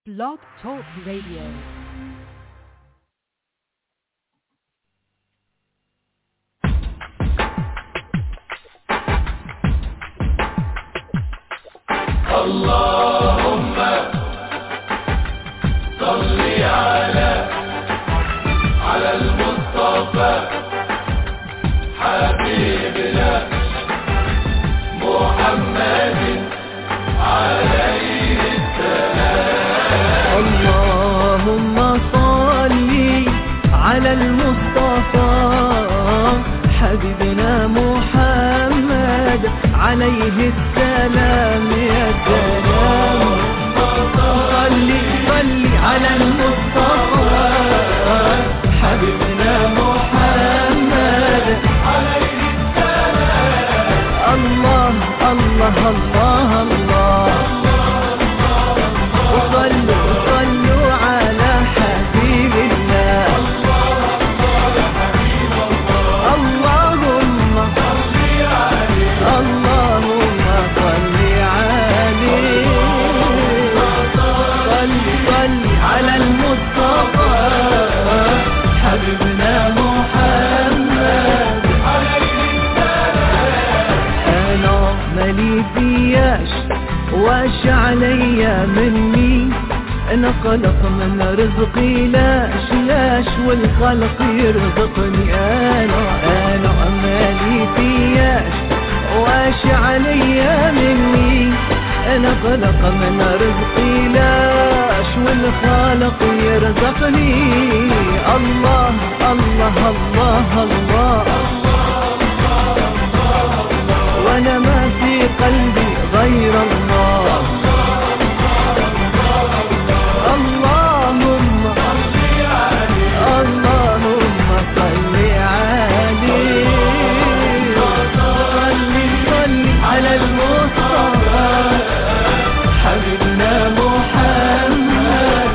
Blog Talk Radio. اللهم صل على على المصطفى حبيبنا محمد عليه اللهم صل على المصطفى حبيبنا محمد عليه السلام يا سلام صل صل على المصطفى حبيبنا محمد عليه السلام الله الله الله الله وصلوا وصلوا على حبيب الله اللهم اللهم صل عليه صل صل على المصطفى حبيبنا محمد انا مالي فياش واش عليا مني انا خلق من رزقي لاش لاش والخلق يرزقني انا انا مالي فياش واش عليا مني انا خلق من رزقي لاش والخالق يرزقني الله الله الله, الله وانا ما في قلبي غير الله اللهم اللهم صل عليه صل صل على المصطفى حبيبنا محمد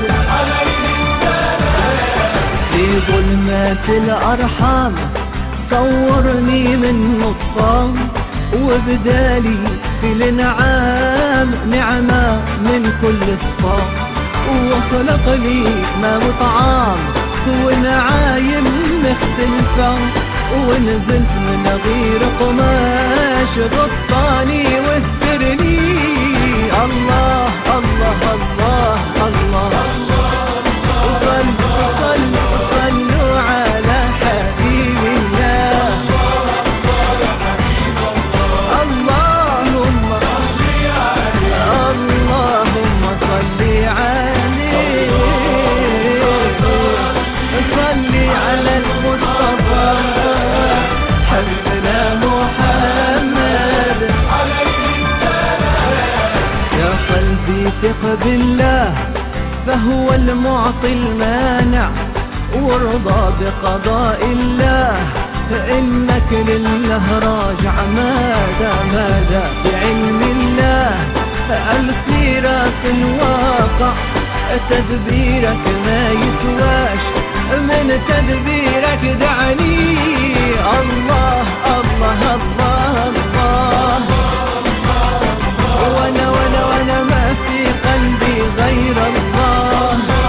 في ظلمات الأرحام صورني من نصام وبدالي في الانعام نعمة من كل الصام وخلق لي ما وطعام ونعايم مختلفة ونزلت من غير قماش غطاني واسترني الله الله الله الله, وصلوا وصلوا وصلوا على حبيب الله اللهم اللهم صل عليه صل على المصطفى حبيبنا محمد يا قلبي ثق بالله فهو المعطي المانع وارضى بقضاء الله فإنك لله راجع ماذا ماذا بعلم الله الخيرات الواقع تدبيرك ما يسواش من تدبيرك دعني الله الله الله الله وانا وانا وانا ما في قلبي غير الله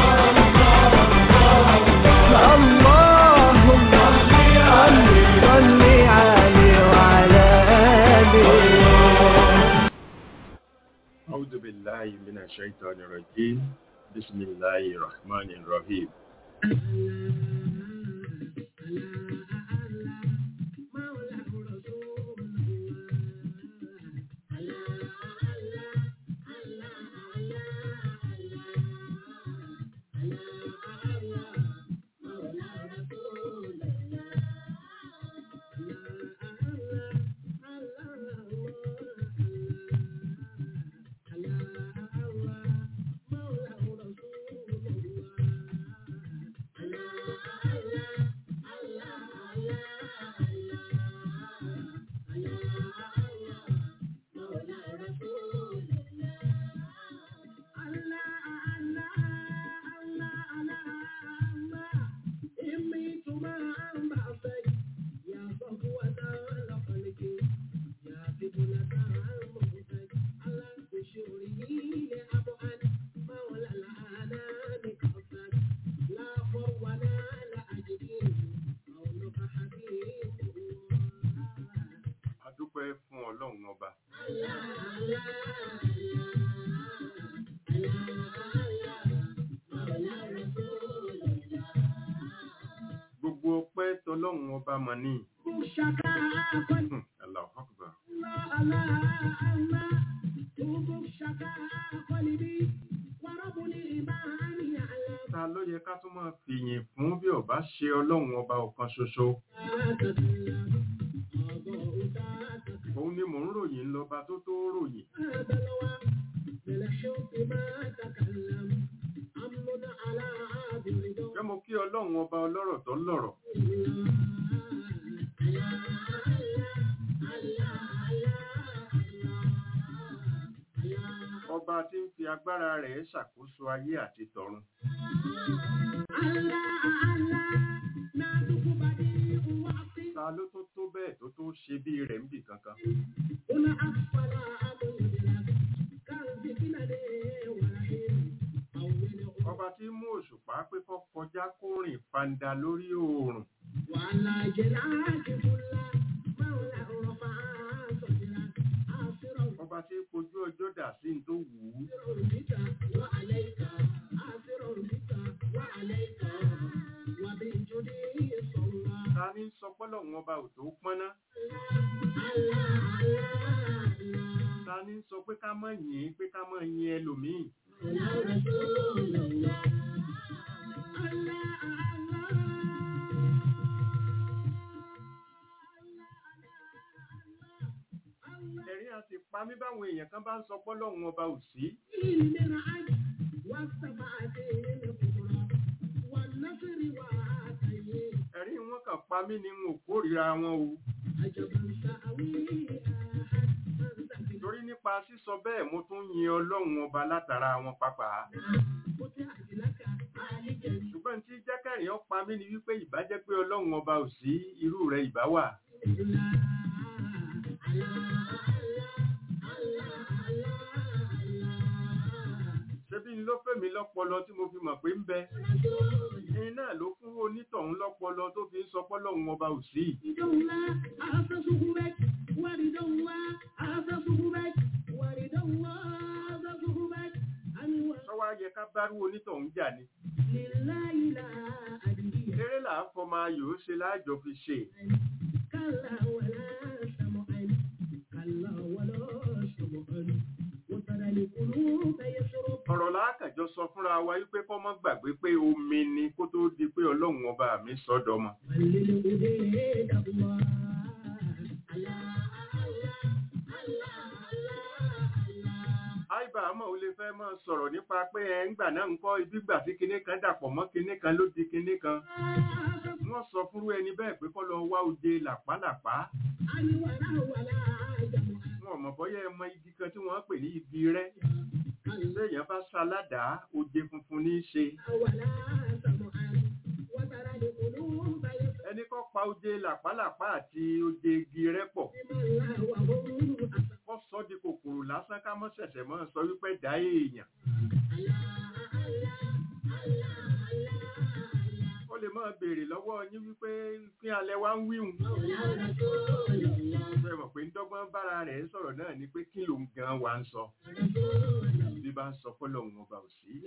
اللهم صل صل عليه وعلى آله أعوذ بالله من الشيطان الرجيم بسم الله الرحمن الرحيم tọlọ́run ọba mọ̀ ní. ṣàkà kọ́lì. Hmm, Allahu Akbar. Allah, Allah, Allah. Tubu ṣàkà kọ́lì bí. Wàrọ̀bùnì ìbáni àlá. ta ló yẹ ká tún máa fìyìn fún bí ọba ṣe ọlọ́run ọba ọ̀kan ṣoṣo òun ni mò ń ròyìn lọ́ba tó tó ròyìn jẹ́ mo kí ọlọ́run ọba ọlọ́rọ̀ tó lọ́rọ̀ ọba tí ń fi agbára rẹ̀ ṣàkóso ayé àti tọ̀run ta ló tó tó bẹ́ẹ̀ tó tó ṣe bí rẹ̀ ń bì kankan ọba tí mú òṣùpá pé kó kọjá kó rìn fanda lórí oòrùn وعلى جلاك كل مولى رفع صدرا آخر ọba tí kojú ọjọ́ dà sí ní tó wù ú بك وعليك آخر بك وعليك وبالجدي صلى ta ní sọ pọ́lọ́run ọba ò tó pọ́nná الله الله ta ní sọ pé ká mọ̀ yìn pé ká mọ̀ yin ẹlòmíì يا رسول الله الله الله ẹ̀rín a sì pa mí báwọn èèyàn kan bá ń sọ pọ́lọ́run ọba ò sí من عد والسبعة الكبرى والنصر وعاتيه ẹ̀rín wọn kàn pa mí ni n ò kórìíra wọn o عجبا سأوي أحد من ذكر torí nípa sísọ bẹ́ẹ̀ mo tún yin ọlọ́run ọba látara wọn pàápàá فتحت لك عالجا ṣùgbọ́n tí jẹ́kẹ̀rin ó pa mí ni wípé ìbá jẹ́ pé ọlọ́run ọba ò sí irú rẹ̀ ìbá wà الله الله الله الله الله ṣebí n ló fẹ́mi lọ́pọlọ tí mo fi mọ̀ pé ń bẹ ẹni náà ló fún onítọ̀hún lọ́pọlọ tó fi ń sọ pọ́lọ́run ọba ò sí ورد الله أعطسه بك ورد الله أعطسه بك ورد الله أعطسه بك أنوار sọ́wọ́ ayẹ ká bárú onítọ̀hún jà ni لله لا أدري eré là á fọmọ ayò ó ṣe láàjọ fi ṣe كلا ولا سمعا كلا ولا سمعا وترى القلوب يشرب ọ̀rọ̀ láàkàjọ sọ fúnra wa wípé kọ́ mọ́ gbàgbé pé omi ni kó tó di pé ọlọ́run ọba mi sọ́dọ̀ mọ́ للأبيد الله الله الله الله الله àìbá àmọ́ ò lè fẹ́ máa sọ̀rọ̀ nípa pé ẹ ń gbà náà ń kọ́ ibi gbà tí kinní kan dàpọ̀ mọ́ kinní kan ló di kinní kan wọ́n sọ fúnrú ẹni bẹ́ẹ̀ pé kọ́ lọ wá oje làpálàpá wọn ò mọ̀ bọ́yá ẹ mọ igi kan tí wọ́n pè ní igi rẹ́ téèyàn bá ṣaládàá oje funfun ní í ṣe ẹni kọ́ pa oje làpálàpá àti oje igi rẹ́ pọ̀ kọ́ sọ di kòkòrò lásán ká mọ́ ṣẹ̀ṣẹ̀ mọ́ sọ wípé dá èèyàn ó lè máa béèrè lọ́wọ́ yín wípé kí alẹ́ wá ń wíhun ṣe mọ̀ pé ń dọ́gbọ́n bára rẹ̀ sọ̀rọ̀ náà ni pé kí ló ń gan wa ń sọ bí bá ń sọ fọ́lọ́run ọba ò sí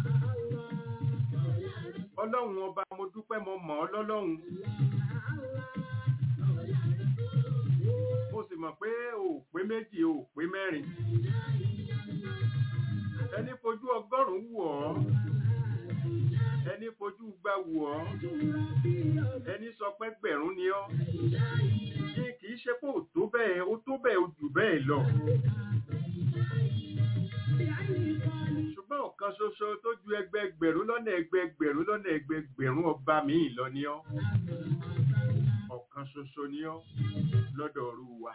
ọlọ́run ọba mo dúpẹ́ mo mọ̀ ọ́ lọ́lọ́run mo sì mọ̀ pé o ò pé méjì o ò pé mẹ́rin ẹni fojú ọgọ́rùn-ún wù ọ́ ẹni fojú gba wù ọ́ ẹni sọ pé gbẹ̀rún ni ọ́ ní kì í ṣe pé ò tó bẹ́ẹ̀ ó tó bẹ́ẹ̀ ó jù bẹ́ẹ̀ lọ ṣùgbọ́n ọ̀kan ṣoṣo tó ju ẹgbẹgbẹ̀rún lọ́nà ẹgbẹgbẹ̀rún lọ́nà ẹgbẹgbẹ̀rún ọba míì lọ ni ọ́ ọ̀kan ṣoṣo ni ọ́ lọ́dọ̀ ọ̀rú wa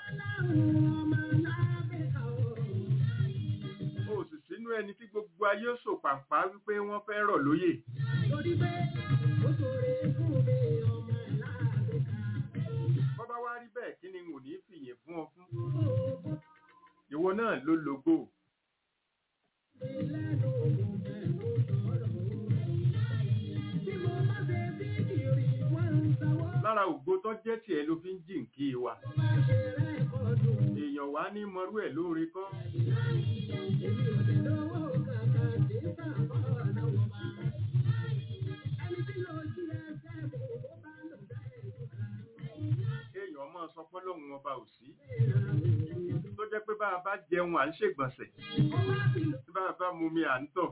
ó sì sínú ẹni tí gbogbo ayé sò pàpà wípé wọ́n fẹ́ rọ̀ lóyè bọ́bá wá rí bẹ́ẹ̀ kí ni n ò ní fìyìn fún ọ fún ìwọ náà ló lógo lára ògo tó jẹ́ tiẹ̀ ló fi ń jì ń kí wa èèyàn wá ní mọrú ẹ̀ lóore kọ́ ọba ò sí tó jẹ́ pé bá a bá jẹun à ń ṣègbọ̀nsẹ̀ tí bá a bá mu mi à ń tọ̀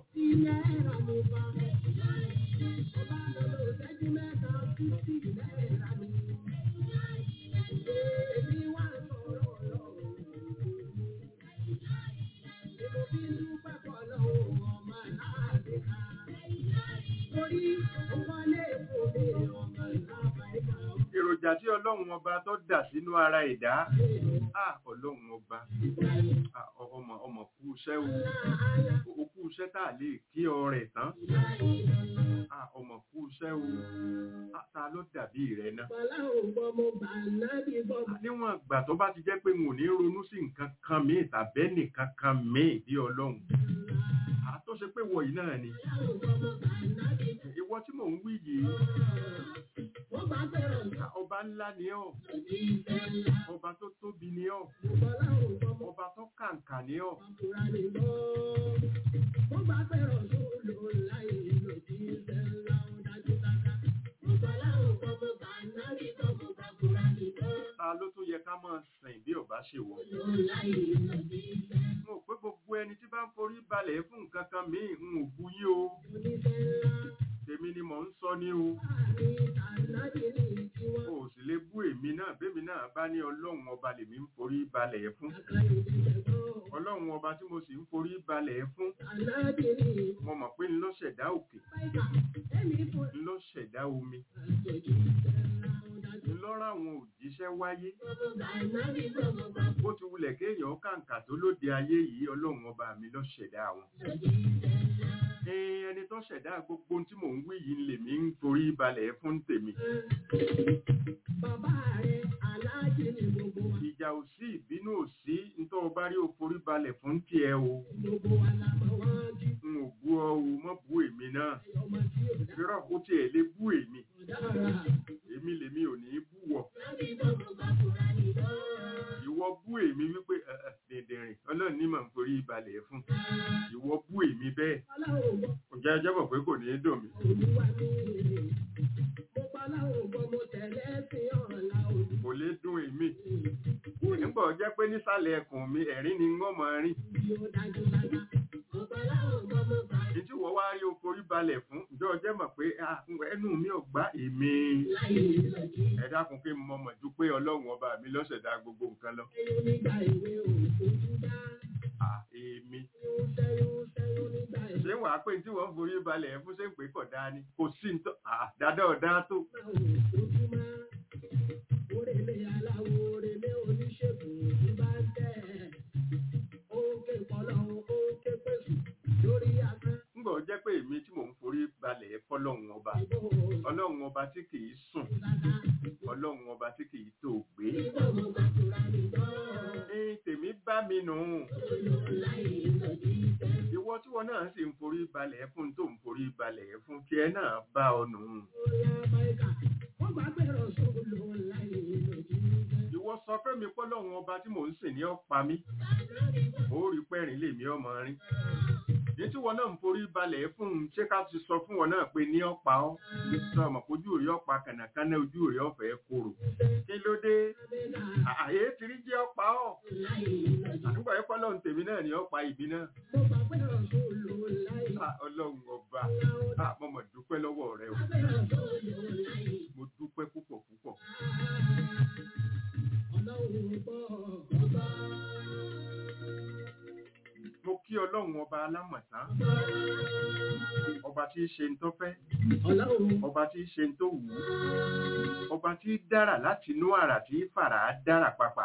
èròjà tí ọlọ́run ọba tó dà sínú ara ẹ̀dá à ọlọ́run ọba à, ọ- ọmọ ọmọ kú iṣẹ́ o ó kú iṣẹ́ tá a lè kí ọ rẹ̀ tán à, ọmọ kú iṣẹ́ o à, ta ló dàbí rẹ̀ náà níwọ̀n ìgbà tó bá ti jẹ́ pé n ò ní ronú sí nǹkan kan míì tàbẹ́ nìkan kan míì bí ọlọ́run à tó ṣe pé wọ̀nyí náà ni ìwọ tí mò ń wí yìí à, ọba ńlá ni ọ́ ọba tó tóbi ni ọ́ ọba tó kàǹkà ni ọ́ ta ló tún yẹ ká máa sìn bí ọba ṣe wọ. mo pé gbogbo ẹni tí bá ń forí balẹ̀ fún nǹkan kan míì ń ò bu yín o tèmi ni mò ń sọ ní o o ò sì lè bú èmi náà bẹ́mi náà bá ní ọlọ́run ọba lèmi ń forí balẹ̀ fún ọlọ́run ọba tí mo sì ń forí balẹ̀ fún mo mọ̀ pé ńlọ ṣẹ̀dá òkè ńlọ ṣẹ̀dá omi ńlọ́rọ̀ àwọn òjíṣẹ́ wáyé bó ti wulẹ̀ kéèyàn kàǹkà tó lóde ayé yìí ọlọ́run ọba mi ló ṣẹ̀dá wọn. Ee, ẹni tó ṣẹ̀dá gbogbo ohun tí mò ń wí yìí lèmi ń forí balẹ̀ fún tèmi. Ìjà ò sí ìbínú ò sí nítorí o bá rí o forí balẹ̀ fún tiẹ̀ o. N ò bú ọ o, mọ́ bú èmi náà. Irọ́ kó tiẹ̀ lè bú èmi. Èmi lèmi ò ní bú wọ. Ìwọ bú èmi wípé "Ẹ, ẹ, dìndìnrìn ọlọ́run ní màá ń forí balẹ̀ fún. Ìwọ bú èmi bẹ́ẹ̀. Ǹjẹ́ ẹjọ́ mọ̀ pé kò ní í dùn mí? Kò lè dùn èmi. Nígbà ó jẹ́ pé nísàlẹ̀ ẹkùn mi ẹ̀rín ni wọ́n máa rìn. Ní tí wọ́n wá rí o forí balẹ̀ fún, ǹjẹ́ ó jẹ́ mọ̀ pé "Ah, ẹnu mi ò gbá èmi. Ẹ dákun kí n mọ̀ mọ̀ ju pé ọlọ́run ọba mi ló ṣẹ̀dá gbogbo nǹkan lọ. Ah, èmi. Ṣé wàá pé tí wọ́n forí balẹ̀ fún ṣé ń pè kọ̀ dáa ni? Kò sí ní tó. Ah, dáadáa ọ̀dá tó. Ńgbà ó jẹ́ pé èmi tí mò ń forí balẹ̀ fọlọ́run ọba. Ọlọ́run ọba tí kì í sùn. Ọlọ́run ọba tí kì í tó gbé. Ní tèmi bá mi nù. Ìwọ tí wọn náà sì ń forí balẹ̀ fún tó ń forí balẹ̀ fún tiẹ̀ náà bá ọ nù. Ìwọ sọ fẹ́ mi pọ́lọ́run ọba tí mò ń sìn ní ọ̀pá mi. Ó rí pẹ́rìn lèmi ọmọ rin. Ní tí wọn náà ń forí balẹ̀ fún un, ṣé ká ti sọ fún wọn náà pé ní ọ̀pá ọ́? Sọ ọmọ ojú rí ọ̀pá kànàkánná ojú rí ọ̀fẹ́ korò. Kí ló dé? Àyè ti rí jẹ́ ọ̀pá ọ̀. Àdúgbò yẹn pọ́lọ́run tèmi náà ní ọ̀pá ìbí náà. Ah, Ọlọ́run ọba. Ah, mo mọ̀ dúpẹ́ lọ́wọ́ rẹ o. Mo dúpẹ́ púpọ̀ púpọ̀. Mo kí Ọlọ́run ọba alámọ̀tán. Ọba tí í ṣe ń tó fẹ́. Ọba tí í ṣe ń tó wù ú. Ọba tí í dára láti inú àrà tí í fàrà á dára papà.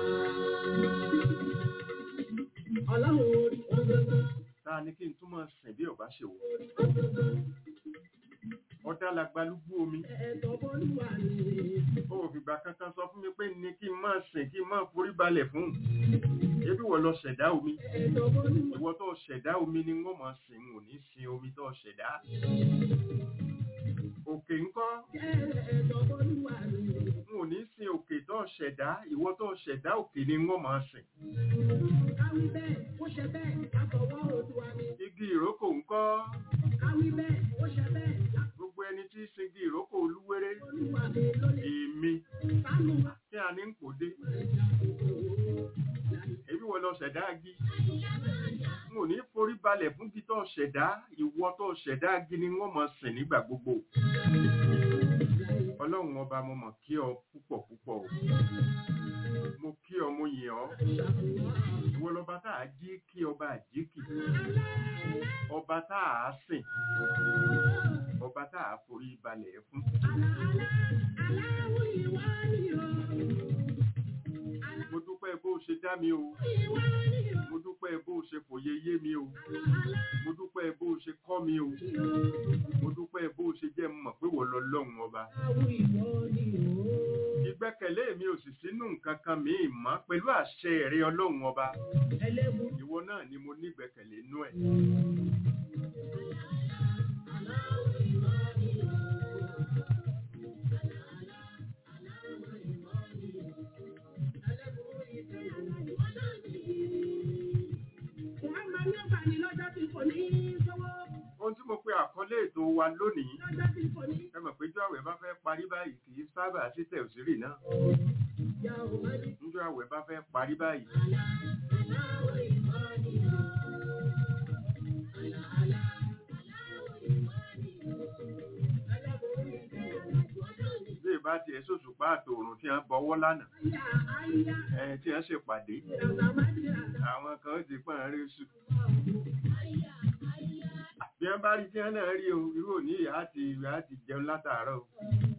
Táà ní kí n túmọ̀ sìn bí ọba ṣe wọ̀. Ọ̀dà làgbàlúgbú omi. Ó ò fìgbà kankan sọ fún mi pé ní kí n máa sìn kí n máa forí balẹ̀ fún. Ebi wọ̀ lọ ṣẹ̀dá omi. Ìwọ tó ṣẹ̀dá omi ni wọ́n máa sìn n ò ní sin omi tó ṣẹ̀dá. Òkè ńkọ́? N ò ní sin òkè tó ṣẹ̀dá. Ìwọ tó ṣẹ̀dá òkè ni wọ́n máa sìn. Igi ìrókò ńkọ́? Gbogbo ẹni tí í sin igi ìrókò olúwéré. Èmi. Kí a ní ń kò dé? tó ṣẹ̀dá ìwọ tó ṣẹ̀dá gini wọ́n mọ̀ sìn nígbà gbogbo ọlọ́run ọba mo mọ̀ kí ọ púpọ̀ púpọ̀ o mo kí ọ mo yìn ọ́ ìwọ lọba tá a jí kí ọba àjíkì ọba tá a sìn ọba tá a forí balẹ̀ fún mo dúpẹ́ bó o ṣe dá mi o mo dúpẹ́ bó o ṣe fòye yé mi o mo dúpẹ́ bó o ṣe kọ́ mi o mo dúpẹ́ bó o ṣe jẹ́ mọ̀ pé wọ́n lọ lọ́hùn ọba ìgbẹ́kẹ̀lé mi ò sì sínú nǹkan kan míì mọ́ pẹ̀lú àṣẹ ẹ̀rí ọlọ́run ọba ìwọ náà ni mo nígbẹ́kẹ̀lé nú ẹ̀ ohun tí mo pe àkọlé ètò wa lónìí ẹ mọ̀ pé jọ àwẹ̀ bá fẹ́ parí báyìí kì í sábà sí tẹ̀sírì náà níjọ́ àwẹ̀ bá fẹ́ parí báyìí bí ìbá tiẹ̀ sòṣùpá àtòrùn tí wọ́n bọwọ́ lánàá ẹ̀ tí wọ́n ṣèpàdé àwọn kan ti pọ́n rí sùn bí wọ́n bá rí tí wọ́n náà rí o irú òní ìyá àti ìwé àti jẹun látàárọ̀ o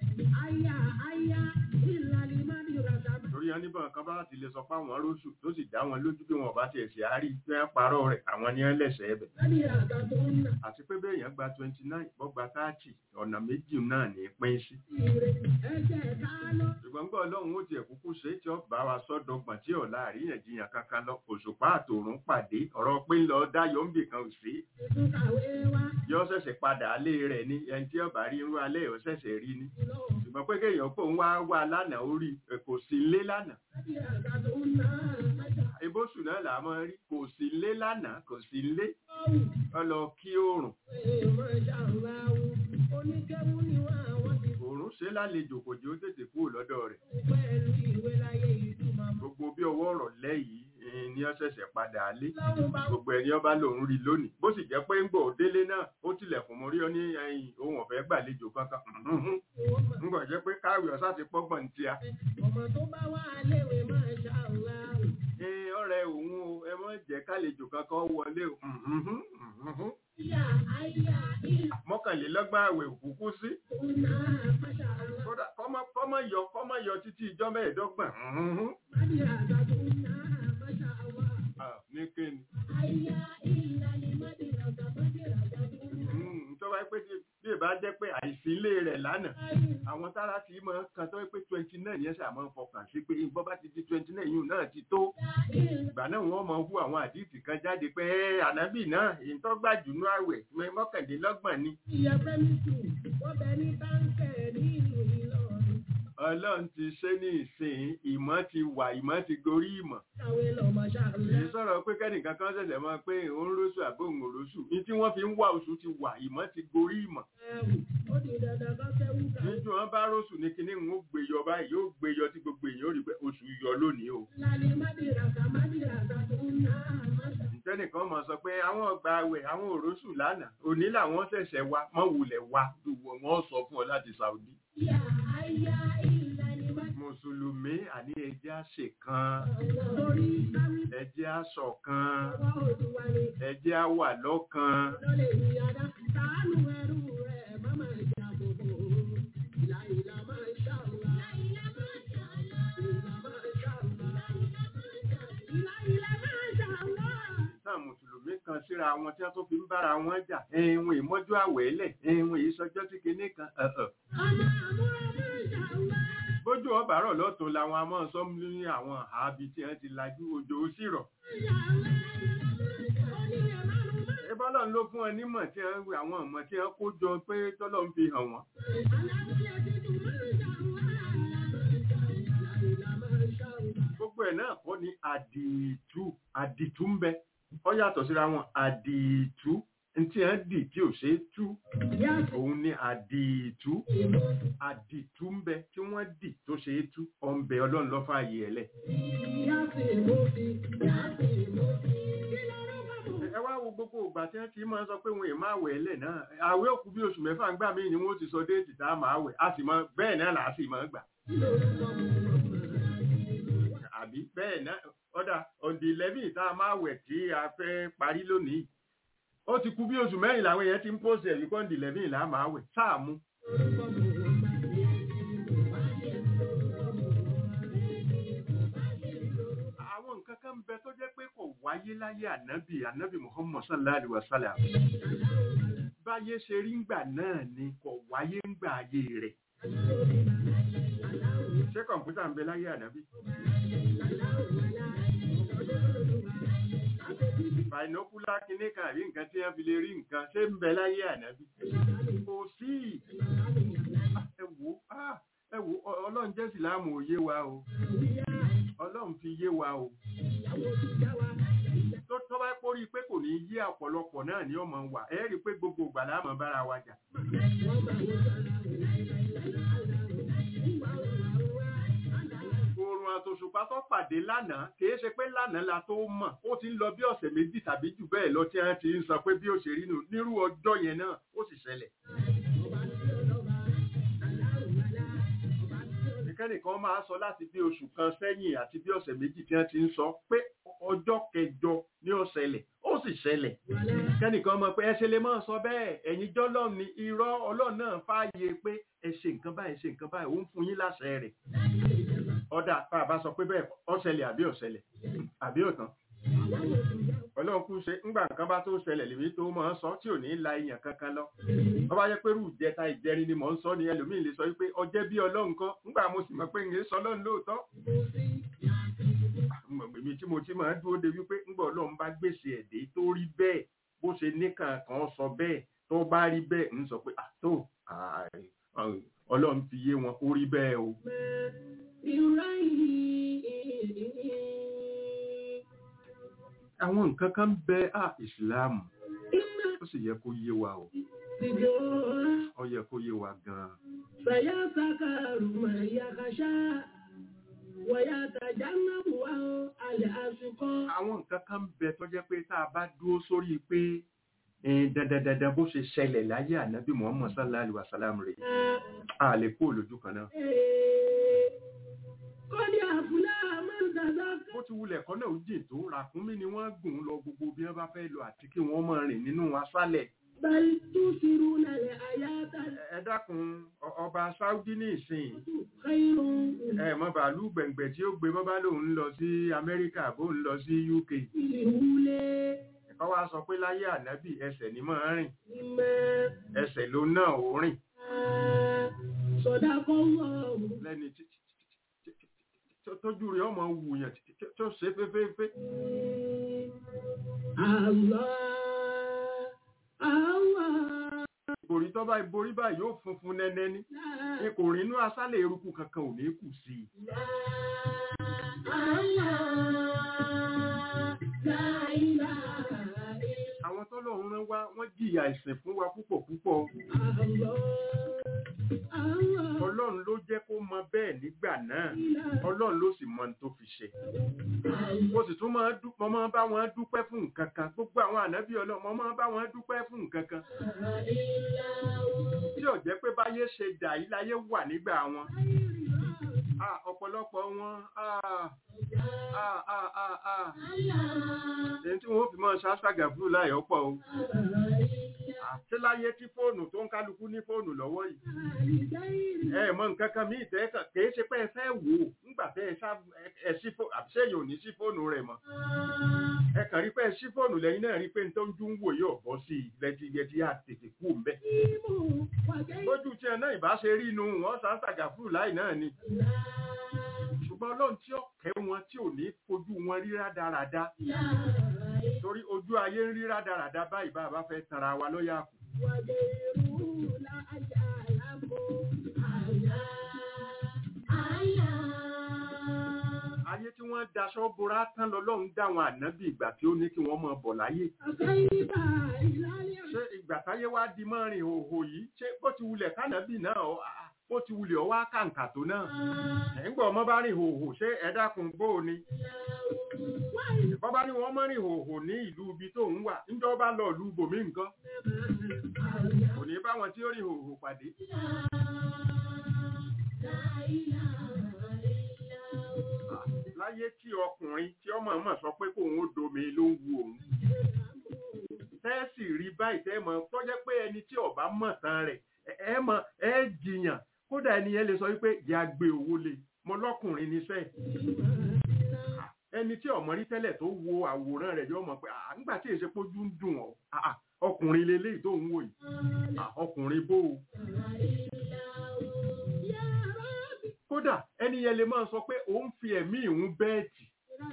torí wọn níbọn kan bá ti lè sọ pé àwọn róṣù tó sì dá wọn lójú pé wọn bá tiẹ̀ sí àárí tí wọ́n parọ́ rẹ̀ àwọn ni wọ́n lẹ̀sẹ̀ ẹ̀bẹ̀ àti pé bẹ́ẹ̀ yẹn gba twenty nine bọ́ gba thirty ọ̀nà méjì náà ní pín sí ṣùgbọ́n gbọ́ ọlọ́run ó tiẹ̀ kúkú ṣe é tí ó bá wa sọ́dọ̀gbọ̀n tí ọ̀la àríyànjiyàn kankan lọ òṣùpá àtòrún pàdé ọ̀rọ̀ pé ń lọ dáyọ̀ ń bì kan ò sí yọ ṣẹ̀ṣẹ̀ padà alé rẹ̀ ní ẹni tí ọba rí irú alẹ́ ò ṣẹ̀ṣẹ̀ rí ní ṣùgbọ́n pé kéèyàn pò ń wá wá lánàá ó rí ẹ, kò sí lé lánàá ebóṣù náà là á mọ rí kò sí lé lánàá kò sí lé ọ lọ kí oòrùn oòrùn ṣe lálejò kò jẹ́ ó tètè kúrò lọ́dọ̀ rẹ̀ gbogbo bí ọwọ́ ọ̀rọ̀ lẹ́yìn ni ó ṣẹ̀ṣẹ̀ padà lé gbogbo ẹni ọba lòun rí lónìí bó sì jẹ́ pé ń gbọ́ délé náà ó tilẹ̀kùn mórí ọ ní ẹ̀yìn ohun ọ̀fẹ́ gbàlejò kankan ń gbọ́ jẹ́ pé káwé ọ̀sá ti pọ́gbọ̀n ní tíya Ọmọ tó bá wà léwe máa ṣàlá. ẹ ọ̀rẹ́ òun o ẹ mọ̀ jẹ́ kálejò kankan wọlé o Ìyá àyà ìlú mọ́kànlélọ́gbọ̀n àwẹ̀ òkúkú sí náà máṣá àlá. kódà kọ́mọ kọ́mọ yọ kọ́mọ yọ títí ìjọ mẹ́ẹ̀ẹ́dọ́gbọ̀n Mádì àgbàdo náà máṣá àlá. Ah, ní kíni Àyà ìlà ni mádì àgbà mádì àgbàdo náà. Mm, tó bá pé tí- bí ìbá jẹ́ pé àìsí ilé rẹ̀ lánàá àwọn tára ti mọ kan tó pé twenty nine yẹn ṣàmọ́ fọkàn sí pé bọ́ bá ti di twenty nine yìí náà ti tó ìgbà náà wọ́n mọ hu àwọn àdìsí kan jáde pé "Ẹ́, ànábì náà ìtọ́gbàjù ní àwẹ̀ mẹ́ mọ́kàndínlọ́gbọ̀n ni Ìyá Fẹ́mísù, wọ́n bẹ ní báńkẹ̀ ní ìlú Ìlọrin. ọlọ́run ti ṣe ní ìsìn ìmọ̀ ti wà ìmọ̀ ti gorí ìmọ̀ Kàwé lọ máṣá àlá. èyí sọ̀rọ̀ pé kẹ́nìkan kan ṣẹ̀ṣẹ̀ mọ̀ pé òun róṣù àbó òun róṣù ní tí wọ́n fi ń wá oṣù ti wà ìmọ̀ ti gorí ìmọ̀ Ẹ̀wù, ó di dandan kọ́ sẹ́wù ká. níjú wọn bá róṣù ní kinní ń gbé yọ báyìí yóò gbé yọ tí gbogbo èèyàn ó rí pé oṣù yọ lónìí o Lálẹ́ mádì àgbà mádì àgbàdo náà máṣá. tẹ́nìkan mọ̀ sọ pé àwọn ọgbà àwẹ̀ àwọn òróṣù lánàá òní làwọn ṣẹ̀ṣẹ̀ wa mọ́ wulẹ̀ wa wọ́n sọ fún ọ láti Saudi Ìyá àyà ìlà ni mádì mùsùlùmí àní ẹjẹ́ àṣẹ kan àgbà. Torí sáwí ẹjẹ́ àṣọ kan ọwọ́ òdùwà ni. ẹjẹ́ àwà lọ́kan lọ́lẹ̀ ìyáda sàánú ẹrú rẹ̀ má máa jà bòbò ìlà ìlà máa ṣàlùwà. ìlà máa ṣàlùwà. ìlà máa ṣàlùwà. ìlà ìlà máa ṣàlùwà. náà mùsùlùmí kan síra wọn tí wọ́n tó fi ń bára wọn jà ẹ̀wọ̀n ìmọ́jú àwẹ̀ lẹ̀ ẹ̀wọ̀n ìsọjọ́ sí kinní kan ẹ̀ẹ̀. ọmọ àmúra máa ṣàlùwà. bójú ọba rọ̀ lọ́tún làwọn amọ̀ sọ́mú ní àwọn àábi tí wọ́n ti lajú òjò ó sì rọ̀ onílẹ̀ márùn-ún máa ìbọ́lọ̀ ló fún ẹ nímọ̀ tí wọ́n wí àwọn ọmọ tí wọ́n kó jọ pé tọ́lọ́ ń fi hàn wọ́n aláwọ̀ tuntun máa ṣàlùwà. ìlà ìlà máa ṣàlùwà. gbogbo ẹ̀ náà kọ́ ni àdìtú àdìtú ń bẹ ọ yàtọ̀ síra wọn àdìtú ntí ẹ̀ ń dì tí ò ṣe é tú ìyá òun ni àdìtú ìmọ̀ àdìtú ń bẹ tí wọ́n dì tó ṣe é tú ọ̀ ń bẹ ọlọ́run lọ́fà yìí ẹ̀ lẹ̀ ìyá sì mú sí. ìyá sì mú sí. kí ló rọ́ bá bò? ẹ wá wo gbogbo ìgbà tí wọ́n ti máa sọ pé wọn ì máa wẹ̀ lẹ̀ náà àwẹ̀ òkú bí oṣù mẹ́fà ń gbà mí ni wọ́n ti sọ déètì tá a máa wẹ̀ a sì mọ bẹ́ẹ̀ náà là á sì máa gbà àbí bẹ́ẹ̀ náà ọ̀dà ọ̀dì eleven tá a máa wẹ̀ tí a fẹ́ parí lónìí ó ti kú bí oṣù mẹ́rin làwọn èèyàn ti ń pòsè ẹ̀rí kọ́ ọ̀dì eleven là á máa wẹ̀ sáà mú àwọn nǹkan kan bẹ tó jẹ́ pé kò wáyé láyé ànábì ànábì muhammad sallallahu alaihi wasallam báyé ṣe rí ngbà náà ni kò wáyé ngbà ayé rẹ̀ ṣé kọ̀ǹpútà ń bẹ láyé ànábì binocular kìíní kan àbí nǹkan tí wọ́n fi lè rí nǹkan ṣé ń bẹ láyé ànábì kò sí Ah, ẹ wò ah, ẹ wò ọ- ọlọ́run jẹ́ síláàmù òye wa o ọlọ́run fi yé wa o tó tó bá pórí pé kò ní yé ọ̀pọ̀lọpọ̀ náà ní ọmọ wa ẹ rí i pé gbogbo ìgbà la máa bára wa jà oòrùn àtòṣùpá tó pàdé lánàá kìí ṣe pé lánàá la tó mọ̀ ó ti ń lọ bí ọ̀sẹ̀ méjì tàbí jù bẹ́ẹ̀ lọ tí wọ́n ti ń sọ pé bí ó ṣe rí nù nírú ọjọ́ yẹn náà ó sì ṣẹlẹ̀ ẹnikẹ́nìkan máa sọ láti bí oṣù kan sẹ́yìn àti bí ọ̀sẹ̀ méjì tí wọ́n ti ń sọ pé ọjọ́ kẹjọ ní ó ṣẹlẹ̀ ó sì ṣẹlẹ̀ kẹ́nìkan mọ̀ pé ẹ ṣe lè máa sọ bẹ́ẹ̀ ẹ̀yin jọ́lọ́run ni irọ́ ọlọ́run náà fààyè pé ẹ ṣe nǹkan báyìí ṣe nǹkan báyìí ó ń fún yín láṣẹ rẹ̀ ọ̀dà tá a bá sọ pé bẹ́ẹ̀ ó ṣẹlẹ̀ àbí ó ṣẹlẹ̀ àbí ó tán ọlọ́run kú ṣe ńgbà nǹkan bá tó ṣẹlẹ̀ lèmi tó máa ń sọ tí ò ní la èèyàn kankan lọ wọ́n bá yẹ pé rú ìjẹta ìjẹrin ni mò ń sọ ni ẹlòmíì lè sọ wípé ọjẹ́ bí ọlọ́run kan ńgbà mo sì mọ̀ pé ń sọ ọlọ́run lóòótọ́ èmi tí mo ti máa ń dúró de wípé ńgbà ọlọ́run bá gbèsè ẹ̀dẹ́ tó rí bẹ́ẹ̀ bó ṣe níkàn kan sọ bẹ́ẹ̀ tó bá rí bẹ́ẹ̀ ń sọ pé àtó ọlọ́run fi yé wọn kó rí bẹ́ẹ̀ o. àwọn nǹkan kan bẹ á ìsìláàmù ó sì yẹ kó yé wa o ó yẹ kó yé wa gan-an. سيذكر من يخشى ويتجنبها الأشقى àwọn nǹkan kan bẹ tó jẹ́ pé tá a bá dúró sórí pé eh, dandandandan bó ṣe ṣẹlẹ̀ láyé ànábì muhammad sallallahu alaihi wasallam rẹ̀ a lè kó lójú kan náà. قد أفلح من تزكى bó ti wulẹ̀ kọ́ náà ó jìn tó ràkúnmí ni wọ́n gùn lọ gbogbo bí wọ́n bá fẹ́ lọ àti kí wọ́n máa rìn nínú aṣálẹ̀. بل تؤثرون الحياة ẹ dákun ọ- ọba saudi ní ìsìn خير ẹ mọ bàálù gbẹ̀ngbẹ̀ tí ó gbé bọ́bá lòun ń lọ sí amẹ́ríkà bó ń lọ sí uk الأولى ẹ̀kọ́ wa sọ pé láyé ànábì ẹsẹ̀ ni máa rìn مما ẹsẹ̀ ló náà ó rìn صدق الله lẹ́ni tí- tí- tí- tí- tí- tójú rẹ̀ ọmọ wùyàn tí- tí- tó ṣe fẹ́fẹ́fẹ́ الله الله ìbòrí tó bá ìborí báyìí yóò funfun nẹ́nẹ́ ní لا kò rìn inú aṣálẹ̀ eruku kankan ò ní kù sí i àwọn tọ́lọ́run rán wá wọ́n jìyà ìsìn fún wa púpọ̀ púpọ̀ ọlọ́run ló jẹ́ kó mọ bẹ́ẹ̀ nígbà náà ọlọ́run ló sì mọ ní tó fi ṣe mo sì tún máa dú mo máa bá wọn dúpẹ́ fún nǹkan kan gbogbo àwọn ànábì ọlọ́run mo máa bá wọn dúpẹ́ fún nǹkan kan tí ò jẹ́ pé báyé ṣe dà yí láyé wà nígbà wọn Ah, ọ̀pọ̀lọpọ̀ wọn ah, ah, ah, ah, ah. èyí tí wọ́n fi máa ṣáṣàgà fúlù láyọ̀ pọ̀ o àti láyé tí fóònù tó ń kálukú ní fóònù lọ́wọ́ yìí ẹ mọ nǹkan kan mí ìtẹ́ kan kìí ṣe pé ẹ fẹ́ wò ó nígbà tẹ́ ẹ ṣá ẹ sí fóònù àbí sẹ́yìn ò ní sí fóònù rẹ̀ mọ́ ẹ kàn rí pé ẹ sí fóònù lẹ́yìn náà rí pé n tó ń dún wò yóò bọ́ sí i lẹ́tí yẹtí á tètè kú ń bẹ́ lójú tí ẹ náà ìbá ṣe rí inú wọn ṣáṣàgà fúlù láì náà ni ṣùgbọ́n ọlọ́run tí ó kẹ́ wọn tí ò ní fojú wọn rí rádaràda torí ojú ayé ń rí rádaràda báyìí bá a bá fẹ́ tanra wa lọ́yà kù ayé tí wọ́n daṣọ bora tán lọ́lọ́run dáwọn ànábì ìgbà tí ó ní kí wọ́n máa bọ̀ láyé ṣé ìgbà táyé wá di mọ́rin òhò yìí ṣé bó ti wulẹ̀ kánàbì náà ọ- à- bó ti wulẹ̀ ọwá kàǹkà tó náà ẹ̀ ń gbọ́ ọmọ bá rìn òhò ṣé ẹ dákun bó o ni bọ́bá ní wọ́n mọ́rin hòhò ní ìlú ibi tó ń wà níjọ́ bá lọ ìlú bòmí nǹkan kò ní bá wọn tí ó rìn hòhò pàdé láyé tí ọkùnrin tí ọmọ ọmọ sọ pé kóun ó domi ló ń wu òun tẹ́ẹ̀sì rí báyìí tẹ́ mọ̀ tó jẹ́ pé ẹni tí ọba mọ̀ tán rẹ̀ ẹ- ẹ mọ̀ ẹ jiyàn kódà ẹni yẹn lè sọ wípé ìyá gbé owó lé mo lọ́kùnrin níṣẹ́ ẹni tí ọmọ rí tẹ́lẹ̀ tó wo àwòrán rẹ̀ yóò mọ̀ pé à nígbà tí èsè pójú ń dùn ọ́ à, à, ọkùnrin leléyìí tó ń wò yìí à, ọkùnrin bó o kódà ẹni yẹn lè máa sọ pé òun fi ẹ̀mí ìhun bẹ́ẹ̀tì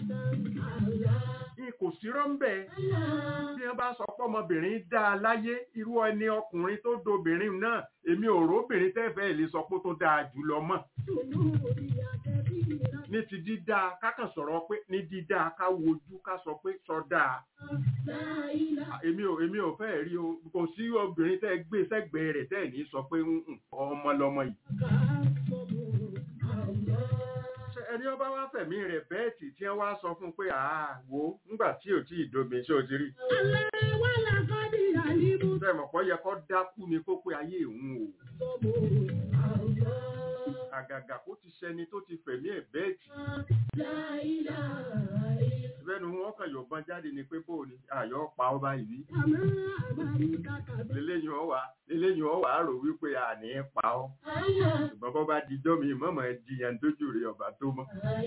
ní kò sí rọ́ńbẹ́ bí wọ́n bá sọ pé ọmọbìnrin dá a láyé irú ẹni ọkùnrin tó dobìnrin náà èmi ò róbìnrin tẹ́fẹ̀ẹ́ lè sọ pé ó tó dáa jùlọ mọ́ ní ti dídá kákan sọ̀rọ̀ pé ní dídá ká wojú ká sọ pé sọ dáa èmi ò èmi ò fẹ́ rí o kò sí obìnrin tẹ́ gbé sẹ́gbẹ̀ẹ́ rẹ̀ tẹ́ ní sọ pé "Mm, ọmọ lọmọ yìí Ṣé ẹni ọba wá fẹ̀mí rẹ̀ bẹ́ẹ̀tì tí wọ́n wá sọ fún un pé àá wo ńgbà tí ò tí ì domi ṣé o ti rí bẹ́ẹ̀ mọ̀ pọ́ yẹ kó dákú ni kó pé ayé òun o àgàgà kó ti ṣẹni tó ti fẹ̀mí ẹ̀ bẹ́ẹ̀tì bẹ́ẹ̀ni wọ́n kàn yọ̀bọ̀n jáde ni pé bó ni àyọ̀ pa ọba yìí lélẹ́yìn ọ̀wà lélẹ́yìn ọ̀wà rò wípé àní pa ọ́ ṣùgbọ́n bọ́ bá dijọ́ mi mọ̀mọ́ ẹ jiyàn dójú rẹ̀ ọ̀bà tó mọ́.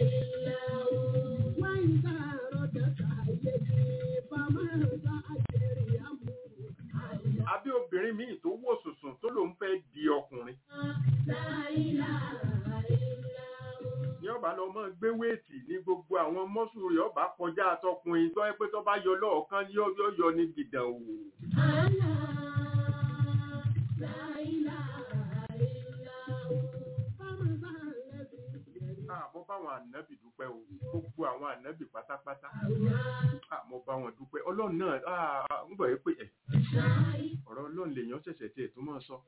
àbí obìnrin míì tó wò sùsùn tó lòun fẹ́ di ọkùnrin ní ọba lọ mọ gbé wéètì ní gbogbo àwọn mọ́sù rẹ̀ ọba kọjá àtọkùnrin tó ẹ pé tó bá yọ lọ́ọ̀kan yóò yóò yọ ní gidan o. àmọ́ báwọn ànábì dúpẹ́ o gbogbo àwọn ànábì pátápátá àmọ́ bá wọn dúpẹ́ ọlọ́run náà ah, ń bọ̀ yẹ pé ẹ̀ ọ̀rọ̀ ọlọ́run lèèyàn ṣẹ̀ṣẹ̀ tiẹ̀ tó máa sọ.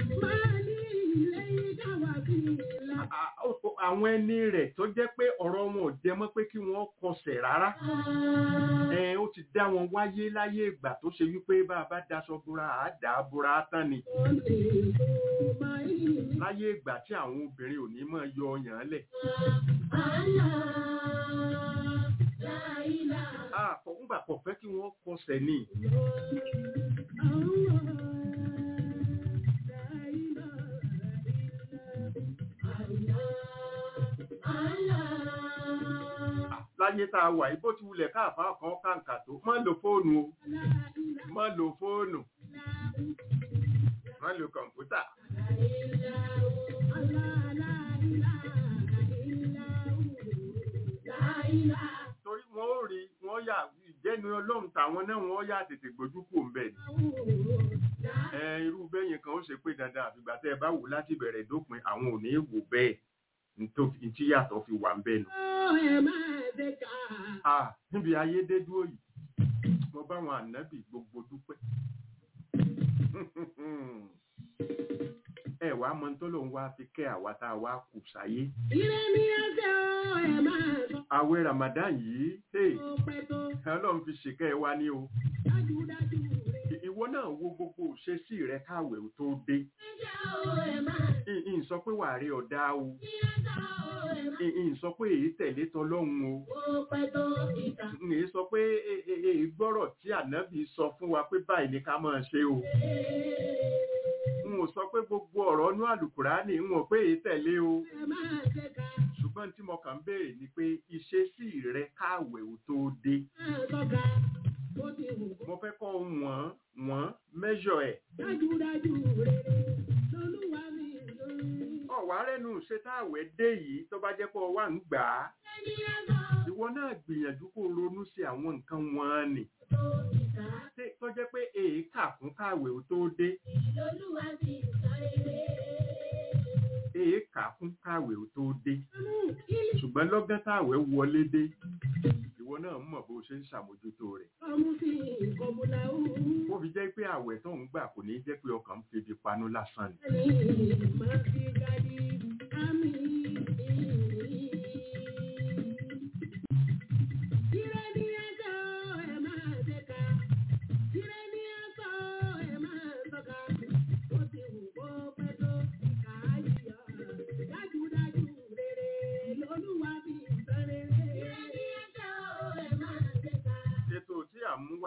À- ó- ó- àwọn ẹni rẹ̀ tó jẹ́ pé ọ̀rọ̀ wọn ò jẹ mọ́ pé kí wọ́n kọsẹ̀ rárá ẹ ó ti dá wọn wáyé láyé ìgbà tó ṣe wípé bá a bá daṣọ búra àá dà á búra á tán ni láyé ìgbà tí àwọn obìnrin ò ní máa yọ ọyàn lẹ̀ Ah, kò- ńgbà kò fẹ́ kí wọ́n kọsẹ̀ ni Ah, láyé tá a wà yìí bó ti wulẹ̀ káàfáà kan kàǹkà tó má lo fóònù o má lo fóònù má lo kọ̀ǹpútà torí wọn ó rí wọn yà ìjẹnu ọlọ́run tàwọn náà wọn yà tètè gbójú kò ń bẹ̀ ni ẹ irú bẹ́yìn kan ó ṣe pé dandan àfìgbà tẹ́ ẹ bá wò láti bẹ̀rẹ̀ dópin àwọn ò ní wò bẹ́ẹ̀ nítorí tí yàtọ̀ fi wà ń bẹ̀ nù. Ah, níbi ayé dé dúró yìí mo bá àwọn ànábì gbogbo dúpẹ́ ẹ wàá mọ tó lòun wá fi kẹ́ àwa tá a wá kù sáyé àwẹ̀ Ramadan yìí hey, Ọlọ́run fi ṣèkẹ́ ẹ wá ní o ìwọ náà wo gbogbo òṣèṣì rẹ káwẹ̀ ò tó dé ìyìn sọ pé wàá rí ọ̀dá o ìyìn sọ pé èyí tẹ̀lé tọlọ́run o ìyìn sọ pé e- e- èyí gbọ́rọ̀ tí ànábì sọ fún wa pé báyìí ni ká máa ṣe o n ò sọ pé gbogbo ọ̀rọ̀ inú àlùkùránì n ò pé èyí tẹ̀lé o ṣùgbọ́n tí mo kàn ń béèrè ni pé ìṣesí rẹ káwẹ̀ ò tó dé mo fẹ́ kọ́ wọ́n wọ́n mẹ́ṣọ̀ ẹ̀ ọ̀wá rẹ́nu ṣe táwẹ̀ dé yìí tó bá jẹ́ pé ọ wà ń gbà á ìwọ náà gbìyànjú kó ronú sí àwọn nǹkan wọn nì Ṣé- tó jẹ́ pé èékà fún káwẹ̀ ò tó dé èékà fún káwẹ̀ ò tó dé ṣùgbọ́n lọ́gán táwẹ̀ wọlé dé ìwọ náà mọ̀ bó ṣe ń ṣàmójútó rẹ̀ ó fi jẹ́ pé àwẹ̀ tó ń gbà kò ní jẹ́ pé ọkàn ń febi panú lásán ni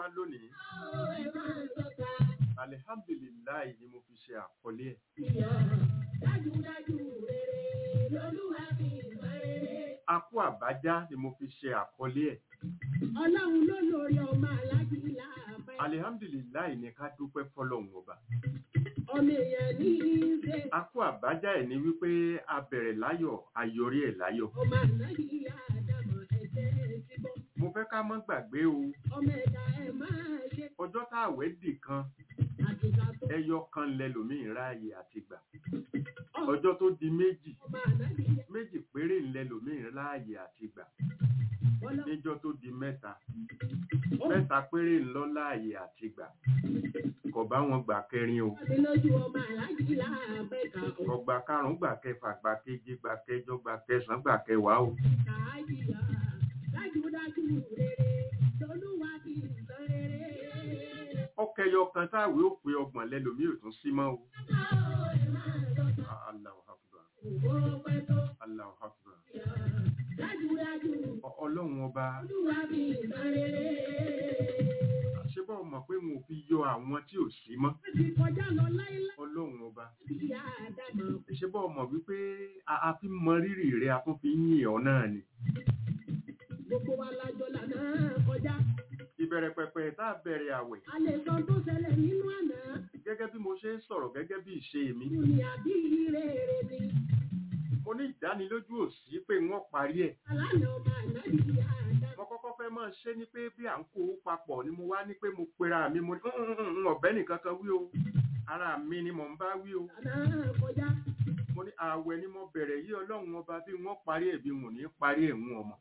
lónìí Ó ẹ máa tọ́ka. alihamdulilayi ni mo fi ṣe àkọlé ẹ̀ Ìyá dájúdájú rere lolúwa fi ìmọ̀ rere. akú àbájá ni mo fi ṣe àkọlé ẹ̀ Ọlọ́run ló lórí ọmọ aláàjì láàbẹ̀. alihamdulilayi ni ká dúpẹ́ fọlọ́run ọba Ọmọ èèyàn ní í ṣe. akú àbájá ẹ̀ ni wípé a bẹ̀rẹ̀ láyọ̀ a yọrí ẹ̀ láyọ̀ Ọmọ ànábì ìyá àdàmọ̀ ẹ̀jẹ̀ ti bọ́. mo fẹ́ ká mọ́ gbàgbé o Ọmọ ẹ̀dá ẹ̀ máa ṣe. ọjọ́ tá àwẹ̀ dì kan Àtìgbà tó ẹyọ kan lẹlòmíì ráàyè àti gbà ọmọ ọjọ́ tó di méjì ànábì ìyá méjì péré lẹlòmíì ráàyè àti gbà ọlọ́run. níjọ́ tó di mẹ́ta mẹ́ta péré ńlọ láàyè àti gbà kò bá wọn gbà kẹrin o Ọdún lójú ọmọ aláàjì láàbẹ̀ kà ó. ọgbà karùnún gbà kẹfà gbà keje gbà kẹjọ gbà kẹsànán gbà kẹwàá o Kàájìyà dájúdájú rere lolúwa fi ìmọ̀ rere. ọkẹyọ kan táwé ó pe ọgbọ̀n lẹlòmíì ò tún sí mọ́ o Ó ẹ máa tọ́ka. Allahu Akbar Òwò pẹ́ tó. Allahu Akbar Dájúdájú Ọ- ọlọ́run ọba olúwa fi ìmọ̀ rere. àṣebọ̀ mọ̀ pé mo fi yọ àwọn tí ò sí mọ́ Wọ́n ti kọjá lọ láíláí. ọlọ́run ọba Ìyá àdàmọ̀ àṣebọ̀ mọ̀ wípé a a fi mọ rírì rẹ a tún fi ń yìn ọ́ náà ni gbogbo wa lájọ lànà kọjá. ìbẹ̀rẹ̀ pẹ̀pẹ̀ tá a bẹ̀rẹ̀ àwẹ̀ A lè sọ tó ṣẹlẹ̀ nínú àná. gẹ́gẹ́ bí mo ṣe ń sọ̀rọ̀ gẹ́gẹ́ bí ìṣe mi Kú ni àbí rere ni. mo ní ìdánilójú òsì pé wọ́n parí ẹ̀ Alánà ọmọ ànábì ìyá àdàmọ̀. mo kọ́kọ́ fẹ́ máa ṣe ni pé bí à ń kó owó papọ̀ ni mo wá ní pé mo pera mi mo ní "Mm, mm, mm, ọ̀bẹ nìkan kan wí o ara mi ni mò ń bá wí o Lànà kọjá. mo ní ààwẹ̀ ni mo bẹ̀rẹ̀ yí ọlọ́run ọba bí wọ́n parí ẹ̀ bí wọ́n ní parí ẹ̀ ń ọmọ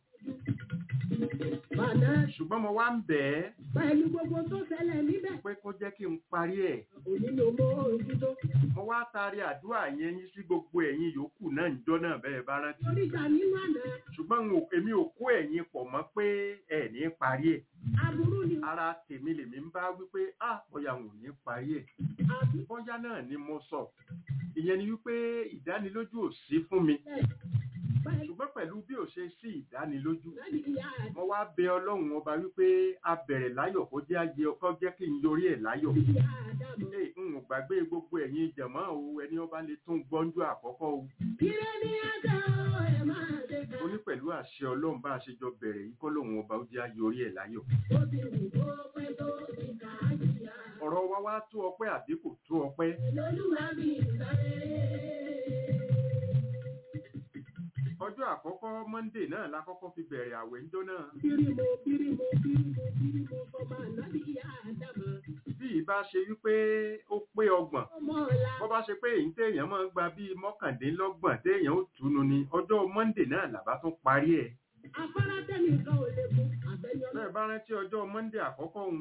Bàná ṣùgbọ́n mo wá ń bẹ̀ ẹ́ pẹ̀lú gbogbo tó ṣẹlẹ̀ níbẹ̀. pé kó jẹ́ kí n parí ẹ̀ Òní ló mọ ojútó. mo wá taari àdúrà yẹn yín sí gbogbo ẹ̀yin yòókù náà níjọ́ náà bẹ́ẹ̀ bá rántí Oríta nínú àná. ṣùgbọ́n n ò- èmi ò kó ẹ̀yin pọ̀ mọ́ pé ẹ̀ ní parí ẹ̀ Aburú ni ara tèmi lèmi ń bá wípé ah bóyá n ò ní parí ẹ̀ àbí bóyá náà ni mo sọ ìyẹn ni wípé ìdánilójú ò sí fún mi bẹ́ẹ̀ ṣùgbọ́n pẹ̀lú bí ò ṣe sí ìdánilójú láti ìyá àdàmọ̀. mo wá bẹ ọlọ́run ọba wípé a bẹ̀rẹ̀ láyọ̀ kó jẹ́ ayé ọkọ jẹ́ kí n yorí ẹ̀ láyọ̀ Ìyá àdàmọ̀. Ee, n ò gbàgbé gbogbo ẹ̀yin jẹ̀mọ́ o ẹni ọba lè tún gbọ́njú àkọ́kọ́ o Ire ni ẹ̀jẹ̀ o, ẹ máa ṣe ká. ó ní pẹ̀lú àṣẹ ọlọ́run bá a ṣe jọ bẹ̀rẹ̀ yìí kọ́ lòun ọba ó jẹ́ ayorí ẹ̀ láyọ̀ Ó ti wù kó pẹ́ tó ti kà á jìyà. ọ̀rọ̀ wa wá tó ọpẹ́ àbí kò tó ọpẹ́ Lolúwa mi ìsọ̀rẹ́. ọjọ́ àkọ́kọ́ Monday náà la kọ́kọ́ fi bẹ̀rẹ̀ àwẹ̀ ńjọ́ náà Bírímù bírímù bírímù bírímù sọmọ ànábì ìyá àdàmọ̀. bí ìbá ṣe wípé ó pé ọgbọ̀n Ọmọ ọ̀la. bọ́ bá ṣe pé èyí téèyàn máa ń gba bíi mọ́kàndínlọ́gbọ̀n téèyàn ó túnu ni ọjọ́ Monday náà làbá tún parí ẹ̀ Afárá tẹ́nìkan ò lè mú àbẹ̀yọ bẹ́ẹ̀ bá rántí ọjọ́ Monday àkọ́kọ́ òun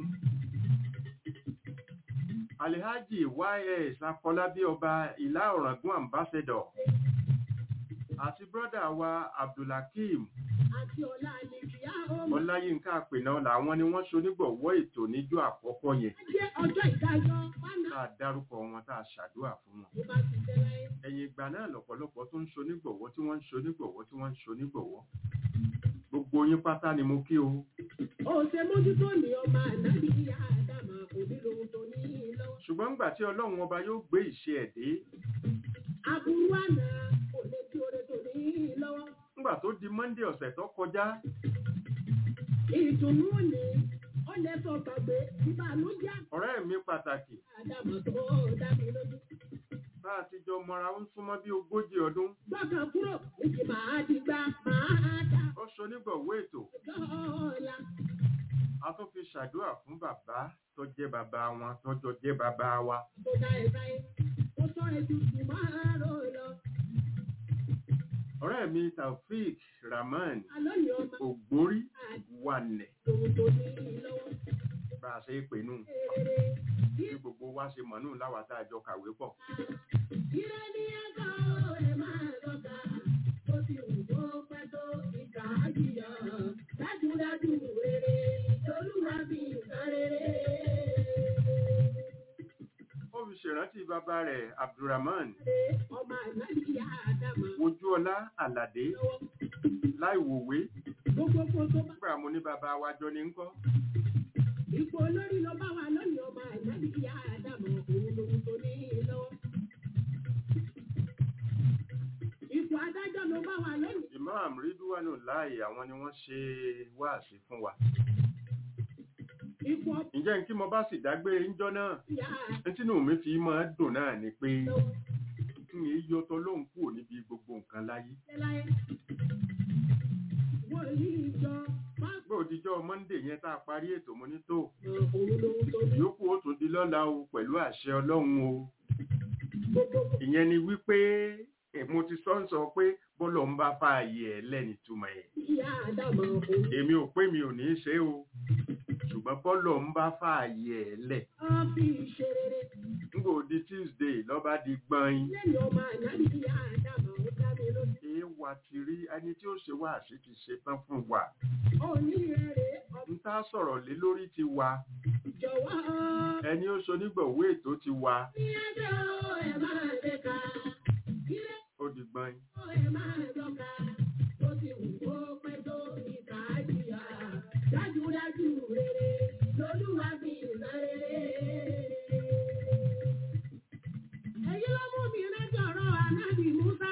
Alhaji YS Afọlábí ọba ìlà ọ̀ràngún ambassador àti brọ́dà wa Abdulhakeem àti ọ̀la àlèkìyà ọmọ. Ọláyínká àpènà làwọn ni wọ́n ṣonígbọ̀wọ́ ètò níjọ́ àkọ́kọ́ yẹn Jẹ́ ọjọ́ ìdájọ́ fánà. tá a dárúkọ wọn tá a ṣàdúrà fún wọn Bí bá ti jẹ́ láyé. ẹ̀yìn ìgbà náà lọ́pọ̀lọpọ̀ tó ń ṣonígbọ̀wọ́ tí wọ́n ń ṣonígbọ̀wọ́ tí wọ́n ń ṣonígbọ̀wọ́ gbogbo yín pátá ni mo kí o Ó ṣe mójútó ní ọmọ ànábì ìyá àdàmọ̀ òní lòun tó ní í lọ́wọ́. ṣùgbọ́n ńgbà tí ọlọ́run ọba yóò gbé ìṣe ẹ̀ dé Aburú àná kò lè tí oore tó ní í lọ́wọ́. ńgbà tó di Monday ọ̀sẹ̀ tó kọjá Ìdùnnú ni ó lè sọ gbàgbé ìbànújẹ́ ọ̀rẹ́ mi pàtàkì àdàmọ̀ tó dá mi lójú. tá a ti jọ mọra ó ń súnmọ́ bí ogójì ọdún Gbọ́kàn kúrò ìjì máa ti gbá máa dá ó ṣonígbọ̀wọ́ ètò ọjọ́ ọ̀la. a tún fi ṣàdúrà fún bàbá tó jẹ́ bàbá wọn tó jọ jẹ́ bàbá wa Tó dá ẹ báyìí, ó sọ ètùtù máa rò lọ. ọ̀rẹ́ mi Taofik Rahman Àlọ́ ni ọmọ ògbórí wànẹ̀ lòun tó ní í lọ́wọ́. bá a ṣe é pè nù Èrè bí gbogbo wa ṣe mọ̀ nù láwa tá a jọ kàwé pọ̀ Ire ni ẹ̀kọ́ ẹ máa lọ́ka, ó ti wù kó pẹ́ tó ìkà á jìyà. Dájúdájú rere, Olúwa fi nǹkan rere. ó fi ṣèrántí bàbá rẹ̀ Abdulrahman Ọmọ ànábìyà Ádámà Ojúọlá Àlàdé lọ́wọ́. láìwòwé Gbogbo kó tó bá nígbà mo ní bàbá wa jọ ní ńkọ́ Ipò olórí ló bá wa lónìí ọmọ àìmọ́bí ìyá àdàmọ̀ òun lòun tó ní lọ́wọ́. Ipò adájọ́ ló bá wa lónìí. imam ridwanu láì àwọn ni wọ́n ṣe wáàsí fún wa Ipò ǹjẹ́ n kí mo bá sì dágbére ńjọ́ náà ìyá ní tínú mi fi máa dùn náà ni pé àdàmọ̀ kí n yọ tọ́ lóhùn kúrò níbi gbogbo nǹkan láyé láyé. Wòlíì ìjọ má gbé òdìjọ́ monday yẹn tá a parí ètò mo ní tó òun lòun tó ní ìyókù ó tún di lọ́la o pẹ̀lú àṣẹ ọlọ́run o gbogbo ìyẹn ni wípé ẹ̀, mo ti sọ ń sọ pé bọ́lọ̀ ń bá fààyè ẹ̀ lẹ́ni túmọ̀ ẹ̀ ìyá àdàmọ̀ òun. èmi ò pé mi ò ní í ṣe o ṣùgbọ́n bọ́lọ̀ ń bá fààyè ẹ̀ lẹ̀ Wọ́n fi ṣe rere. nígbà ó di tuesday lọ́ba di gbọ́n Lẹ́yìn ọmọ ànábì ìyá àdàmọ̀ ó dá mi lójú. èé wa ti rí ẹni tí ó ṣe wá àṣì ti ṣe tán fún wa Òní rere n tá sọ̀rọ̀ lé lórí ti wa ọ̀jọ̀wọ́. ẹni ó ṣonígbọ̀wé ètò ti wa Ní ẹjọ́ ẹ máa ṣe ká. Ilé ó di gbọ́n ẹ máa dọ́ka. Ó ti wù kó pẹ́ tó ìta jìyà. Dájúdájú rere lolúwa fi ìná rere. Èyí ló mú mi rántí ọ̀rọ̀ ànábì Musa.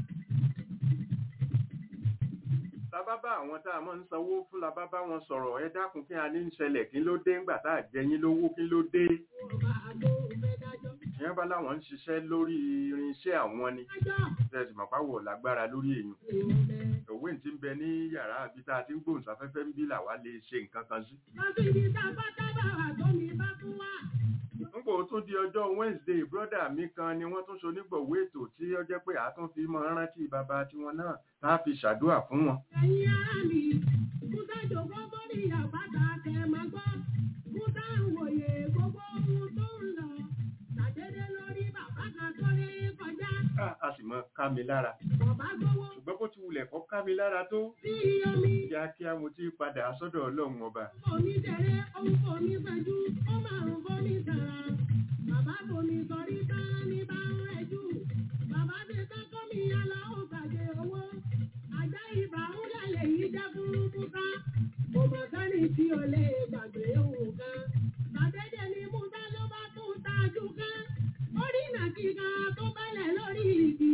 tábá bá àwọn tá a máa ń sanwó fún la bá bá wọn sọ̀rọ̀ ẹ dákun kí a ní ń ṣẹlẹ̀ kí ló dé ńgbà tá a jẹ yín lówó kí ló dé Ọba àgbo fẹ́ dájọ́. ìyẹn bá láwọn ń ṣiṣẹ́ lórí irinṣẹ́ àwọn ni Dájọ́ tẹ̀sí màpáwọ̀ lágbára lórí èèyàn ìrọ̀lẹ́. òwe tí ń bẹ ní yàrá àbí tá a ti ń gbóhùnsáfẹ́fẹ́ ń bí làwa lè ṣe nǹkan kan sí. Lọ́sí ibi tá a bá dábàá wà tó mi bá tún wà. nígbò tún di ọjọ́ wednesday brọ́dà mi kan ni wọ́n tún ṣonígbọ̀wé ètò tí ó jẹ́ pé a tún fi máa rántí bàbá tiwọn náà tá a fi ṣàdúrà fún wọn. Ẹ̀yin ará mi, Musa jòkó sórí àpáta kẹ́ máa gbọ́. Musa ń wòye gbogbo ohun tó ń lọ. Ṣàdédé lórí bàbá kan tó lé kọjá. a a sì mọ ká mi lára Bàbá gbowó ṣùgbọ́n bó ti wulẹ̀ kọ́ ká mi lára tó sí omi. kíákíá mo ti padà sọ́dọ̀ ọlọ́run ọba. Omi tẹ̀lé ohun kò ní fẹ́jú. Ó máa ń bomi sàrà. Bàbá bomi sọrí tán ní bá ń rẹ̀jú. Bàbá ti kọ́kọ́ mi yálà ó gbàgbé owó. Àjá ìbà ń lálẹ́ yìí jẹ́ fún Musa. Kò mọ̀ sẹ́ni tí o lè gbàgbé òun kan. Bàdédé ni Musa ló bá tún tajú kan. Orí nàkíkà tó bẹ́lẹ̀ lórí igi.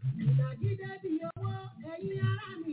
Ìnàgídé di owó ẹ̀yin ará mi.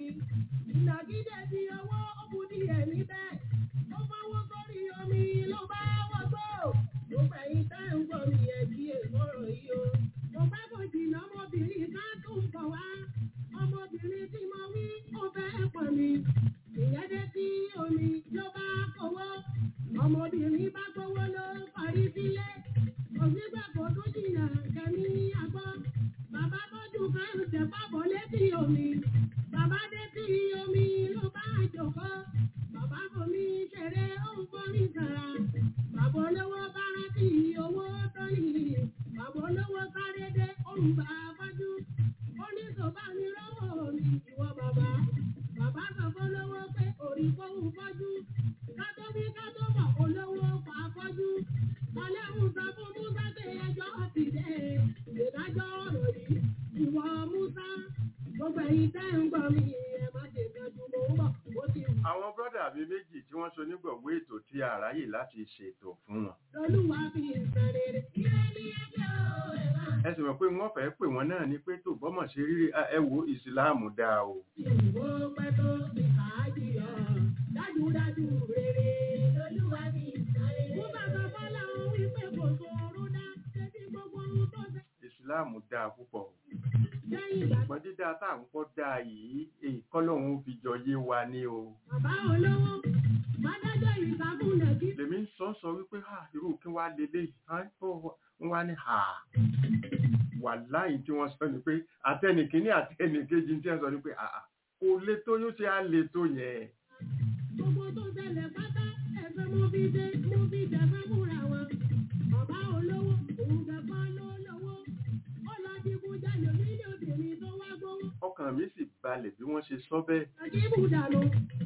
Ìnàgídé di owó ó bu díẹ̀ níbẹ̀. Ó fọwọ́ sórí omi ló bá wọ́gbó. Mo fẹ̀yìn tẹ́ ń gbọ́ mi ẹ̀ kí èkóró yìí o. Mo pẹ́ kò jìnnà ọmọbìnrin ká tún bọ̀ wá. Ọmọbìnrin tí mo wí ó fẹ́ pọ̀ mi. Ìyẹn dé sí omi ló bá kówó. Ọmọbìnrin bá gbówó ló parí sílé. Òsínbà kò tún jìnnà kẹ́mi àgbọ̀. Bàbá tọ́jú kan ń tẹ̀ pábọ̀ létí omi. Bàbá dé sí omi ló bá jòkó. Bàbá fomi ṣeré ó ń fomi sàrà. Bàbá olówó bá rántí owó tó ní. Bàbá olówó sáré dé ó ń bá a fọ́jú. Ó ní sọ̀bá mi lọ́wọ́ mi ìwọ bàbá. Bàbá sọ fún olówó pé orí kóhùn fọ́jú. Kátó bí kátó bọ̀ olówó pa fọ́jú. Ọlẹ́hùn sọ fún Musa pé ẹjọ́ ti dé. Ìdájọ́ ọ̀rọ̀ yìí ìwọ Musa. Gbogbo ẹ̀yin tẹ́ ń gbọ́ mi ẹ̀ má ṣe kẹ́jú mò ń bọ̀. Ó ti wù. àwọn brọ́dà mi méjì tí wọ́n ṣonígbọ̀wé ètò tí a ráyè láti ṣètò fún wọn. Lolúwa fi ìsàn rere. Ilé ní ẹjọ́ ẹ̀ máa ẹ sì mọ̀ pé wọ́n fẹ́ pè wọ́n náà ni pé tó bọ́mọ̀ ṣe rírí "Ah, ẹ wo ìsìláàmù dáa o. ìwò pẹ́ tó ìkàájì ọ̀. Dájúdájú rere. Lolúwa fi ìsàn rere. Mo bàbá Bọ́lá òun wípé kò sòrò dá. Ṣé bí gbogbo ohun tó ṣe ìsìláàmù dáa púpọ̀ o. lẹ́yìn ìgbà ṣùgbọ́n dídá tá à ń kọ́ dáa yìí èyí kọ́lọ́hún ó fi jọ yé wa ní o. bàbá olówó bá dájọ́ ìsàkúnlẹ̀ kí lèmi ń sọ sọ wípé ha irú kí wàá lélẹ̀ wọ́n wá ní ha wà láyìn tí wọ́n sọ ni pé àtẹnìkíní àtẹnìkejì tí wọ́n sọ ni pé àà kò lè tó yóò ṣe á lè tó yẹn. gbogbo tó ṣẹlẹ̀ pátá ẹ̀fẹ́ mo fi dé mo fi dẹ̀fẹ́ múra wọn. bàbá olówó òun dẹ̀fọ́ ló lówó. ó lọ digun jalè nílé obìnrin tó wá gbówó. ọkàn mi sì balẹ̀ bí wọ́n ṣe sọ bẹ́ẹ̀. àjíbù dànù.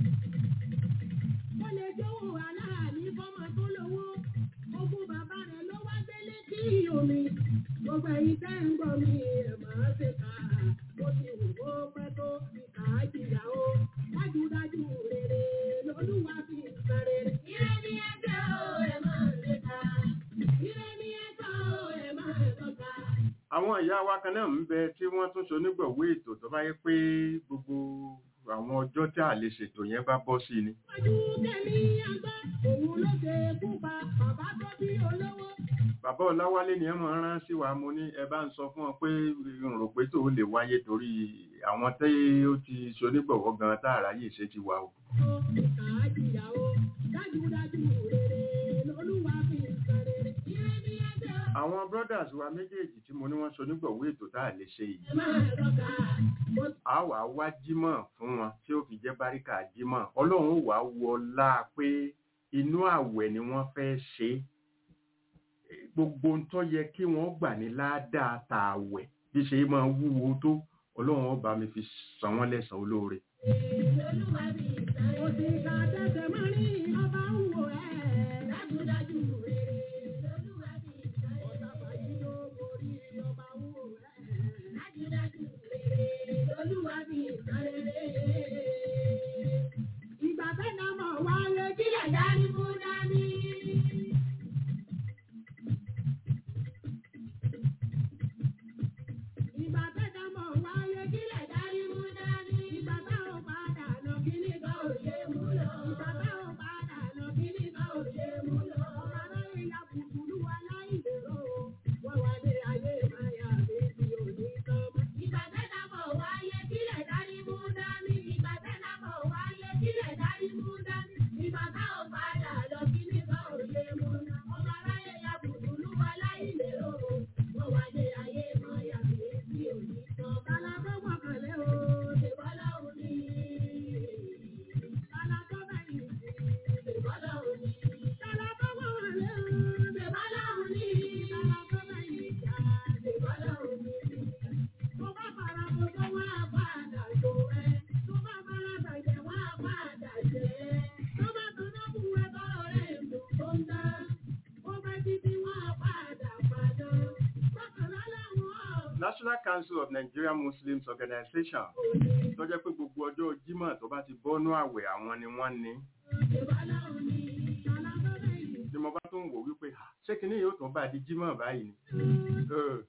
ó lè jówó aláàlí fọ́mọ tó lówó. ogún bàbá rẹ̀ ló wá gbélé sí omi. gbogbo ẹ̀yin tẹ́ ń gbọ́ mi ẹ̀ máa ṣe kà á. ó ti wù kó pẹ́ tó fi kà á jìyà o. dájúdájú rere lolúwa fi ń san rere. ilé ní ẹgbẹ́ o àwọn ìyá wa kan náà ń bẹ tí wọ́n tún ṣonígbọ̀wé ètò tó bá yẹ pé gbogbo àwọn ọjọ́ tí a lè ṣètò yẹn bá bọ́ sí ni. Ojú kẹ́mi àgbá, òun ló ṣe kú pa bàbá tó bí olówó. bàbá ọláwálé ni ẹ máa rán sí wa mo ní ẹ bá ń sọ fún ọ pé n rò pé tó lè wáyé torí àwọn tí ó ti ṣonígbọ̀wọ́ gan tá àráyè ṣe ti wà o. Kàájìyàwó, dájúdájú rere lolúwa fi ń san rere. Ire ni ẹgbẹ́ o. àwọn brothers wa méjèèjì tí mo ní wọ́n ṣonígbọ̀wé ètò tá a lè ṣe yìí Ẹ máa rọ̀gà. Mo a wà á wá jímọ̀ fún wọn tí ó fi jẹ́ báríkà jímọ̀ ọlọ́run ó wà á wọlá pé inú àwẹ̀ ni wọ́n fẹ́ ṣe é. gbogbo ń tó yẹ kí wọ́n gbà ní ládàá tààwẹ̀ bí ṣe máa wúwo tó ọlọ́run ó bá mi fi san wọ́n lẹ́san olóore. lolúwa fi ń san rere. Òṣìkà tẹsẹ̀ máa rí ọba ń wò ẹ́. Dájúdájú rere lolúwa fi ń san rere. Ọ̀tàfà yìí ló borí ọba ń wò ẹ́. Dájúdájú rere lolúwa fi ń san rere. Ìgbà tẹ́lá mọ̀ wáyé kílẹ̀ dání mú dání. Ìgbà tẹ́lá mọ̀ wáyé kílẹ̀ dání mú dání. Ìgbà táwọn padà lọ kíní kan ò ṣe mú lọ. Ìgbà táwọn padà lọ kíní kan ò ṣe mú lọ. Ọ̀rọ̀ rẹ̀ ya kùkùrú wa láì lérò. Wọ́n wá dé ayé máyà méjì òní tán mọ́. Ìgbà tẹ́lá mọ̀ wáyé kílẹ̀ dání mú dání. Ìgbà tẹ́lá mọ̀ wáyé kílẹ̀ dání mú dání. Ìgbà táwọn padà lọ kíní kan ò ṣe mú lọ. Ọ̀rọ̀ rẹ̀ ya kùkùrú wa láì lérò. Wọ́n wá dé ayé máyà méjì òní tán. Bàlá tó gbọ̀kànlé o, ṣèbọ́lá òní. Bàlá tó bẹ̀yìn sí, ṣèbọ́lá òní. Bàlá tó gbọ̀kànlé o, ṣèbọ́lá òní. Bàlá tó bẹ̀yìn sí, ṣèbọ́lá òní. Tó bá fara bọ̀ tó wá padà tó ẹ. Tó bá fara bàjẹ́ wá padà jẹ́. Tó bá tọ́jú fún ẹ tọ́rọ rẹ̀ lò tó ń dá. Ó bá títí wá padà padà. Bákanná làwọn ọ̀gbìn. National Council of Nigerian Muslims Organization tó jẹ́ pé gbogbo ọjọ́ jímọ̀ tó bá ti bọ́nú àwẹ̀ àwọn ni wọ́n ní. ni mo bá tún wò wípé "Ah, ṣé kinní yóò tún bá di jímọ̀ báyìí ni. Ẹ,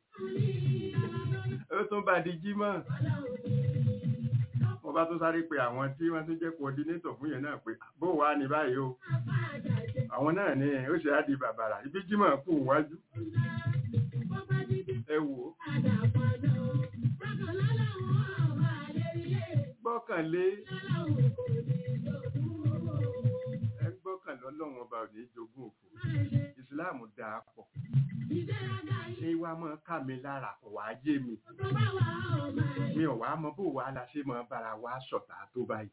ó tún bá di jímọ̀. mo bá tún sáré pé àwọn tí wọ́n tún jẹ́ coordinator fún yẹn náà pé bó wà ní báyìí o àwọn náà ní ó ṣe á di bàbàrà ibi jímọ̀ kù wájú ẹ wò ó gbọ́kànlé ẹ gbọ́kànlé ọlọ́run ọba ò ní jogún òfò ìsìláàmù dáa pọ̀ ṣé wàá mọ ká mi lára kò wá yé mi mi ò wá mọ bó wàá la ṣe mọ bára wa ṣọ̀tá tó báyìí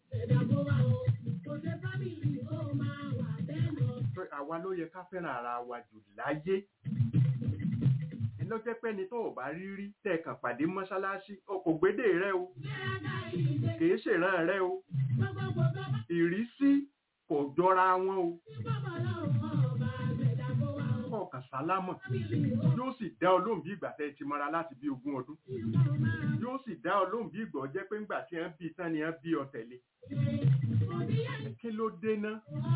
pé àwa ló yẹ ká fẹ́ràn ara wa jù láyé ló jẹ́ pé ẹni tó ò bá rí rí tẹ̀kàn pàdé mọ́ṣáláṣí o kò gbédè rẹ o kìí ṣèràn rẹ o ìrísí kò jọra wọn o kọ̀ọ̀kan sálámọ̀ yóò sì dá ọ lóhùn bí ìgbà tẹ́ ẹ ti mọ́ra láti bí ogún ọdún yóò sì dá ọ lóhùn bí ìgbà jẹ́ pé ńgbà tí ẹ ń bí tán ni ẹ bí ọ tẹ̀lé kí ló dé ná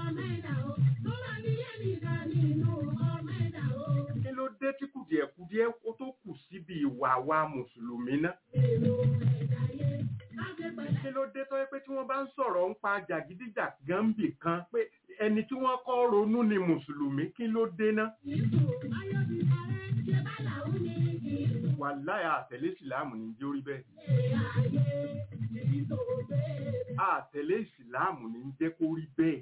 kí ló dé tí kùdìẹ̀kudiẹ ó tó kù síbi ìwà wa mùsùlùmí ná kí ló dé tó yẹ pé tí wọ́n bá ń sọ̀rọ̀ ń pa jàgídíjàgan bì kan pé ẹni tí wọ́n kọ́ ronú ni mùsùlùmí kí ló dé ná wàláì àtẹ̀lé ìsìláàmù ní jẹ́ orí bẹ́ẹ̀ àtẹ̀lé ìsìláàmù ní jẹ́ kó rí bẹ́ẹ̀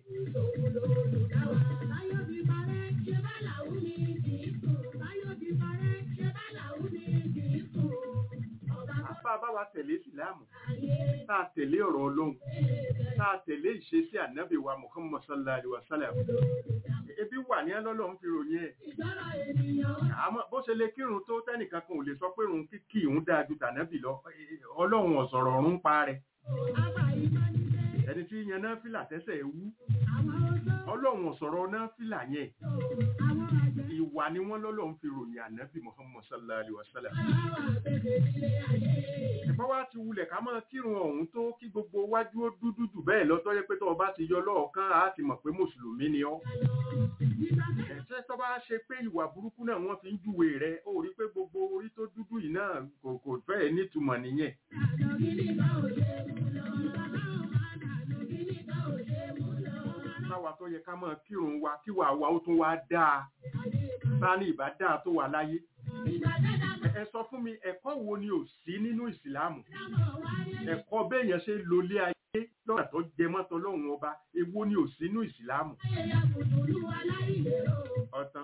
apá bá wa tẹ̀lé ìsìláàmù tá a tẹ̀lé ọ̀rọ̀ ọlọ́run tá a tẹ̀lé ìṣesí ànábì wa muhammad sallallahu alaihi wa sallam ebi wà ní ẹlọ́lọ́run fi ròyìn ẹ̀ àmọ́ bó ṣe lè kírun tó tẹ́nìkan kan ò lè sọ pé òun kíkì òun dáa ju tànábì lọ ọlọ́run ọ̀sọ̀rọ̀ ọ̀run pa rẹ̀ ẹni tí yan náà fìlà tẹ́sẹ̀ wú ọlọ́run ọ̀sọ̀rọ̀ náà fìlà yẹn ìwà ni wọ́n lọ́lọ́run fi ròyìn ànábì muhammad sallallahu alaihi wa sallam ẹ̀fọ́ wá ti wulẹ̀ ká máa kírun ọ̀hún tó kí gbogbo wájú ó dúdú jù bẹ́ẹ̀ lọ́tọ́ yẹ pé tó o bá ti yọ lọ́ọ̀kan á ti mọ̀ pé mùsùlùmí ni ọ́ ẹ̀ṣẹ́ tó bá ṣe pé ìwà burúkú náà wọ́n fi ń júwe rẹ̀ ó rí pé gbogbo orí tó dúdú náà kò kò fẹ́ẹ̀ nítumọ̀ nìyẹn káwa tó yẹ ká máa kírun wa kíwà wa ó tún wá dáa bá ní ìbá dáa tó wà láyé Ẹ- ẹ sọ fún mi ẹ̀kọ́ wo ni ò sí nínú ìsìláàmù ẹ̀kọ́ béèyàn ṣe lólé ayé lọ́nà tó jẹ mọ́tò lọ́hùn ọba èwo ni ò sí nínú ìsìláàmù ọ̀tán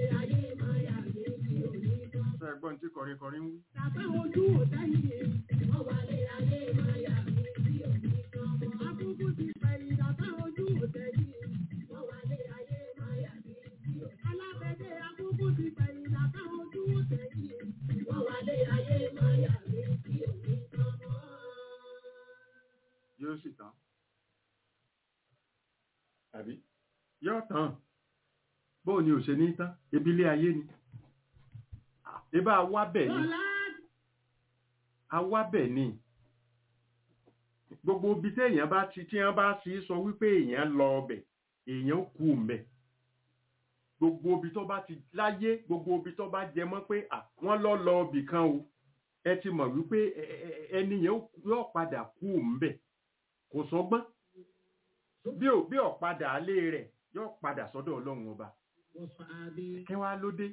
sọ ẹ̀gbọ́n tí kọrin kọrin ń wí yóò sì tán àbí yóò tán bóò ni ò ṣe ní tán ebi ilé ayé ni ebá awábẹ̀ ni awábẹ̀ ni gbogbo ibi téèyàn bá ti tí wọ́n bá sì sọ wípé èèyàn lọ ọbẹ̀ èèyàn kú mbẹ̀ gbogbo ibi tó bá ti láyé gbogbo ibi tó bá jẹ mọ́ pé à, wọ́n lọ lọ ibì kan o ẹ ti mọ̀ wípé ẹ- ẹ- ẹni yẹn yóò padà kú mbẹ̀ kò sọgbọ́n bí ò bí ọ̀padà alé rẹ̀ yóò padà sọ́dọ̀ ọlọ́run ọba kí wá ló dé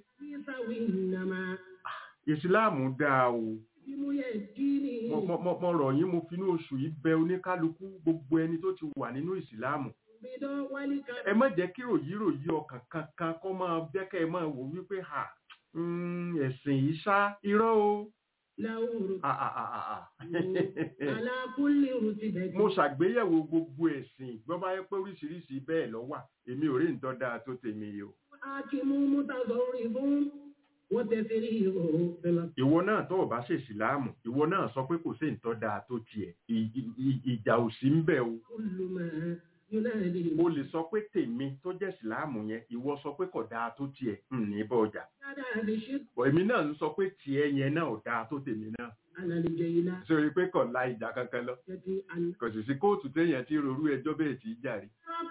ìsìláàmù dáa o mo mo- mo- mo rọ̀ yín mo finú oṣù yìí bẹ oníkálukú gbogbo ẹni tó ti wà nínú ìsìláàmù ẹ má jẹ́ kí ròyíròyí ọkàn kankan kọ́ máa bẹ́kẹ́ ẹ máa wò wípé ha mm, ẹ̀sìn yìí ṣá irọ́ o Ah, ah, ah, ah, ah. mo ṣàgbéyẹ̀wò gbogbo ẹ̀sìn gbọ́ bá yẹ pé oríṣiríṣi bẹ́ẹ̀ ló wà èmi ò rí nǹkan dáa tó tèmi yìí o ìwọ náà tó o bá ṣe ìsìláàmù ìwọ náà sọ pé kò sí nǹkan dáa tó tiẹ̀ Ì- ì- ì- ìjà ò sí ń bẹ̀ o o lè sọ pé tèmi tó jẹ́ ìsìláàmù yẹn ìwọ sọ pé kò dáa tó tiẹ̀ ń ní bọ́ ọjà Bọ̀ èmi náà ń sọ pé tiẹ̀ yẹn náà ò dáa tó tèmi náà sórí pé kò la ìjà kankan lọ kò sì sí kóòtù téèyàn ti rorú ẹjọ́ bẹ́ẹ̀ tí í jàre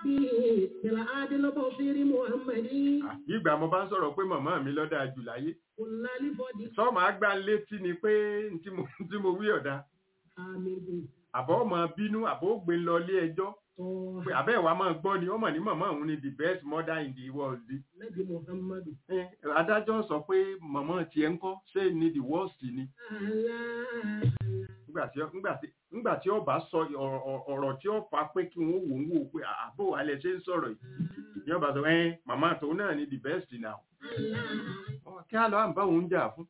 Ah, ìgbà mo bá ń sọ̀rọ̀ pé màmá mi lọ́dà jù láyé sọ́ọ̀mù àgbà létí ni pé n tí mo- n tí mo wí ọ̀dà àbọ̀ ọmọ bínú àbọ̀ ó gbé lọ ilé ẹjọ́ pé àbẹ́ ìwà máa gbọ́ ni ọmọ ní màmá òun ni the best mother in the world Eh, adájọ́ sọ pé màmá tiẹ̀ ń kọ́ ṣé ni the worst ni nígbà tí nígbà tí nígbà tí ọba sọ ọ̀rọ̀- ọ̀rọ̀ ọ̀rọ̀ tí ó fa pé kí wọ́n wò ń wò pé àbò alẹ́ ṣe ń sọ̀rọ̀ yìí ní ọba sọ ẹ́ màmá tòun náà ni the best now Ọ, kí á lọ à ń bá òun jà fún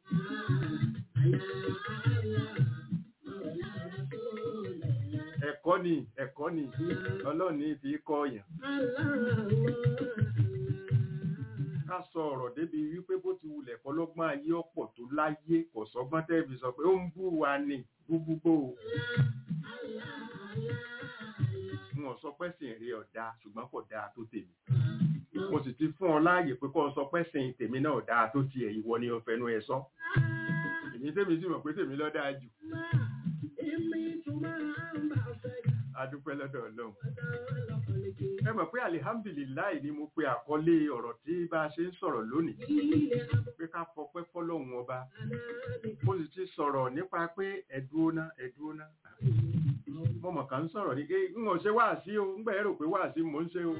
ẹ̀kọ́ ni ẹ̀kọ́ ni ọlọ́run ní fi kọ́ ọ̀yàn ká sọ ọ̀rọ̀ débi wípé bó ti wulẹ̀ kọ́lọ́gbọ́n ayé ọ̀pọ̀ tó láyé kò sọ́gbọ́n tẹ́ẹ̀bì sọ pé ó ń bú wa ní gbúgbúgbò wọn sọ pé sìn rí ọ̀dà ṣùgbọ́n kò dáa tó tèmi mo sì ti fún ọ láàyè pé kó o sọ pé sìn tèmi náà dáa tó tiẹ̀ ìwọ ni o fẹnu ẹ sọ èmi tèmi sì mọ̀ pé tèmi ló dáa jù adúpẹ́ lọ́dọ̀ ọlọ́run ẹ mọ̀ pé alihamdulilayi ni mo pe àkọlé ọ̀rọ̀ tí bá a ṣe ń sọ̀rọ̀ lónìí pé ká fọpẹ́ fọ́lọ́run ọba mo sì ti sọ̀rọ̀ nípa pé ẹ̀dúóná ẹ̀dúóná mo mọ̀ kàn ń sọ̀rọ̀ ní pé n ò ṣe wáàsí o ń gbà ẹ́ rò pé wáàsí mò ń ṣe o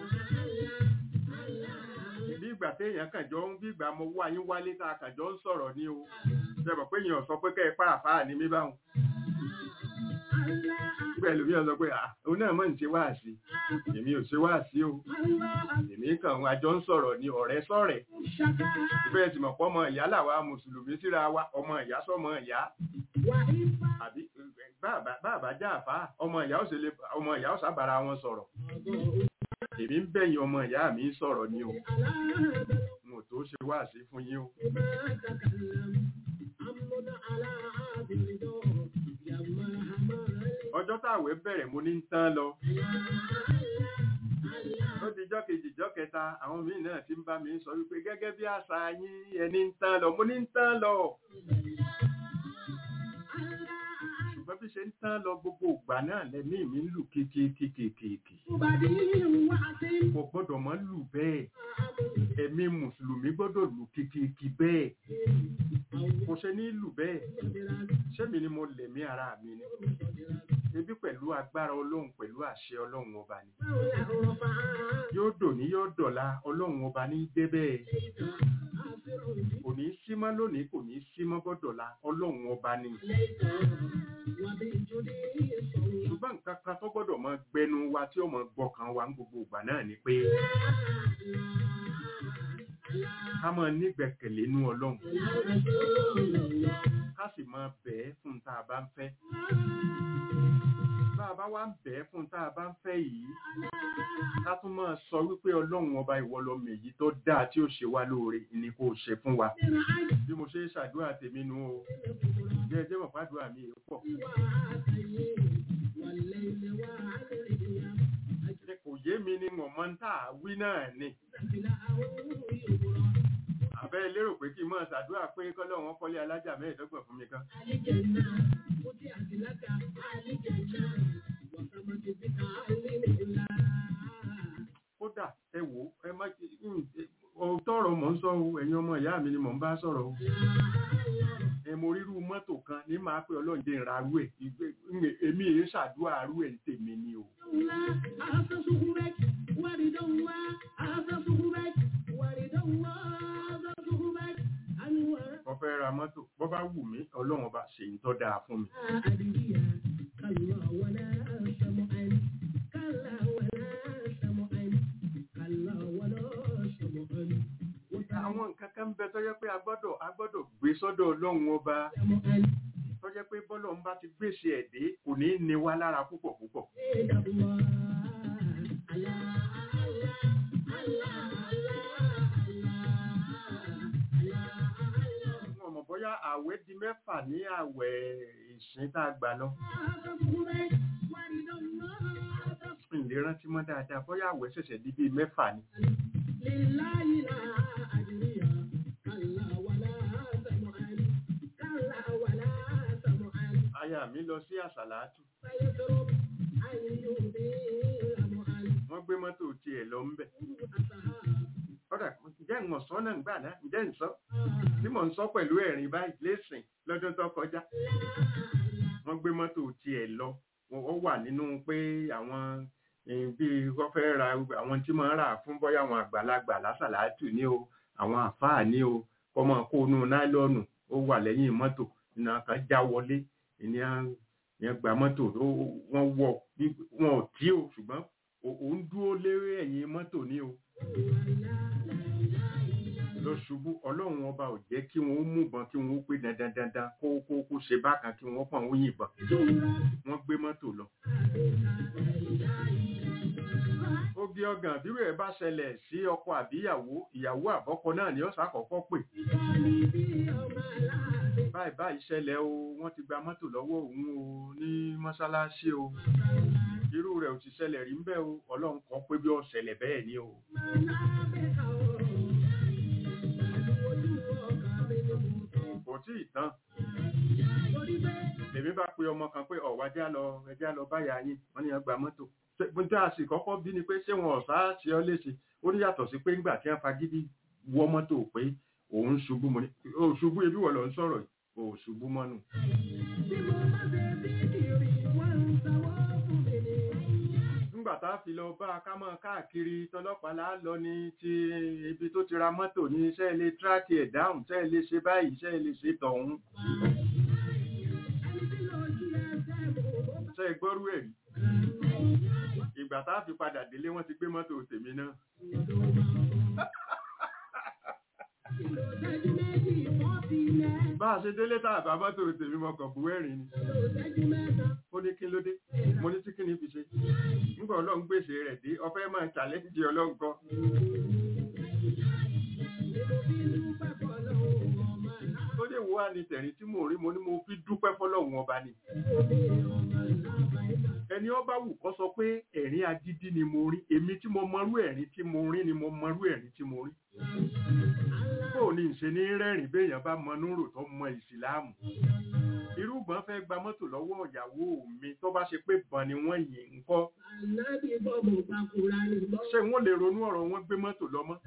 bí ìgbà téèyàn kàn jọ ń bí ìgbà mo wá yín wálé tá a kàn jọ ń sọ̀rọ̀ ní o ṣe mọ̀ pé èèyàn sọ pé kẹ́ ẹ pàápàá ní mí báwọn nígbà ẹlòmíràn sọ pé ah òun náà mọ̀ ń ṣe wáàsí èmi ò ṣe wáàsí o èmi kàn wá jọ ń sọ̀rọ̀ ní ọ̀rẹ́ sọ̀rẹ́ ìbẹ́ẹ̀ tí mọ̀ pọ́ ọmọ ìyá làwa mùsùlùmí síra wa ọmọ ìyá sọmọ ìyá àbí bàbá bàbá já àfá ọmọ ìyá ó ṣe lè ọmọ ìyá ó sábàra wọn sọ̀rọ̀ èmi ń bẹ̀yìn ọmọ ìyá mi sọ̀rọ̀ ni o n ò tó ṣe wáàsí fún yín o ọjọ́ táwẹ̀ bẹ̀rẹ̀ mo ní ń tán lọ ó di jọ́ kejì jọ́ kẹta àwọn míì náà ti ń bá mi sọ wípé gẹ́gẹ́ bí àṣà yín ẹni ń tán lọ mo ní ń tán lọ ṣùgbọ́n bí ṣe ń tán lọ gbogbo ìgbà náà lẹ́mí mi ń lù kíkíkíkíkíkí kò gbọ́dọ̀ mọ́ lù bẹ́ẹ̀ ẹ̀mí mùsùlùmí gbọ́dọ̀ lù kíkíkí bẹ́ẹ̀ kò ṣe ní lù bẹ́ẹ̀ ṣémi ni mo lẹ̀mí ara mi ni ebi pẹ̀lú agbára ọlọ́run pẹ̀lú àṣẹ ọlọ́run ọba ni yóò dòní yóò dọ̀la ọlọ́run ọba ní débẹ̀ kò ní í símọ́ lónìí kò ní í símọ́ bọ́dọ̀la ọlọ́run ọba ni ṣùgbọ́n nǹkan kan tó gbọ́dọ̀ mọ gbẹnu wa tí ó mọ gbọ́kàn wa ní gbogbo ìgbà náà ni pé ká máa nígbẹ̀kẹ̀lé nú ọlọ́run ká sì máa bẹ̀ẹ́ fún tá a bá ń fẹ́ bá a bá wá ń bẹ̀ẹ́ fún tá a bá ń fẹ́ yìí ká tún máa sọ wípé ọlọ́run ọba ìwọ lọmọ èyí tó dáa tí ó ṣe wá lóore ni kò ṣe fún wa bí mo ṣe ń ṣàdúrà tèmi nu o jẹ́ ẹjẹ́ mọ̀ fàdúrà mi èé pọ̀ Ṣé kò yé mi ni mo mọ̀ ń tà wí náà ni àbẹ́ lérò pé kí n máa ṣàdúrà pé kọ́lọ́run kọ́lé alájà mẹ́ẹ̀ẹ́dọ́gbọ̀n fún mi kan kódà ẹ wò ó, ẹ má òótọ́ ọ̀rọ̀ mò ń sọ o ẹ̀yin ọmọ ìyá mi ni mò ń bá sọ̀rọ̀ o ẹ mo rírú mọ́tò kan ní máa pé ọlọ́run dé ra arú ẹ̀ ìgbé- ìgbé- èmi èyí ṣàdúrà arú ẹ̀ ń tèmi ni o mo fẹ́ ra mọ́tò bó bá wù mí ọlọ́run ọba ṣe ń tọ́ dáa fún mi àwọn nǹkan kan ń bẹ tó jẹ́ pé a gbọ́dọ̀ a gbọ́dọ̀ gbé sọ́dọ̀ ọlọ́run ọba tó jẹ́ pé bọ́lọ́run bá ti gbèsè ẹ̀ dé kò ní í ni wá lára púpọ̀ púpọ̀ wọn mọ̀ bóyá àwẹ̀ di mẹ́fà ní àwẹ̀ ìsìn tá a gbà lọ ìlera rántí mọ́ dáadáa bóyá àwẹ̀ ṣẹ̀ṣẹ̀ di bíi mẹ́fà ni aya mi lọ sí àsàlátù wọ́n gbé mọ́tò tiẹ̀ lọ ń bẹ̀ ọ̀dà ǹjẹ́ ń sọ náà gbà náà ǹjẹ́ ń sọ tí mò ń sọ pẹ̀lú ẹ̀rín báyìí lẹ́sìn lọ́dún tó kọjá wọ́n gbé mọ́tò tiẹ̀ lọ wọ́n ó wà nínú pé àwọn eh, bí wọ́n fẹ́ ra àwọn tí máa ń rà fún bọ́yá àwọn àgbàlagbà lásàlátù ní o àwọn àfáà ní o kọ́mọ kó inú náílọ́ọ̀nù ó wà lẹ́yìn mọ́tò iná kan já wọlé ìyẹn ìyẹn gba mọ́tò ó- wọ́n wọ̀ bí wọn ò tí o ṣùgbọ́n ó- ó ń dúró lérí ẹ̀yìn mọ́tò ní o lọ ṣubú ọlọ́run ọba ò jẹ́ kí wọ́n ó múbọn kí wọ́n ó pé dandan dandan kó kó kó ṣe bákan kí wọ́n pọ̀ ń yìnbọn wọ́n gbé mọ́tò lọ. oge ọgàn bírò ẹ bá ṣẹlẹ̀ sí ọkọ àbíyàwó ìyàwó àbọ́kọ náà ni ó ṣàkọ́kọ́ pè báyìí báyìí ṣẹlẹ̀ o wọ́n ti gba mọ́tò lọ́wọ́ òun o ní mọ́ṣáláṣí o irú rẹ̀ ò ti ṣẹlẹ̀ rí ń bẹ́ o ọlọ́run kan pé bí ó ṣẹlẹ̀ bẹ́ẹ̀ ni o kò tí ì tán lèmi bá pe ọmọ kan pé ọ̀wá já lọ ẹjá lọ báyà yín wọ́n ní ọgbà mọ́tò bó tá a sì kọ́kọ́ bí ni pé ṣé wọn ọ̀sá ṣe ọ́ léṣe ó ní yàtọ̀ sí pé ńgbà tí wọ́n fagídí wọ́ mọ́tò pé òun ṣubú mo ní ó ṣubú ebi wọ̀ lọ ń sọ̀rọ̀ yìí ó ṣubú mọ́nù. nígbà tá a fi lọ bá a ká mọ́ káàkiri tọlọ́pàá là á lọ ní ti ibi tó ti ra mọ́tò ní iṣẹ́ ilé tíráàkì ẹ̀ dáhùn iṣẹ́ ilé ṣe báyìí iṣẹ́ ilé ṣe tọ̀hún. ṣe gbọ́rú ẹ̀ rí ìgbà tá a fi padà délé wọ́n ti gbé mọ́tò tèmi náà. bá a ṣe délé tá a bá mọ́tò tèmi mọ́kàn bú ẹ̀rín ni ó ní kí ló dé mo ní tí kí ni fi ṣe nígbà ọlọ́run gbèsè rẹ̀ dé ọfẹ́ máa challenge ọlọ́run kan ó lè wo wá ní tẹ̀rín tí mò ń rí mo ní mo fi dúpẹ́ fọlọ́run ọba ni ẹni ọba wù kọ́ sọ pé ẹ̀rín agídí ni mo rí èmi tí mo mọrú ẹ̀rín tí mo rí ni mo mọrú ẹ̀rín tí mo rí bó ní ìṣe ní rẹ́rìn béèyàn bá mọ núrò tó mọ ìsìláàmù irúgbọ́n fẹ́ gba mọ́tò lọ́wọ́ ìyàwó mi tó bá ṣe pé bọ̀n ni wọ́n yìn ń kọ́ Ànábì bọ́mù gbàkúrà ní bọ́. ṣé wọ́n lè ronú ọ̀rọ̀ wọn gbé mọ́tò lọ́mọ́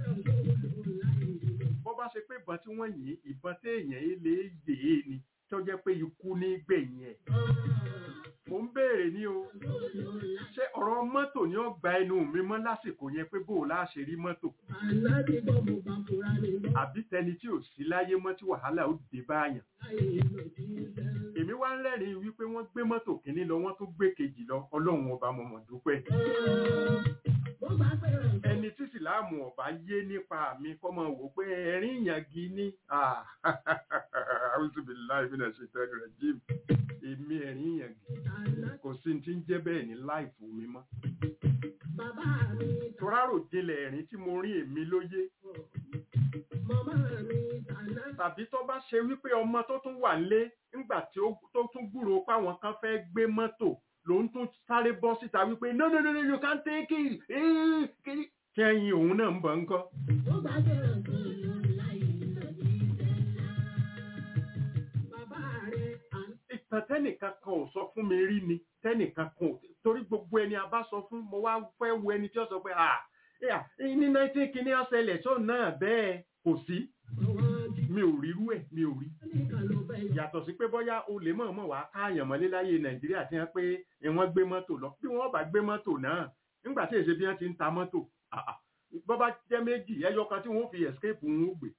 bó bá ṣe pé ìbọn tí wọ́n yìn ìbọn téèyàn yìí lè yè é ni tó jẹ́ pé ikú ní gbẹ̀yìn ẹ̀ mò ń béèrè ní o ṣé ọ̀rọ̀ mọ́tò ni ó gba ẹnu mi mọ́ lásìkò yẹn pé bó o láṣẹ rí mọ́tò Ànábì bọ́mù gbàkúrà ní bọ́. àbí tẹni tí ò sí láyé mọ́ tí wàhálà ó dé báyàn Láyé lòdì sẹ́lá. èmi wá ń rẹ́rìn-ín wípé wọ́n gbé mọ́tò kínní lọ wọ́n tún gbé kejì lọ ọlọ́run ọba mọ̀mọ́ dúpẹ́ Mo gbà pé ọ̀dọ́. ẹni tí sìláàmù ọba yé nípa mi kọ́ mọ wò pé ẹ̀rín ìyàngi ní àwùjọbìláì bí náà ṣe tẹ́lẹ̀ rẹ̀ jí èmi ẹ̀rín ìyàngi Àná kò sí ti ń jẹ́ bẹ́ẹ̀ ní láìfù mi mọ́ bàbá mi torárò jinlẹ̀ ẹ̀rín tí mo rí èmi lóye màmá mi tàná. tàbí tó bá ṣe wípé ọmọ tó tún wà nílé nígbà tí ó tó tún gbúròó páwọn kan fẹ́ gbé mọ́tò ló ń tún sáré bọ́ síta wípé no no no no you can't take it Eh, kí kí ẹyin òun náà ń bọ̀ ńkọ́. Mo gbà pé ọ̀dọ́ láyé lòdì sẹ́lá. Bàbá rẹ̀ àná. ìtàn tẹ́nìkan kan ò sọ fún mi rí ni tẹ́nìkan kan ò torí gbogbo ẹni a bá sọ fún mo wá fẹ́ wo ẹni tí ó sọ pé ah yeah, ní nineteen kìíní ọ̀sẹ̀lẹ̀ tó náà bẹ́ẹ̀ kò sí mi ò rírú ẹ̀ mi ò rí yàtọ̀ sí pé bóyá o lè mọ̀ọ́mọ̀ wá káàyàn mọ́lé láyé nàìjíríà tí wọ́n pé wọ́n gbé mọ́tò lọ bí wọ́n bá gbé mọ́tò náà nígbà tí èsè bí wọ́n ti ń ta mọ́tò ah, ah, bọ́ bá jẹ́ méjì ẹyọ kan tí wọ́n fi escape ń gbé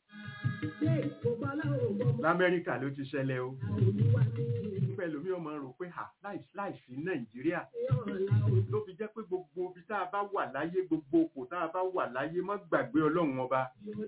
lamẹ́ríkà ló ti ṣẹlẹ̀ o nígbà ẹlòmíì ọmọ rò pé ha láìsí láìsí nàìjíríà ló fi jẹ́ pé gbogbo ibi tá a bá wà láyé gbogbo òkò tá a bá wà láyé má gbàgbé ọlọ́run ọba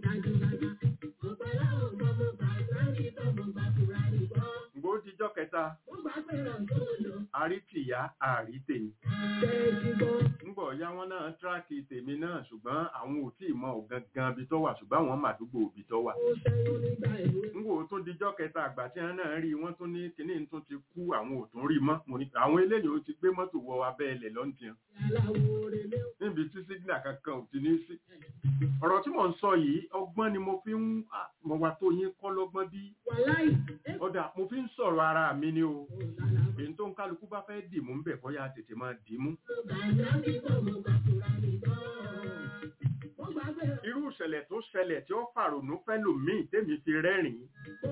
ǹgbó dijọ́ kẹta àrítìyá àrítèmi ńgbọ̀ ya wọn náà tíráàkì tèmi náà ṣùgbọ́n àwọn ò tí ì mọ ògangan ibi tó wà ṣùgbọ́n àwọn màdúgbò ibi tó wà ńgbò tó dijọ́ kẹta àgbà tí wọn náà rí wọn tún ní kíní tún ti kú àwọn ò tún rí mọ́ mo ní àwọn eléyìí ó ti gbé mọ́tò wọ abẹ́ ilẹ̀ lọ́ntìyàn níbi tí sígínà kankan ò ti ní sí ọ̀rọ̀ tí mò ń sọ yìí ọgbọ́n ni mo fi ń ah, mo wà tó yín kọ́ lọ́gbọ́n bí ọ̀dà mo fi ń sọ̀rọ̀ ara mi ni o èyí tó ń kálukú bá fẹ́ dì mú ń bẹ̀ bóyá tètè máa dì mú irú ìṣẹ̀lẹ̀ tó ṣẹlẹ̀ tí ó fàrònú fẹ́ lòmíì tèmi fi rẹ́rìn-ín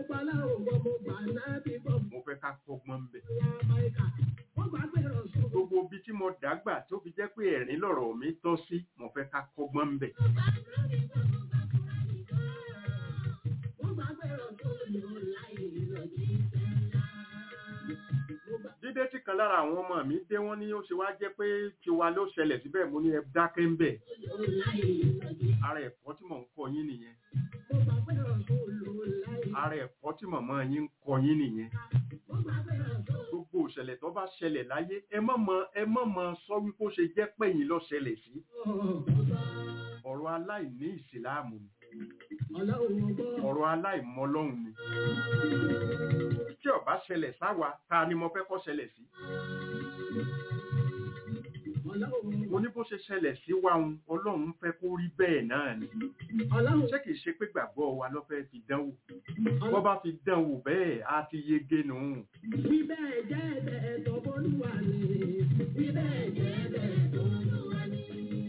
mo fẹ́ ká kọ́gbọ́n ń bẹ̀ gbogbo ibi tí mo dàgbà tó fi jẹ́ pé ẹ̀rín lọ̀rọ̀ mi tọ́ sí mo fẹ́ ká kọ́gbọ́n ń bẹ̀ dídé tí kan lára àwọn ọmọ mi dé wọ́n ní ó ṣe wá jẹ́ pé tiwa ló ṣẹlẹ̀ síbẹ̀ mo ní ẹ dákẹ́ ń bẹ̀ ara ẹ̀kọ́ tí mò ń kọ́ yín nìyẹn ara ẹ̀kọ́ tí màmá yín ń kọ́ yín nìyẹn gbogbo ìṣẹ̀lẹ̀ tó bá ṣẹlẹ̀ láyé ẹ má mọ ẹ má mọ sọ wípé ó ṣe jẹ́ pẹ̀yìn ló ṣẹlẹ̀ sí ọ̀rọ̀ aláìní ìsìláàmù ni ọ̀rọ̀ aláìmọlọ́hun ni tí ó bá ṣẹlẹ̀ sáwa ta ni mo fẹ́ kó ṣẹlẹ̀ sí mo ní bó ṣe ṣẹlẹ̀ sí wa ń ọlọ́run fẹ́ kó rí bẹ́ẹ̀ náà ni ṣé kìí ṣe pé gbàgbọ́ wa ló fẹ́ fi dánwò wọ́n bá fi dánwò bẹ́ẹ̀ á ti yege nù Bíbẹ̀ jẹ́ ẹ̀bẹ̀ tó bólúwa ni. Bíbẹ̀ jẹ́ ẹ̀bẹ̀ tó bólúwa ni.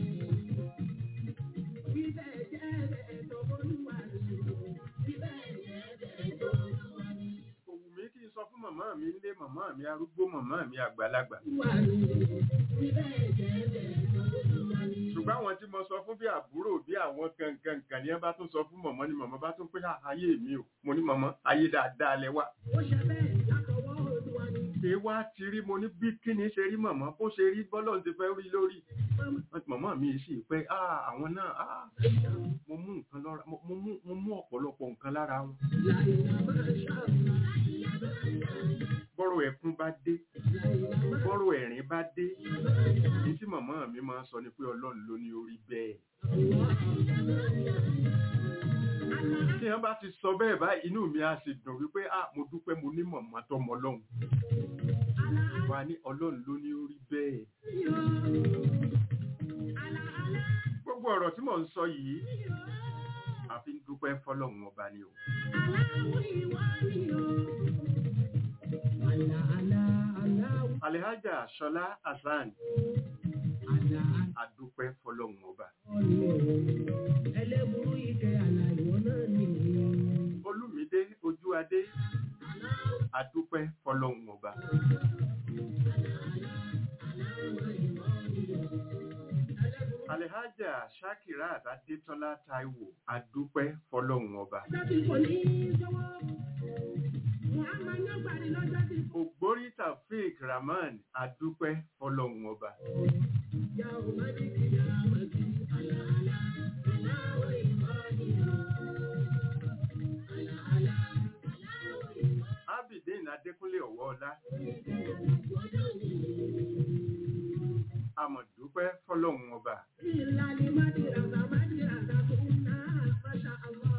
Bíbẹ̀ jẹ́ ẹ̀bẹ̀ tó bólúwa ni. Bíbẹ̀ jẹ́ ẹ̀bẹ̀ tó bólúwa ni. òwú mi kì í sọ fún màmá mi nílé màmá mi arúgbó màmá mi àgbàlagbà Wà ní. Bíbẹ̀ jẹ́ ẹ̀bẹ̀ tó bólúwa ni. ṣùgbọ́n àwọn tí mo sọ fún bí àbúrò bí àwọn kankan kan ní ẹ bá tún sọ fún mọ̀mọ́ ni mọ̀mọ́ bá tún pé "Ah, ayé mi o mo ní mọ̀mọ́ ayé dáadáa lẹ wà Ó ṣe bẹ́ẹ̀ látọwọ́ Olúwa ni. ṣé wá ti rí mo ní bí kíni ṣe rí mọ̀mọ́ bó ṣe rí bọ́lọ̀ ti fẹ́ rí lórí mọ̀mọ́ mi sì pé "Ah, àwọn náà ah, mo mú nǹkan lọ́ra mo mo mú mo mú ọ̀pọ̀lọpọ̀ nǹkan lára wọn Láìlá máa ṣàlùmá. bọ́rọ̀ ẹkún bá dé bọ́rọ̀ ẹ̀rín bá dé ní tí mọ̀mọ́ mi máa ń sọ ni pé ọlọ́run ló ní orí bẹ́ẹ̀ tí wọ́n bá ti sọ bẹ́ẹ̀ báyìí inú mi á sì dùn wípé ah mo dúpẹ́ mo ní mọ̀mọ́ tọmọ ọlọ́run wà ní ọlọ́run ló ní orí bẹ́ẹ̀ gbogbo ọ̀rọ̀ tí mò ń sọ yìí àfi ń dúpẹ́ fọlọ́run ọba ni o alihaja ṣọlá hasan adúpẹ́ fọlọ́run ọba ẹlẹ́burú ìkẹ́ àlà ìwọ náà nìyí. olùmídé ojú adé adúpẹ́ fọlọ́run ọba alihaja shakirat adétọ́lá taiwo adúpẹ́ fọlọ́run ọba Ọjọ́ tí kò ní sọ́wọ́. Muhammad ní ọgbàdì lọ́jọ́ tí kò ògbórí taofeek rahman adúpẹ́ fọlọ́run ọba yá o má ní kí yá má sí. Àlà àlà aláwọ̀ ìmọ̀ọ́nì o. Àlà àlà aláwọ̀ ìmọ̀ọ́nì abidin adékúnlé ọwọ́ọlá amọ̀dúpẹ́ fọlọ́run ọba ìlànà mádìràdà mádìràdà tó ń ná Masha Allah.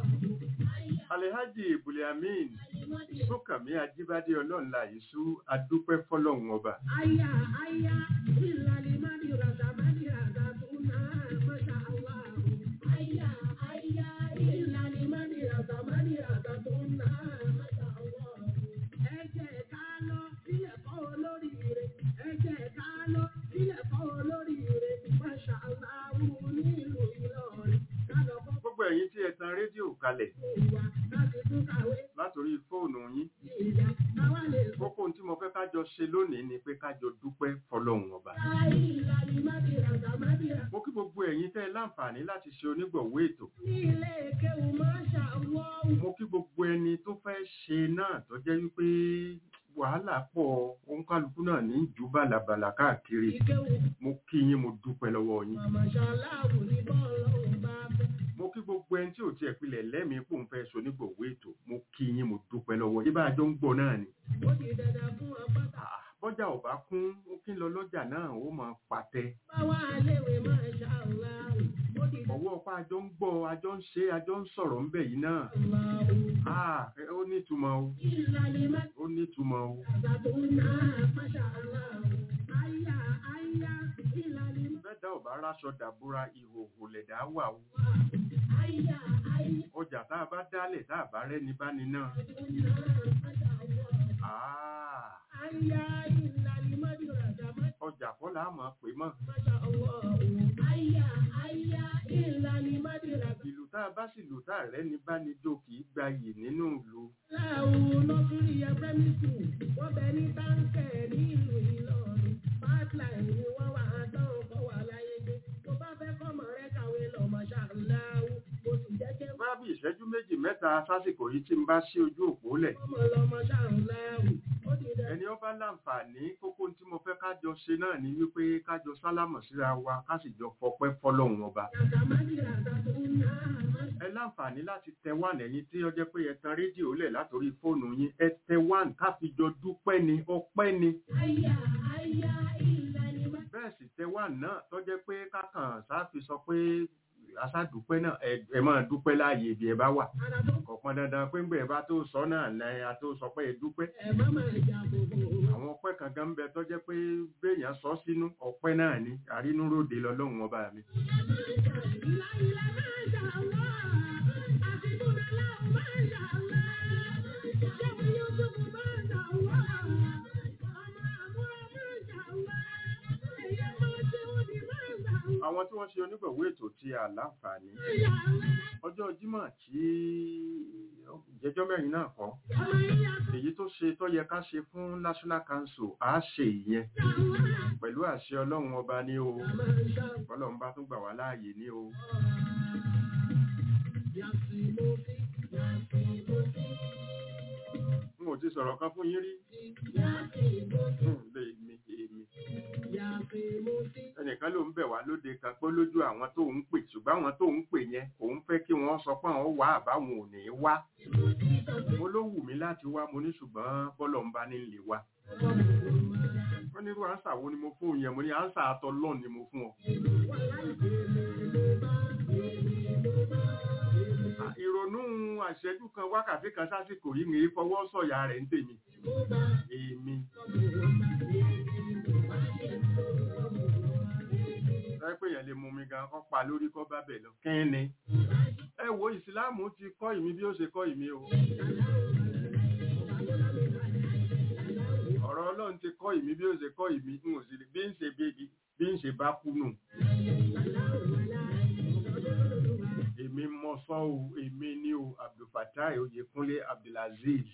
alihaji ibuliamin sókànmí ajíbádé ọlọ́nla ìṣú adúpẹ́ fọlọ́run ọba Aya aya ìlànà mádìràdà mádìràdà tó ń ná Masha Allah. Aya aya ìlànà mádìràdà mádìràdà tó ń ná Masha Allah. Ẹ jẹ́ ká lọ sílẹ̀ kọ́ olóríire. Ẹ jẹ́ ká lọ sílẹ̀ kọ́ olóríire. Masha Allah nílùú Ìlọrin. Ká lọ kọ́ gbogbo ẹ̀yin tí ẹ tan rédíò kalẹ̀ fún wa láti tún kàwé látòrí fóònù yín ìjà káwá lè sọ. kókó ohun tí mo fẹ́ kájọ ṣe lónìí ni pé kájọ dúpẹ́ fọlọ́run ọba Ìlànà mádìràdà mádìràdà. mo kí gbogbo ẹ̀yin tẹ́ ẹ láǹfààní láti ṣe onígbọ̀wọ́ ètò ní ilé kéwù Masha Allah. mo kí gbogbo ẹni tó fẹ́ ṣe náà tó jẹ́ wípé wàhálà pọ̀ òǹkálukú náà ní jù bàlàbàlà káàkiri Ìkéwù mo kí yín mo dúpẹ́ lọ́wọ́ yín Masha Allah ní bọ́ọ̀lù ọ̀hún bá fẹ́. mo kí gbogbo ẹni tí ò tiẹ̀ pilẹ̀ lẹ́mìí kó ń fẹ́ ṣe onígbọ̀wọ́ ètò mo kí yín mo dúpẹ́ lọ́wọ́ yín bá a jọ ń gbọ́ náà ni Ó di dandan fún ọpọ́tà. Ah, bọ́jà ò bá kún ó kí ń lọ lọ́jà náà ó máa pàtẹ Báwa léwe Masha Allah. Ó di dandan ọwọ́ ọpá àjọ ń gbọ́ àjọ ń ṣe àjọ ń sọ̀rọ̀ ń bẹ̀ yìí náà Allah. Ah, ẹ- ó nítumọ̀ o Ìlànà ó nítumọ̀ o mádìràdà tó ń ná Masha Allah. Aya aya ìlànà bẹ́ẹ̀ dá ò bá ráṣọ dàbúra ìhòòhò lẹ̀dá wà o aya aya ọjà tá a bá dálẹ̀ tá a bá rẹ́ni bá ní náà tó ń ná Masha Allah. Ah, Aya ìlànà mádìràdà mádìràdà. ọjà kọ́ là á mọ̀ pé mọ̀ Masha Allah. Aya aya ìlànà mádìràdà. ìlú tá a bá sì lù tá a rẹ́ni bá ní jó kì í gbayì nínú ìlú Láàrùn lọ́sùrí ẹgbẹ́mí skul, wọ́n bẹ ní táǹkẹ̀ ní ìlú Ìlọrin. Pipeline ni wọ́n wà á tán ọkọ̀ wà láyé gbé. Tó bá fẹ́ kọ́mọ rẹ kàwé lọ Masha Allah. Mo sì jẹ́ kí bá bí ìṣẹ́jú méjì mẹ́ta sásìkò yìí tí ń bá sí ojú òpó lẹ̀ ọmọ lọ Masha Allah. Ó ti dẹ̀ ẹni ọba láǹfààní kókó tí mo fẹ́ kájọ ṣe náà ni wípé kájọ sálámọ̀ síra wa ká sì jọ fọpẹ́ fọlọ́run ọba yàtà mádìràtà tó ń ná Masha ẹ láǹfààní láti tẹ wán ẹ̀yin tí ó jẹ́ pé ẹ tan rédíò lẹ̀ látòrí fóònù yín ẹ tẹ wán ká fi jọ dúpẹ́ ni ọpẹ́ ni Aya aya ìlànà mádìràtà. bẹ́ẹ̀ sì tẹ wán náà tó jẹ́ pé kákan sáfi sọ pé aṣáàdúpẹ́ náà ẹ- ẹ máa dúpẹ́ láàyè ibi ẹ bá wà Àrà tó kò pọn dandan pé ńgbẹ bá tó sọ náà lẹ́yìn a tó sọ pé ẹ dúpẹ́ ẹ̀ má máa jà bòbò. àwọn ọpẹ́ kankan ń bẹ tó jẹ́ pé béèyàn sọ sínú ọpẹ́ náà ni àrínúróde lọ́lọ́run ọba mi Ìlà ìlà Masha Allah. Àfikúnra láwọn Masha Allah. Ṣéwọ̀n Yusuf Masha Allah. Ọmọ àbúrò Masha Allah. Èyí máa ṣe òdì Masha Allah. àwọn tí wọ́n ṣe onígbọ̀wọ́ ètò tí a láǹfààní Masha Allah. ọjọ́ jímọ̀ tí ìjẹ́jọ́ mẹ́rin náà kọ́ Ọmọ ìyá èyí tó ṣe tó yẹ ká ṣe fún national council á ṣe ìyẹn Allah. pẹ̀lú àṣẹ ọlọ́run ọba ní o Masha Allah. ọlọ́run bá tún gbà wá láàyè ní o Yasimofi, Yasimofi, n ò ti sọ̀rọ̀ kan fún yín rí Yasimofi, Hmm, lè mi èmi Yasimofi. ẹnìkan ló ń bẹ̀ wá lóde kan pé lójú àwọn tó ń pè ṣùgbọ́n àwọn tó ń pè yẹn òun fẹ́ kí wọ́n sọ pé àwọn wá àbáwọn ò ní wá mo ló wù mí láti wá mo ní ṣùgbọ́n bọ́lọ̀ ń bá ní lè wá wọ́n ní irú àǹsà wo ni mo fún un yẹn mo ní àǹsà àtọ́lọ́ọ̀ ni mo fún ọ À, ìrònú àṣẹjú kan wákàtí kan sásìkò yìí ní fọwọ́ sọ̀yà rẹ̀ ń tèmi èmi sáré pé èèyàn lè mú mi gan kọ́ pa lórí kọ́ bá bẹ̀ lọ kí ni ẹ wo ìsìláàmù ti kọ́ ìmí bí ó ṣe kọ́ ìmí o ọ̀rọ̀ ọlọ́run ti kọ́ kọ́ ìmí bí ó ṣe kọ́ ìmí n ò sì lè bí ń ṣe bí bí ń ṣe bá kú nù. èmi mọ sọ o èmi ní o abdulfatai oyèkúnlé abdulaziz.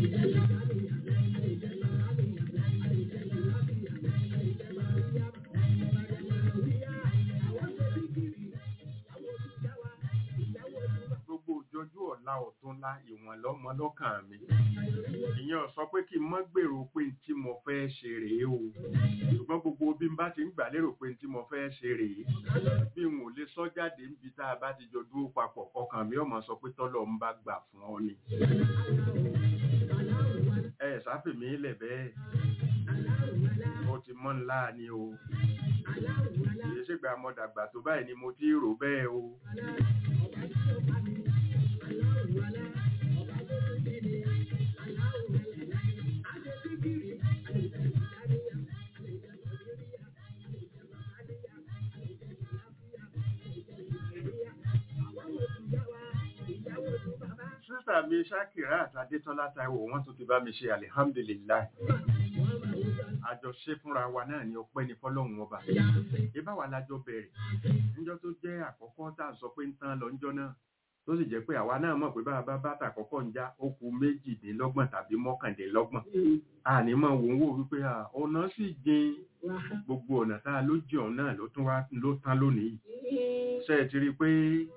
gbogbo òjòjú ọ̀la ọ̀túnla ìwọ̀n lọ́mọ lọ́kàn mi ìyẹn ò sọ pé kí n mọ́ gbèrò pé n tí mo fẹ́ ṣe rèé o ṣùgbọ́n gbogbo bí n bá ti ń gbà lérò pé n tí mo fẹ́ ṣe rèé bí n ò lè sọ jáde níbi tá a bá ti jọ dúró papọ̀ ọkàn mi ò mọ̀ sọ pé tọ́lọ̀ ń bá gbà fún ọ ni ẹ sáfèmí lẹ̀ bẹ́ẹ̀ ó ti mọ́ ńlá ni o kì í ṣègbà mo dàgbà tó báyìí ni mo ti rò bẹ́ẹ̀ o. sísà mi ṣákìrá àti adétọ́lá táíwò wọ́n tún ti bá mi ṣe alihamdulilayi àjọṣe fúnra wa náà ni ọpẹ́ ní fọ́lọ́run ọba ìbá wa lájọ bẹ̀rẹ̀ níjọ́ tó jẹ́ àkọ́kọ́ tá à ń sọ pé ń tán lọ níjọ́ náà tó sì jẹ́ pé àwa náà mọ̀ pé bá a bá bàtà àkọ́kọ́ ń já ó kù méjìdínlọ́gbọ̀n tàbí mọ́kàndínlọ́gbọ̀n àní mọ̀ wò ń wò wípé ọ̀nà sì jìn gbogbo ọ̀nà tá a ló jìn ọ̀hún náà ló tún wá ló tán lónìí ṣe é ti rí i pé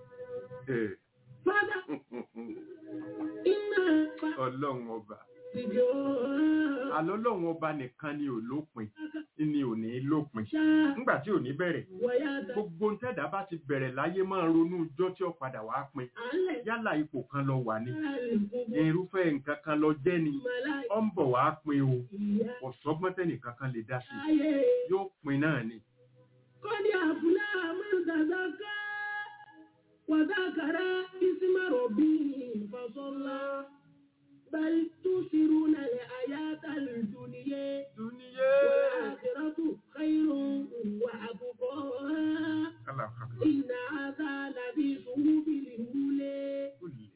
ọlọ́run ọba alọ́lọ́run ọba nìkan ni ò lópin ni ò ní lópin nígbà tí ò ní bẹ̀rẹ̀ gbogbo ń tẹ́dá bá ti bẹ̀rẹ̀ láyé máa ronú ijọ́ tí ó padà wá pin yálà ipò kan lọ wà ní irúfẹ́ nǹkan kan lọ jẹ́ ni ó ń bọ̀ wá pin o ọ̀sọ́gbọ́n tẹ́nìkan kan lè dá sí yóò pin náà ni. kọ́ni àbúlá àmọ́dàdà ká wàdàkàrà ìsímọ̀rọ̀ bíi ìfọ̀sọ́lá. بل تؤثرون الحياة الدنيا والآخرة خير وأبقى إن هذا لفي صحف الأولى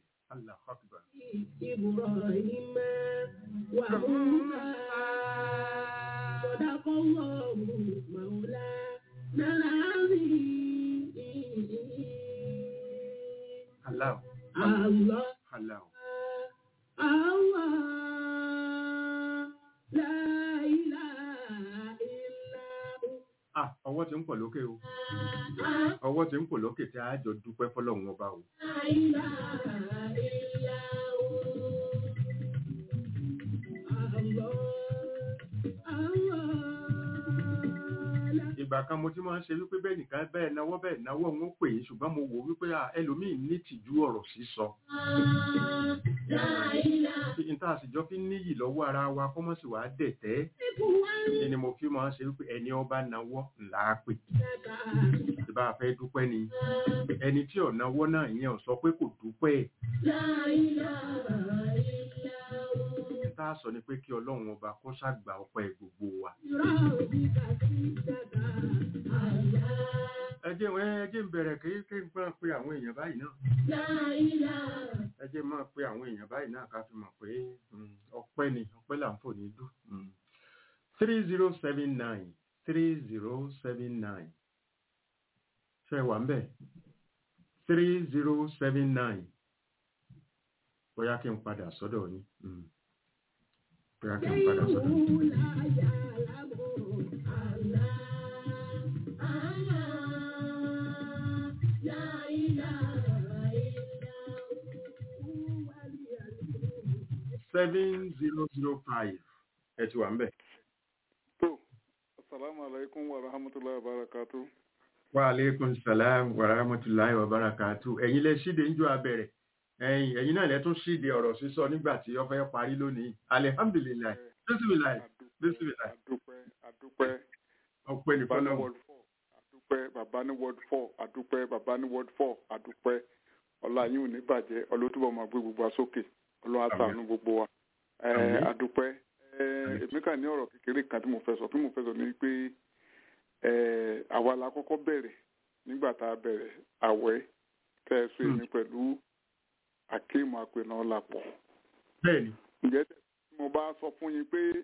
إبراهيم وموسى صدق الله مولانا العظيم الله الله الله Allah, la ilaha illa hu. Ah, ọwọ́ ti ń pọ̀ lókè o. Ọwọ́ ti ń pọ̀ lókè tí a jọ dúpẹ́ fọ́lọ́run ọba o. La ilaha illa hu. Allah, Allah, la Ìgbà kan mo ti máa ń ṣe wípé bẹ́ẹ̀ nìkan bẹ́ẹ̀ náwó bẹ́ẹ̀ náwó òun ó pè é ṣùgbọ́n mo wò wípé ah, ẹlòmíì ní tìjú ọ̀rọ̀ sísọ. la ilaha N tá a sì jọ fi ń níyì lọ́wọ́ ara wa kó mọ̀ sí wàá dẹ̀tẹ́. illa Ni mo fi máa ń ṣe wípé ẹni ọba náwó ńlá á pè. hu. Ìbá a fẹ́ dúpẹ́ ni. Ẹni tí ò náwó náà ìyẹn ò sọ pé kò dúpẹ́. La ilaha illa hu. N tá a sọ ni pé kí Ọlọ́run ọba kó ṣàgbà ọpẹ́ gbogbo wa. Rabbika sittata Allah. Ẹ jẹ́ ẹ jẹ́ ń bẹ̀rẹ̀ kí kí n máa pe àwọn èèyàn báyìí náà. La ilaha ẹ jẹ́ máa pe àwọn èèyàn báyìí náà ká fi mọ̀ pé mm, ọpẹ́ ni ọpẹ́ là ń fò ní dùn. three zero seven nine three zero seven nine ṣe wà ń bẹ̀ three zero seven nine bóyá kí n padà sọ́dọ̀ yín Mm. bóyá kí n padà sọ́dọ̀ yín. Allahu la ya'lamu Allah. Allah. La ilaha illa hu. Huwal seven zero zero five ẹ ti wà ń bẹ̀. To, assalamu alaikum wa rahmatullahi wa barakatu. wa aleykum salam wa rahmatulahi wa barakatu ẹ̀yin lẹ ṣíde ń jọ abẹ̀rẹ̀ ẹ̀yin ẹ̀yin náà lẹ tún ṣíde ọ̀rọ̀ sísọ nígbà tí ó fẹ́ parí lónìí alihamdulilayi bisimilayi bisimilayi Adúpẹ́, adúpẹ́, ọpẹ́ ní bàbá ní fọlọ́wọ́ word four, adúpẹ́, bàbá ní word four, adúpẹ́, bàbá ní word four, adúpẹ́. Ọlá yín ò ní bàjẹ́, ọlọ́túbọ̀ máa gbé gbogbo wa sókè, ọlọ́ àtàánú gbogbo wa. Ẹ, Àmín. Adúpẹ́. Ẹ, Èmi kàn ní ọ̀rọ̀ kékeré kan tí mo fẹ́ sọ, tí mo fẹ́ sọ ni pé ẹ, àwa la kọ́kọ́ bẹ̀rẹ̀ nígbà tá a bẹ̀rẹ̀ àwẹ̀ tẹ́ ẹ sọ èmi pẹ̀lú akéèmù àpènà ọ̀làpọ̀ bẹ́ẹ̀ni ǹjẹ́ tí mo bá sọ fún yín pé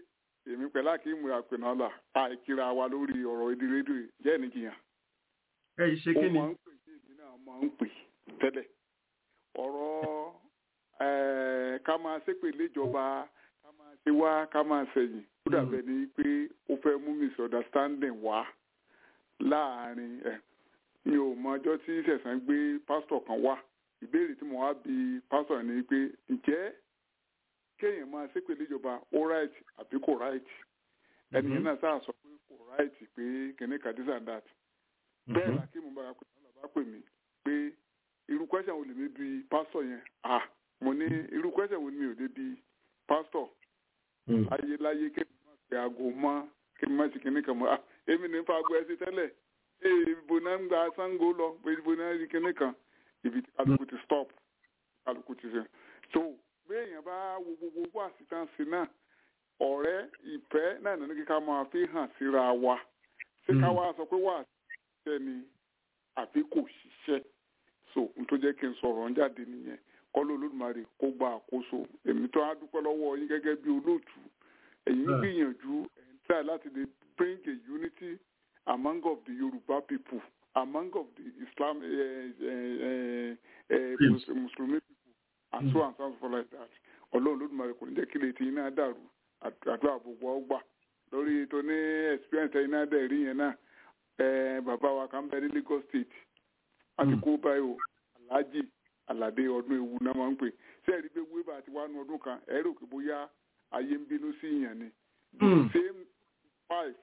èmi pẹ̀lú àkíyèmí àpènàlà àìkíra wa lórí ọ̀rọ̀ èdè rédíò jẹ́ ìnìjìyàn ẹ yìí ṣe ó kí ni máa ń pè sí èmi náà máa ń pè tẹ́lẹ̀ ọ̀rọ̀ eh, ká máa ṣépè léjọba ká máa ṣe wá ká máa ṣẹ̀yìn ó dàbẹ̀ ni pé ó fẹ́ mú misunderstanding wá láàrin ẹ̀ mi ò mọ ọjọ́ tí sẹ̀sán gbé pásítọ̀ kan wá ìbéèrè tí mo wá bi pásítọ̀ ni pé ǹjẹ́ kéèyàn máa ṣépè léjọba ó right àbí kò right ẹnìyẹn náà sáà sọ pé kò right pé kìnìkan this and that bẹ́ẹ̀ la kí mo bá pè mí bá pè mí pé irú question wo lè mi bi pásítọ̀ yẹn ah mo ní irú question wo ni mi ò lè bi pásítọ̀ ayé láyé kí mi máa pe aago mọ́ kí mi máa ṣe kíní kan mọ́ ah èmi ní fa aago ẹsẹ̀ tẹ́lẹ̀ ee ibo náà ń gba sango lọ pé ibo náà rí kíní kan ibi tí kálukú ti stop kálukú ti ṣe so béèyàn bá wo gbogbo àṣìṣàǹsì náà ọ̀rẹ́ ìfẹ́ náà nínú kíkà máa fi hàn síra wa ṣé ká wá sọ pé wà á ṣiṣẹ́ ni àbí kò ṣiṣẹ́ so n tó jẹ́ kí n sọ̀rọ̀ ń jáde nìyẹn kọ́lọ́ olódùmarè kó gba àkóso èmi tó á dúpẹ́ lọ́wọ́ yín gẹ́gẹ́ bí olóòtú ẹ̀yin Ah. gbìyànjú ẹ̀ ń try láti lè bring a unity among of the Yoruba people among of the Islam uh, uh, uh, uh, Yes. Mus- Muslimi people and so and so forth like that ọlọ́run olódùmarè kò ní jẹ́ kí lè ti iná dàrú àd- àdúrà gbogbo ọgbà lórí tó ní experience iná dẹ̀ rí yẹn náà eh, bàbá wa kan bẹ ní Lagos State wọ́n ti Mm. kó báyìí o Alhaji Alade ọdún ewu náà máa ń pè ṣé ẹ̀rí pé wíwá àti wánu ọdún kan ẹ̀rọ òkè bóyá ayé ń bínú sí ìyàn ni the Mm. same five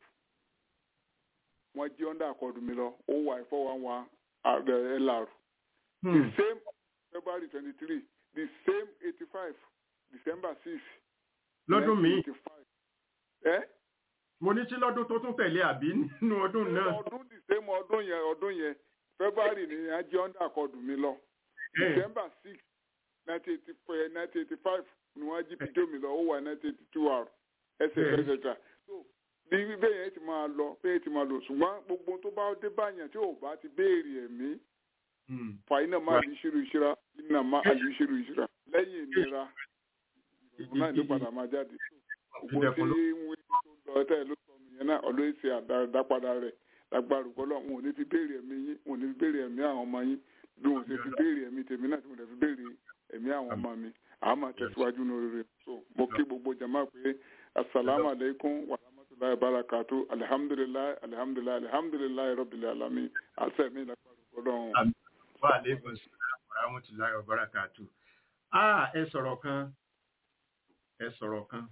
wọ́n jí ọ́ndà àkọọ́dù mi lọ ó wà four one one LR the same February twenty three the same eighty five December six lọ́dún míì 1985. ẹ́ mo ní tí lọ́dún tó tún tẹ̀lé àbí nínú ọdún náà ọdún the same ọdún yẹn ọdún yẹn February ni a jí ọ́ndà àkọọ́dù mi lọ Eh. December six nineteen eighty four nineteen eighty five ni wọ́n jí fídíò mi lọ ó wà nineteen eighty two hour ẹsẹ̀ Eh. ẹsẹ̀ so bí bẹ́ẹ̀ yẹn ti máa lọ bẹ́ẹ̀ ti máa lọ ṣùgbọ́n gbogbo tó bá dé báyàn tí ò bá ti béèrè ẹ̀mí Mm. fàyínà máa lè ṣírò ìṣira iná máa lè ṣírò ìṣira lẹ́yìn ìnira ìrọ̀rùn náà ló padà máa jáde gbogbo tí wọ́n tó lọ tẹ́ ló sọnù yẹn náà ọlọ́yẹ̀ ṣe àdápadà rẹ̀ lágbára ògbọ́lọ́ wọn ò ní fi béèrè ẹ̀mí yín wọn ò ní fi béèrè ẹ̀mí àwọn ọmọ yín bí wọn ò ṣe fi béèrè ẹ̀mí tèmi náà tí mo lè fi béèrè ẹ̀mí àwọn ọmọ mi àá máa tẹ̀síwájú ní oríire so mo kí gbogbo jama pé asalaamu aleykum wa rahmatulahi barakatu alihamdulilayi alihamdulilayi alihamdulilayi rabbil alamin àṣẹ mi lágbára ògbọ́lọ́ wà lẹ́gùn sí àwọn tí láyọ̀ bárakàtù. Ah, ẹ sọ̀rọ̀ kan ẹ sọ̀rọ̀ kan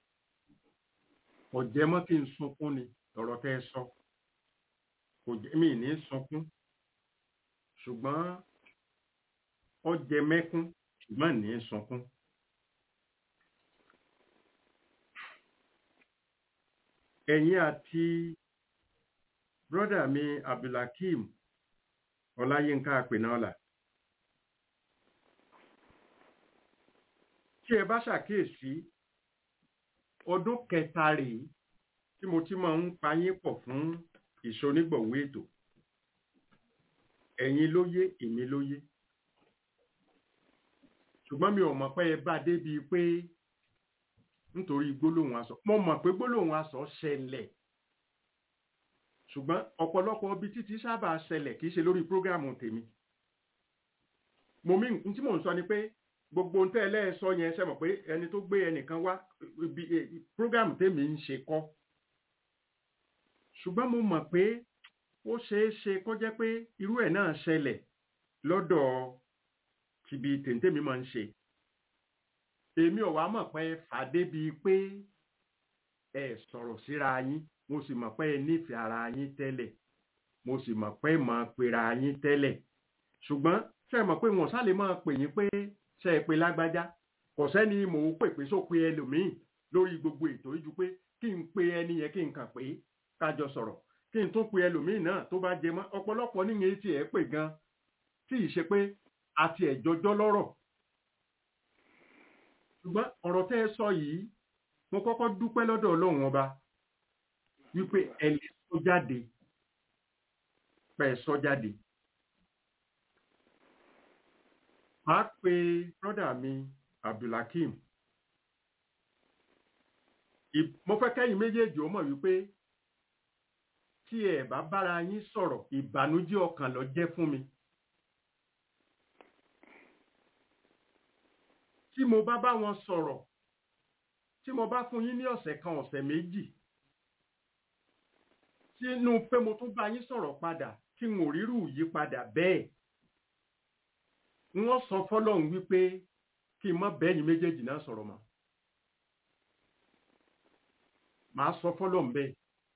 kò jẹ́ mọ́ kí n sunkún ni ọ̀rọ̀ tẹ́ ẹ sọ kò jẹ́ mi ní sunkún ṣùgbọ́n ó jẹ mẹ́kún ṣùgbọ́n ní sunkún. ẹ̀yin àti brọ́dà mi abdulhakeem ọláyínká àpènáọlà tí ẹ bá ṣàkíyèsí ọdún kẹta rèé tí mo ti máa ń payín pọ̀ fún ìṣonígbọ̀wé ètò ẹ̀yin ló yé èmi ló yé ṣùgbọ́n mi ò mọ̀ pé ẹ bá débi pé nítorí gbólóhùn aṣọ mo mọ̀ pé gbólóhùn aṣọ ṣẹlẹ̀ ṣùgbọ́n ọ̀pọ̀lọpọ̀ ibi títí sábà ṣẹlẹ̀ kìí ṣe lórí prógrámù tèmi mo mí n tí mò ń sọ ni pé gbogbo ohun tẹ́ ẹ lẹ́ẹ̀sọ yẹn ṣe mọ̀ pé ẹni tó gbé ẹnìkan wá ibi prógrámù tèmi ń ṣe kọ́ ṣùgbọ́n mo mọ̀ pé ó ṣeé ṣe kó jẹ́ pé irú ẹ̀ náà ṣẹlẹ̀ lọ́dọ̀ tìbí tèntèmi máa ń ṣe èmi ò wá mọ̀ pé fàdé bíi pé ẹ sọ̀rọ̀ síra yín mo sì mọ̀ pé ẹ nífẹ̀ẹ́ ara yín tẹ́lẹ̀ mo sì mọ̀ pé mọ̀ pera yín tẹ́lẹ̀ ṣùgbọ́n ṣe mọ̀ pé wọ́n sálẹ̀ máa pè yín pé ṣe é pe lágbájá kò sẹ́ni mò ń pè pé só pe ẹlòmíì lórí gbogbo ètò yìí ju pé kí n pe ẹni yẹn kí n kàn pé kájọ sọ̀rọ̀ kí n tún pe ẹlòmíì náà tó bá jẹ mọ́ ọ̀pọ̀lọpọ̀ níyẹn tí ẹ pè gan tí ì ṣe pé àti ẹ̀jọjọ́ lọ́rọ̀ ṣùgbọ́n ọ̀rọ̀ tẹ́ ẹ sọ yìí mo kọ́kọ́ dúpẹ́ lọ́dọ̀ ọlọ́run ọba wípé ẹ lè sọ jáde pẹ́ sọ jáde. Màá pe brọ́dà mi Abdulhakeem. ì- mo fẹ́ kẹ́yìn méjèèjì ó mọ̀ wípé tí ẹ bá bára yín sọ̀rọ̀ ìbànújẹ́ ọkàn ló jẹ́ fún mi tí mo bá bá wọn sọ̀rọ̀ tí mo bá fún yín ní ọ̀sẹ̀ kan ọ̀sẹ̀ méjì sínú pé mo tún bá yín sọ̀rọ̀ padà tí n ò rírù yí padà bẹ́ẹ̀ wọ́n sọ fọ́lọ́run wípé kí n má bẹ́yìn méjèèjì náà sọ̀rọ̀ mọ́ màá sọ fọ́lọ́run bẹ́ẹ̀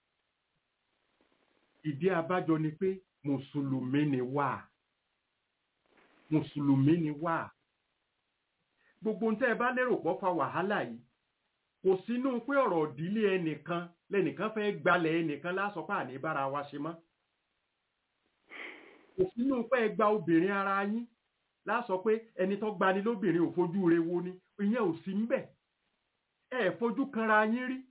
ìdí abájọ ni pé mùsùlùmí ni wá mùsùlùmí ni wá gbogbo ń tẹ́ ẹ bá lérò pọ̀ fa wàhálà yìí kò sínú pé ọ̀rọ̀ ìdílé ẹnìkan lẹ́nìkan fẹ́ gbalẹ̀ ẹnìkan lásọpá àní bára wa ṣe mọ́ kò sínú pé ẹ gba obìnrin ara yín lásọ pé ẹni tó gbani lóbìnrin ò fojú re wo ni ìyẹn ò sí ń bẹ̀ ẹ fojú kanra yín rí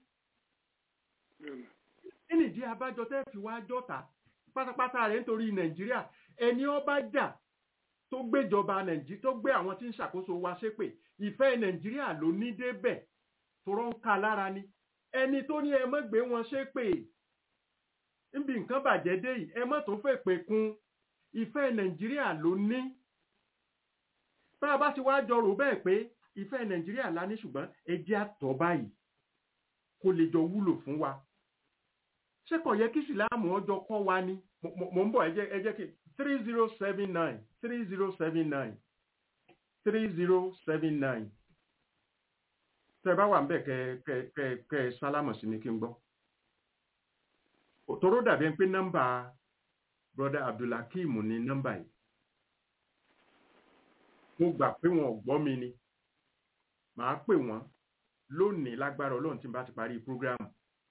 kí nìdí abájọ tẹ́ fi wá jọ́ta pátápátá rẹ̀ nítorí nàìjíríà ẹni ọba jà tó gbéjọba nàìjíríà tó gbé àwọn tí ń ṣàkóso wa ṣépè ìfẹ́ nàìjíríà ló ní débẹ̀ tòrọ ń ka lára ni ẹni tó ní ẹ mọ́ gbé wọn ṣépè níbi nǹkan bàjẹ́ dé yìí ẹ mọ́ tó fẹ́ pè kún ìfẹ́ nàìjíríà ló ní bá a bá ti wá jọ rò bẹ́ẹ̀ pé ìfẹ́ nàìjíríà la ní ṣùgbọ́n ẹ jẹ́ àtọ̀ báyìí kó lè jọ wúlò fún wa ṣé kò yẹ kí ìsìláàmù ọjọ́ kọ́ wa ni Mo- mo mo ń bọ̀ ẹ jẹ́ ẹ jẹ́ kí three zero seven nine three zero seven nine three zero seven nine tẹ́ ẹ bá wà ń bẹ̀ kẹ kẹ kẹ kẹ sálámù sí mi kí n gbọ́ òtòrò dàbí ẹni pé nọ́mbà broda abdulhakeem ní nọ́mbà yìí mo gbà pé wọn ò gbọ́ mi ni màá pè wọ́n lónìí lágbára ọlọ́run tí n bá ti parí prógráàmù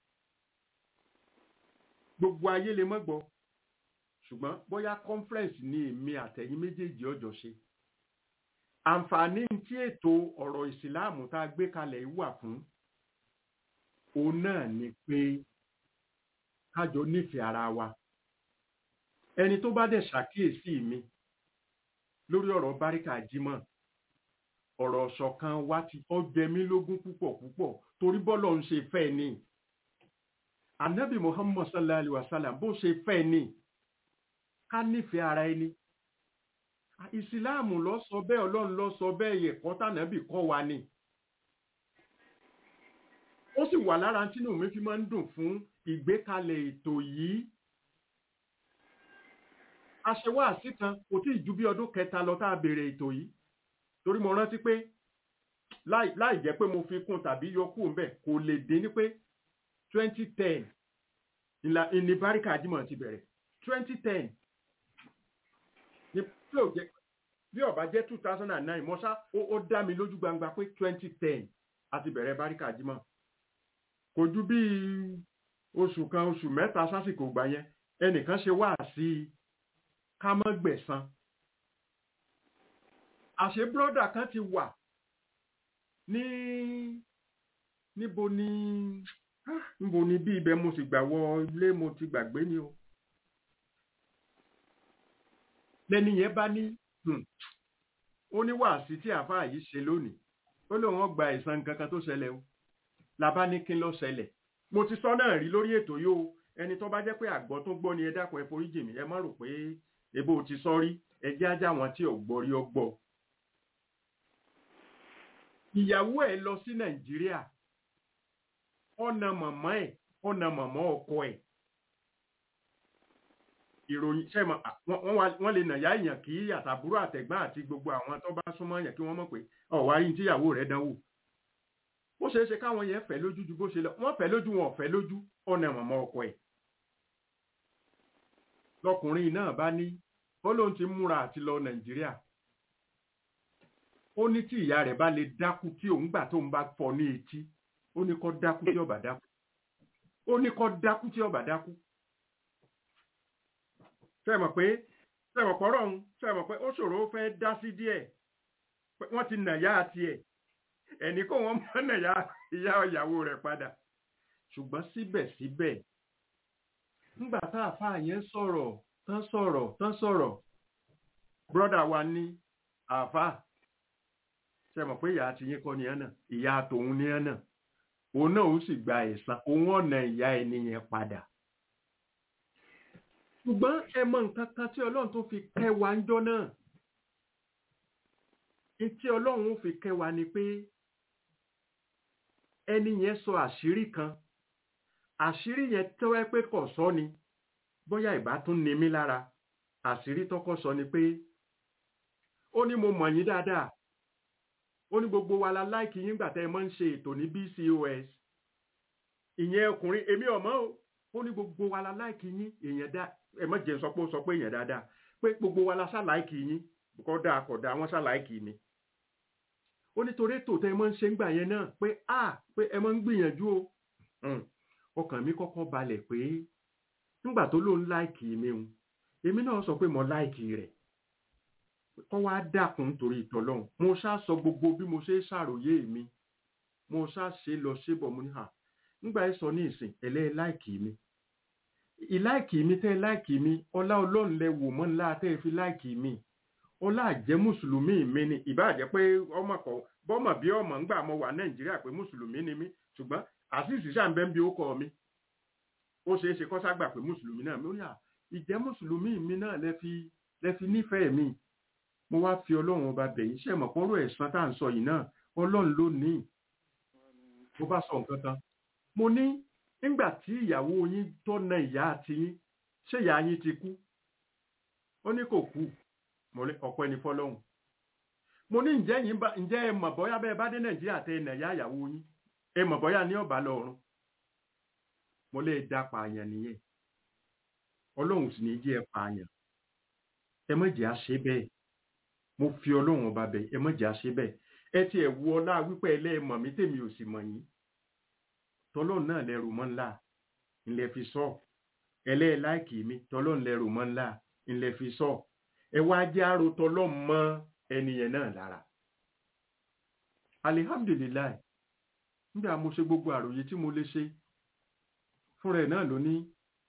gbogbo ayé lè mọ́ gbọ́ ṣùgbọ́n bóyá conference ní èmi àtẹ̀yìn méjèèjì ọjọ́ ṣe àǹfààní tí ètò ọ̀rọ̀ ìsìláàmù tá a gbé kalẹ̀ yìí wà fún òun náà ni pé kájọ nífẹ̀ẹ́ ara wa ẹni tó bá dẹ̀ ṣàkíyèsí mi lórí ọ̀rọ̀ báríkà jímọ̀ ọ̀rọ̀ ṣọ̀kan wa ti ó jẹ mí lógún púpọ̀ púpọ̀ torí bọ́lọ̀ ń ṣe fẹ́ ni anabi muhammad sallallahu alaihi wasallam bó ṣe fẹ́ ni ká nífẹ̀ẹ́ ara ẹni ìsìláàmù lọ sọ bẹ́ẹ̀ ọlọ́run lọ sọ bẹ́ẹ̀ ẹ̀kọ́ tànàbì kọ́ wa ni ó sì wà lára tínú mi fi máa ń dùn fún ìgbékalẹ̀ ètò yìí aṣèwáàsí kan kò tí ì ju bí ọdún kẹta lọ tá a bèrè ètò yìí torí mo rántí pé láì láì jẹ́ pé mo fi kún tàbí yọ kúrò ńbẹ̀ kò lè dín ní pé twenty ten ìlà ìní báríkà jímọ̀ ti bẹ̀rẹ̀ twenty ten ní tí ò jẹ́ bí ọba jẹ́ two thousand and nine mọ́ṣá ó ó dá mi lójú gbangba pé twenty ten àti bẹ̀rẹ̀ báríkà jímọ̀ kò ju bí oṣù kan oṣù mẹ́ta sásìkò gbà yẹn ẹnìkan ṣe wá sí i ká mọ́ gbẹ̀san àṣé bírọ́dà kan ti wà ní níbo ni ah, níbo ni bí ibẹ̀ mo sì gbà wọ ilé mo ti gbàgbé ni o lẹ́ni yẹn bá ní hmm, ó ní wàásí tí àáfàá yìí ṣe lónìí ó lóun ó gba ẹ̀san nǹkan kan tó ṣẹlẹ̀ o làbá ní kí n lọ ṣẹlẹ̀ mo ti sọ náà rí lórí ètò yìí o ẹni tó bá jẹ́ pé àgbọ̀ tó gbọ́ ni ẹ dákun ẹ foríjì mí ẹ má rò pé ebo ti sọ rí ẹ jẹ́ ajá wọn tí ò gbọ́ rí ọ gbọ́ ìyàwó ẹ lọ sí nàìjíríà ọ̀nà màmá ẹ̀ ọ̀nà màmá ọkọ ẹ̀ ìròyìn sẹ́mọ̀ wọ́n lè nàyà èèyàn kí àtàbúrò àtẹ̀gbọ́n àti gbogbo àwọn tó bá súnmọ́ èèyàn kí wọ́n mọ̀ pé ọ̀wá yìí tíyàwó rẹ̀ dánwò ó ṣeé ṣe káwọn yẹn fẹ́ lójú ju bó ṣe lọ wọ́n fẹ́ lójú wọn ò fẹ́ lójú ọ̀nà màmá ọkọ ẹ̀ lọkùnrin náà bá ní ó lóun ti múra àti lọ nàìjíríà ó ní tí ìyá rẹ̀ bá lè dákú tí òun gbà tóun bá fọ́ ní etí ó ní kó dákú tí ó bá dákú ó ní kó dákú tí ó bá dákú fẹ́mọ̀ pé fẹ́mọ̀ pọ́rọ̀ ń fẹ́mọ̀ pé ó ṣòro ó fẹ́ dá sí díẹ̀ pé wọ́n ti nàyà àti ẹ̀ ẹni kó wọ́n mọ́ nàyà ìyá ìyàwó rẹ̀ padà ṣùgbọ́n síbẹ̀síbẹ̀ ńgbà tá àfáà yẹn sọ̀rọ̀ tán sọ̀rọ̀ tán sọ̀rọ̀ brọ́dà wa ní àfáà ṣe mọ̀ pé ìyá àti yín kọ́ ni ẹ̀ náà ìyá tòun ni ẹ̀ náà òun náà ó sì gba ẹ̀san òun ọ̀nà ìyá ẹni yẹn padà ṣùgbọ́n ẹ mọ nǹkan kan tí ọlọ́run tó fi kẹ́ wa ń jọ́ náà ní tí ọlọ́run ó fi kẹ́ wa ni pé ẹni yẹn sọ àṣírí kan àṣírí yẹn tẹ́wẹ́ pé kò sọ ni bóyá ìbá tún ni mí lára àṣírí tọ́kọ́ sọ ni pé ó ní mo mọ̀ yín dáadáa ó ní gbogbo wa la láìkì yín gbà tẹ́ ẹ máa ń ṣe ètò ní BCOS ìyẹn ọkùnrin èmi ọ̀mọ́ o ó ní gbogbo wa la láìkì yín èèyàn dá ẹ má jẹ́ sọ pé ó sọ pé èèyàn dáadáa pé gbogbo wa la ṣàláìkì yín kódà kódà wọ́n ṣàláìkì mi ó nítorí ètò tẹ́ ẹ máa ń ṣe ń gbà yẹn náà pé a pé ẹ máa ń gbìyànjú o Hmm. ọkàn mi kọ́kọ́ balẹ̀ pé nígbà tó lóun láìkì mi o èmi náà sọ pé mo láìkì rẹ̀ kọ́ wá dákun nítorí ìtọ́lọ́hún mo ṣá sọ gbogbo bí mo ṣe ṣàròyé mi mo ṣá ṣe lọ ṣébọ̀ mo ní hà nígbà ẹ sọ ní ìsìn ẹlẹ́ láìkì mi ìláìkì mi tẹ́ láìkì mi ọlá ọlọ́run lẹ wò mọ́ ńlá tẹ́ ẹ fi láìkì mi ọlá àjẹ́ mùsùlùmí mi ni ìbáàjẹ́ pé ọmọ kọ bọ́mọ̀ bí ọmọ ńgbà mo wà nàìjíríà pé mùsùlùmí ni mí ṣùgbọ́n àṣìṣì ṣàǹbẹ́ ń bí ó kọ mi ó ṣeé ṣe kọ́ ságbà pé mùsùlùmí náà mi ó ní à ìjẹ́ mùsùlùmí mi náà lẹ fi lẹ fi nífẹ̀ẹ́ mi mo wá fi ọlọ́run ọba bẹ̀yìn ṣe mọ̀ pọ́nrọ́ ẹ̀sán tá à ń sọ yìí náà ọlọ́run ló ní mo bá sọ nǹkan kan mo ní nígbà tí ìyàwó yín tó na ìyá àti yín ṣé ìyá yín ti kú ó ní kò kú mo ní ọpẹ́ ní fọ́lọ́run mo ní ǹjẹ́ yín bá ǹjẹ́ ẹ mọ̀ bóyá bẹ́ẹ̀ bá dé nàìjíríà tẹ ẹ̀ nà ìyá ìyàwó yín ẹ mọ̀ bóyá ní ọ̀bà lọ́run mo lè dá pààyàn nìyẹn ọlọ́run sì ní jẹ́ ẹ pààyàn ẹ má jẹ́ àṣẹ bẹ́ẹ̀ mo fi ọlọ́run ọba bẹ̀ ẹ má jẹ́ àṣẹ bẹ́ẹ̀ ẹ ti ẹ̀ wu ọlá wípé ẹlẹ́ẹ̀mọ̀ mi tèmi ò sì mọ̀ yín tọ́lọ́run náà lẹ́rù mọ́ ńlá ńlẹ̀ fi sọ ẹlẹ́ẹ̀ láìkì mi tọ́lọ́run lẹ́rù mọ́ ńlá ńlẹ̀ fi sọ ẹ wá jẹ́ àrò tọ́lọ́run mọ́ ẹnìyẹn náà lára alihamdulilayi nígbà mo ṣe gbogbo àròyé tí mo lè ṣe fúnra ẹ̀ náà ló ní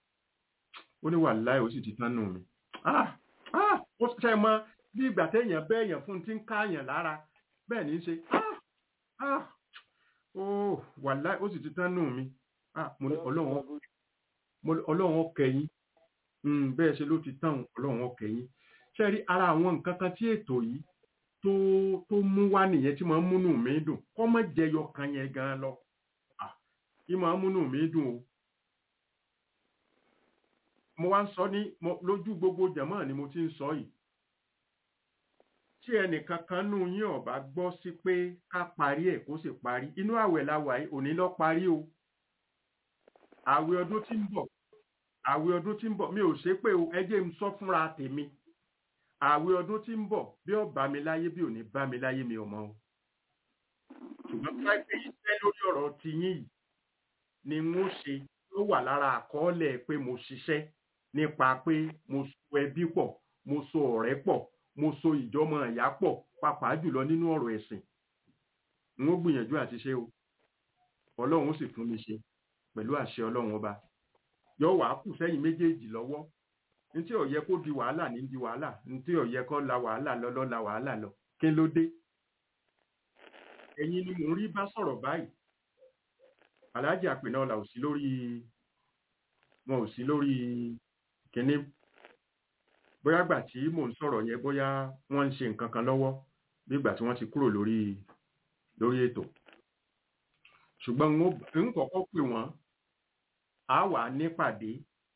ó ní wàláhì ó sì ti tán nù mí ah ah ó ṣe mọ bí ìgbà téèyàn bẹ́ẹ̀yàn fún ti ń káàyàn lára bẹ́ẹ̀ ní í ṣe ah ah ó wàláhì ó sì ti tán nù mí ah mo ní ọlọ́run mo ní ọlọ́run ọkẹyìn bẹ́ẹ̀ ṣe ló ti tán ọlọ́run ọkẹyìn ṣe rí ara àwọn nǹkan kan tí ètò yìí tó tó mú wá nìyẹn tí máa ń múnú mi dùn kọ́ mọ́ jẹyọ kan yẹn gan lọ ah kí máa ń múnú mi dùn o mo wá ń sọ ní lójú gbogbo jẹ̀mọ́ ni mo ti ń sọ yìí tí ẹnìkan kan nù yín ọ̀bá gbọ́ sí pé ká parí ẹ̀ kó sì parí inú àwẹ̀ la wà yìí òní lọ parí o àwẹ̀ ọdún tí ń bọ̀ àwẹ̀ ọdún tí ń bọ̀ mi ò ṣe pé o ẹ jẹ́ n sọ fúnra tèmi àwẹ̀ ọdún tí ń bọ̀ bí ó bá mi láyé bí ò ní bá mi láyé mi ò mọ̀ o ṣùgbọ́n pé iṣẹ́ lórí ọ̀rọ̀ tiyín yìí ni mo ṣe ló wà lára àkọọ́lẹ̀ pé mo ṣiṣẹ́ nípa pé mo so ẹbí pọ̀ mo so ọ̀rẹ́ pọ̀ mo so ìjọmọ ìyá pọ̀ pàápàá jùlọ nínú ọ̀rọ̀ ẹ̀sìn n ó gbìyànjú àti ṣe o ọlọ́run sì fún mi ṣe pẹ̀lú àṣẹ ọlọ́run ọba yóò wá kù sẹ́yìn méjèèjì lọ́wọ́ ní tí ó yẹ kó di wàhálà ní di wàhálà ní tí ó yẹ kó la wàhálà lọ lọ la wàhálà lọ kí ló dé ẹ̀yin ni mò ń rí bá sọ̀rọ̀ báyìí aláàjì àpènà ọ̀la ò sí lórí wọn ò sí lórí kínní bóyá gbà tí mò ń sọ̀rọ̀ yẹn bóyá wọ́n ń ṣe nǹkan kan lọ́wọ́ bí ìgbà tí wọ́n ti kúrò lórí lórí ètò ṣùgbọ́n n kọ́kọ́ pè wọ́n á wà nípàdé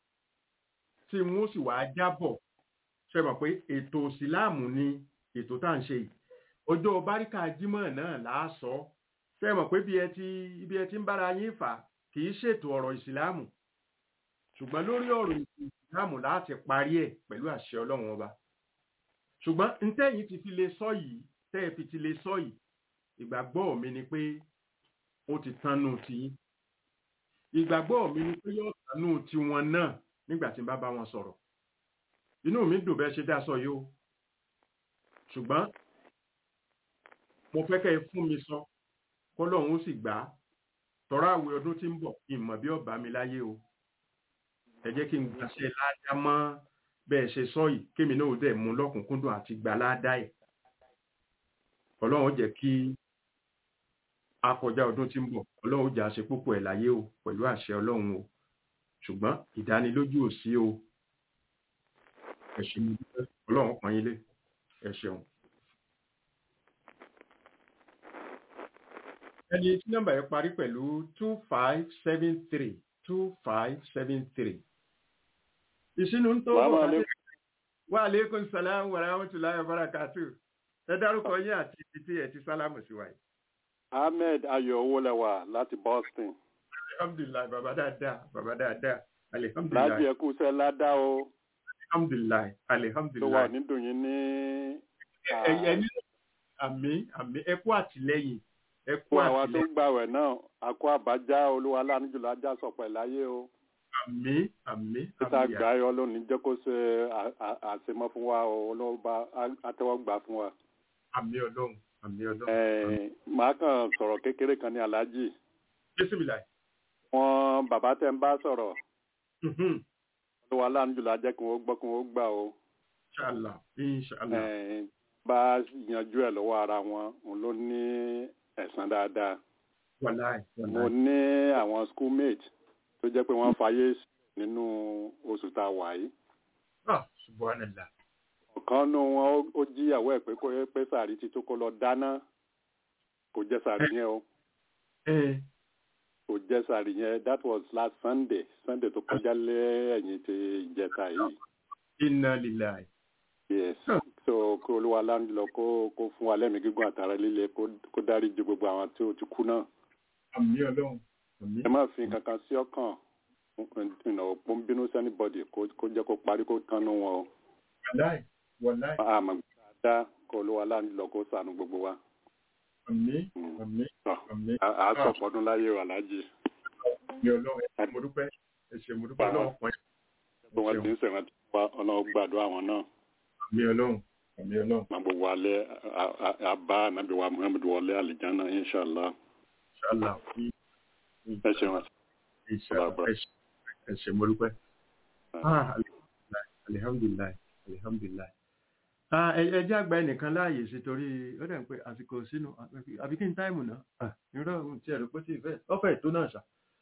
tí wọ́n sì wàá jábọ̀ ṣe mọ̀ pé ètò ìsìláàmù ni ètò tá à ń ṣe yìí ọjọ́ báríkà jímọ̀ náà láàsọ ṣe mọ̀ pé bí ẹ ti ibi ẹ ti ń bára yín fà kì í ṣètò ọ̀rọ̀ ìsìláàmù ṣùgbọ́n lórí ọ̀rọ̀ ìsìláàmù láti parí ẹ̀ pẹ̀lú àṣẹ ọlọ́run ọba ṣùgbọ́n ntẹ́yìn ti fi lè sọ yìí tẹ́ ẹ fi ti lè sọ yìí ìgbàgbọ́ mi ni pé ó ti tánú tiyín ìgbàgbọ́ mi ni pé yóò tánú tiwọn náà nígbà tí n bá bá wọn sọ̀rọ̀ inú mi dùn bẹ́ẹ̀ ṣe dá sọ yìí o ṣùgbọ́n mo fẹ́ kẹ́ ẹ fún mi sọ kọ́lọ́run ó sì gbà á tọ́ra àwẹ̀ ọdún tí ń bọ̀ ìmọ̀ bí ọba mi láyé o ẹ jẹ́ kí n gbàṣẹ ládá mọ́ bẹ́ẹ̀ ṣe sọ yìí kémi náà ó dẹ̀ mú lọ́kùnkúndùn àti gbà ládá ẹ̀ ọlọ́run jẹ́ kí akọjá ọdún tí ń bọ̀ ọlọ́run ó jà ṣe púpọ̀ ẹ̀ láyé o pẹ̀lú àṣẹ ọlọ́run o ṣùgbọ́n ìdánilójú ò sí o ẹ ṣe mo dúpẹ́ ọlọ́run pọ́n yín lé ẹ ṣeun. ẹni tí nọ́mbà yẹn parí pẹ̀lú two five seven three two five seven three. ìṣínú ń tó Assalamu wà alaikum. wa aleykum salaam wa rahmatulahi wa barakatu ẹ dárúkọ yín àti ibi tí ẹ ti sálámù sí wa yìí. ahmed ayọ̀ owólẹwà láti boston alhamdulilayi baba dáadáa baba dáadáa láti alihamdulilayi ẹkú iṣẹ́ ládá o alihamdulilayi tó wà alihamdulilayi. nídùn yín ní ẹyẹ ní àmì àmì ẹkú àtìlẹ́yìn ẹkú fún àwa tó àtìlẹ́yìn ń gbàwẹ̀ náà àkó àbájá olúwa lánàjùlọ ajá sọpẹ láyé o àmì àmì títà àmì gbáyọ lónìí jẹ́ kó ṣe à- à- àṣemọ́ fún wa o olóòbá àtẹ́wọ́gbà fún wa. àmì ọlọ́run àmì ọlọ́run. Ẹ̀ẹ́n, màá kàn sọ̀rọ̀ kékeré kan ní aláàjì bísímìlà wọn bàbá tẹ́ ń bá sọ̀rọ̀ olúwa lánàjùlọ ajẹ́ kí wọ́n gbọ́ kí wọ́n gbà o. inṣàlá inṣàlá Ẹ̀ẹ́n, bá yanjú ẹ̀ lọ́wọ́ ara wọn òun ló ní ẹ̀san dáadáa. wàláì mo wàláì ní àwọn schoolmate tó jẹ́ pé wọ́n fayé sí nínú oṣù tá a wà yìí. ah subhanallah ọ̀kan nínú wọn ó- ó jíyàwó ẹ̀ pé kó pé sàárì ti tó kó lọ dáná kò jẹ́ sàárì yẹn o ẹ kò jẹ́ sàárì yẹn that was last sunday sunday tó kọjá lẹ́yìn tí ìjẹta yìí inna lillahi yes Huh. so kó olúwa láńjọ kó kó fún wa lẹ́mìí gígùn àtàrà líle kó kó dárí ju gbogbo àwọn tí ó ti kú náà àmì ọlọ́run àmì ẹ má fi kankan sí ọkàn ìnáwó ń bínú sí anybody kó kó jẹ́ kó parí kó tánú wọn o. wàláì wàláì àmọ́ dáadáa kó olúwa láńjọ kó ṣàánú gbogbo wa. àmì Mm. àmì Tọ́, àmì à á sọ̀pọ̀ ọdún láyé o aláàjì àmì ọlọ́run ẹ ṣé mo dúpẹ́ ẹ ṣé mo dúpẹ́ ọlọ́run pọ̀ bí wọ́n ti ń sẹ̀rántí wa ọlọ́run gbàdúrà àwọn náà àmì ọlọ́run àmì ọlọ́run máa gbogbo alẹ́ a- a- àbá ànábì wa muhammed wọlé àlìjáná inshàlá inṣàlá ẹ ṣeun inṣàlá ẹ ṣé ẹ ṣé mo dúpẹ́. Ah, alihamdulilayi alihamdulilayi alihamdulilayi. Ah, ẹ ẹ jẹ́ àgbà ẹnìkan láàyè sí torí ó dẹ̀ ń pé àsìkò sínú àbí kí n táìmù náà Ah, irọ́ ohun tí ẹ̀rọ pé tí ìfẹ́ ọ̀fẹ́ ètò náà ṣá.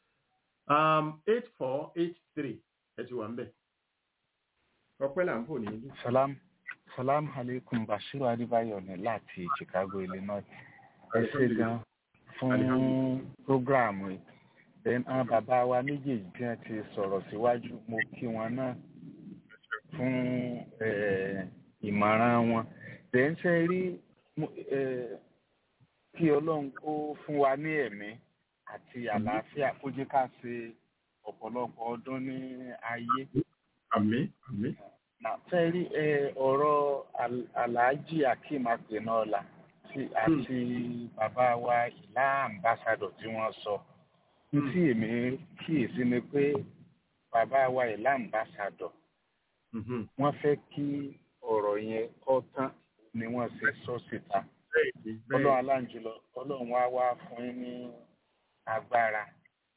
eight four eight three ẹ ti wà ń bẹ̀. ọpẹ́ là ń fò ní ìlú. salam salam alaikum bashiru adébáyọ̀ ní láti chicago illinois ẹ ṣe gan fún programu yìí then àwọn bàbá wa méjèèjì tí wọ́n ti sọ̀rọ̀ síwájú mo kí wọn náà fún eh, ìmọ̀ràn wọn then ṣe rí mo- eh, kí ọlọ́run kó fún wa ní ẹ̀mí àti àlàáfíà kó jẹ́ ká ṣe ọ̀pọ̀lọpọ̀ ọdún ní ayé àmì àmì. na fẹ́ rí ẹ, ọ̀rọ̀ Al- alhaji akeem akpenola tí àti bàbá wa ìlà ambassador tí wọ́n sọ Hmm. tí èmi kíyèsí ni pé bàbá wa ìlà ambassador Mhm. wọ́n fẹ́ kí ọ̀rọ̀ yẹn kọ́ tán ni wọ́n ṣe sọ síta bẹ́ẹ̀ni ọlọ́run bẹ́ẹ̀ni aláǹjùlọ ọlọ́run wá wá fún yín ní agbára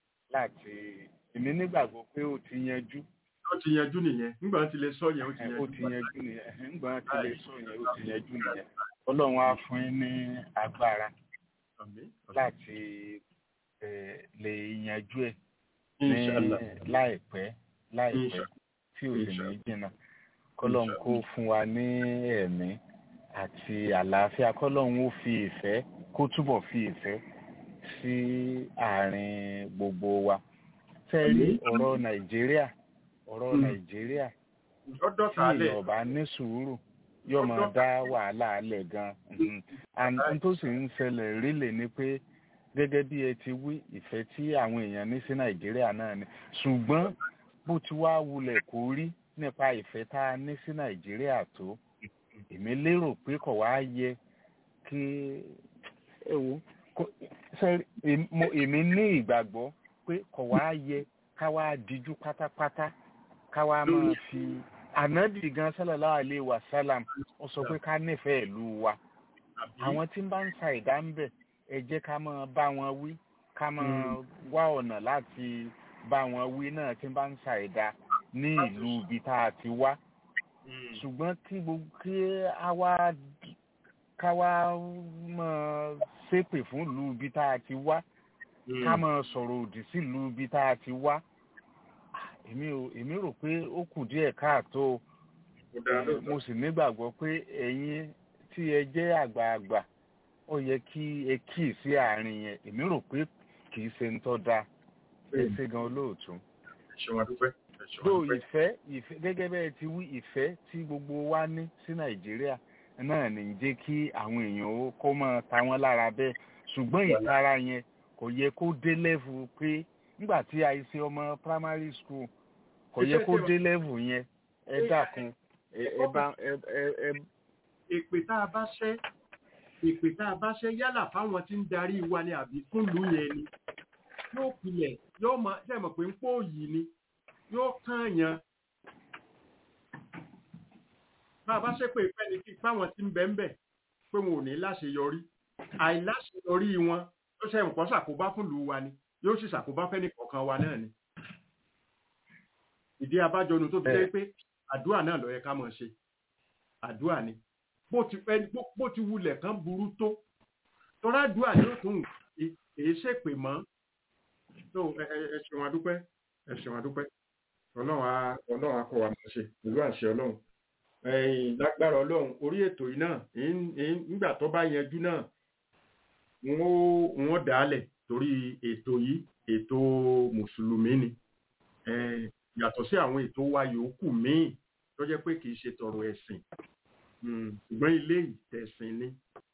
láti èmi nígbàgbọ́ pé ó ti yanjú ó ti yanjú nìyẹn nígbà tí lè sọ yẹn ó ti ẹ, yanjú. ó ti yanjú nìyẹn nígbà tí lè sọ yẹn ó ti yanjú nìyẹn ọlọ́run á fún yín ní agbára àmì láti ẹ, lè yanjú ẹ̀ ní inṣàlá láìpẹ́ láìpẹ́ Insha- tí ò sì ní Insha- jìnnà kọ́lọ́run kó fún wa ní ẹ̀mí àti àlàáfíà kọ́lọ́run ó fi ìfẹ́ kó túbọ̀ fi ìfẹ́ sí àárín gbogbo wa fẹ́ rí Àmín. ọ̀rọ̀ nàìjíríà ọ̀rọ̀ Mm. nàìjíríà ọdọ tí tààlẹ èèyàn bá ní sùúrù yóò máa dá wàhálà alẹ̀ gan Mhm. and n tó sì ń ṣẹlẹ̀ rílẹ̀ ni pé gẹ́gẹ́ bí ẹ ti wí ìfẹ́ tí àwọn èèyàn ní sí nàìjíríà náà ni ṣùgbọ́n bó ti wá wulẹ̀ kó rí nípa ìfẹ́ tá a ní sí nàìjíríà tó èmi lérò pé kò wá yẹ kí ẹ wo kò- ṣe èmi- mo- èmi ní ìgbàgbọ́ pé kò wá yẹ ká wá díjú pátápátá ká wá máa fi ànábì gan sallallahu alaihi wa sallam ó sọ pé ká nífẹ̀ẹ́ ìlú wa àwọn tí ń bá ń sa ìdá ń bẹ̀ ẹ jẹ́ ká máa bá wọn wí ká máa wá ọ̀nà láti bá wọn wí náà tí ń bá ń sa ìdá ní ìlú ibi tá a ti wá ṣùgbọ́n kí gbogbo kí a wá ká wá máa ṣépè fún ìlú ibi tá a ti wá ká máa sọ̀rọ̀ òdì sí ìlú ibi tá a ti wá èmi ò èmi rò pé ó kù díẹ̀ káàtó mo sì nígbàgbọ́ pé ẹ̀yin tí ẹ jẹ́ àgbààgbà ó yẹ kí ẹ kíì sí àárín yẹn èmi rò pé kì í ṣe ń tọ́ da ẹ ṣe gan olóòtú. ṣé wọn dúpẹ́. tó ìfẹ́ ìfẹ́ gẹ́gẹ́ bẹ́ẹ̀ ti wí ìfẹ́ tí gbogbo wa ní sí nàìjíríà náà ní jẹ́ kí àwọn èèyàn ó kó máa ta wọ́n lára bẹ́ẹ̀ ṣùgbọ́n ìtara yẹn kò yẹ kó dé lẹ́vù pé nígbà tí a ṣe ọmọ primary school kò yẹ kó dé lẹ́vù yẹn ẹ dákun ẹ bá ẹ ẹ. èpè tá a bá ṣẹ́ èpè tá a bá ṣẹ́ yálà fáwọn tí ń darí wa ni àbí fúnlùú yẹn ni yóò pilẹ̀ yóò mọ ṣe mọ̀ pé ń pò yìí ni yóò kàn yàn bá a bá ṣe pé ìfẹ́ ni kí fáwọn tí ń bẹ ń bẹ̀ pé wọn ò ní láṣeyọrí àìláṣeyọrí wọn ó ṣe nǹkan ṣàkóbá fúnlùú wa ni yóò sì ṣàkóbá fẹ́ni kọ̀ọ̀kan wa náà ni ìdí abájọnu tó fi jẹ́ pé àdúrà náà ló yẹ ká máa ṣe àdúrà ni bó ti ẹni bó ti wulẹ̀ kan burú tó tọ́lá àdúrà yóò tún èé ṣèpè mọ́ tó ẹ ṣeun adúpẹ́ ẹ ṣeun adúpẹ́ ọlọ́run á ọlọ́run á kọ́ wa máa ṣe pẹ̀lú àṣẹ ọlọ́run lágbára ọlọ́run orí ètò yìí náà nígbà tó bá yanjú náà wọ́n dàálẹ̀ torí ètò yìí ètò mùsùlùmí ni yàtọ̀ sí àwọn ètò wa yòókù míì tó jẹ́ pé kì í ṣe tọrọ ẹ̀sìn ṣùgbọ́n ilé ìtẹ̀sìn ni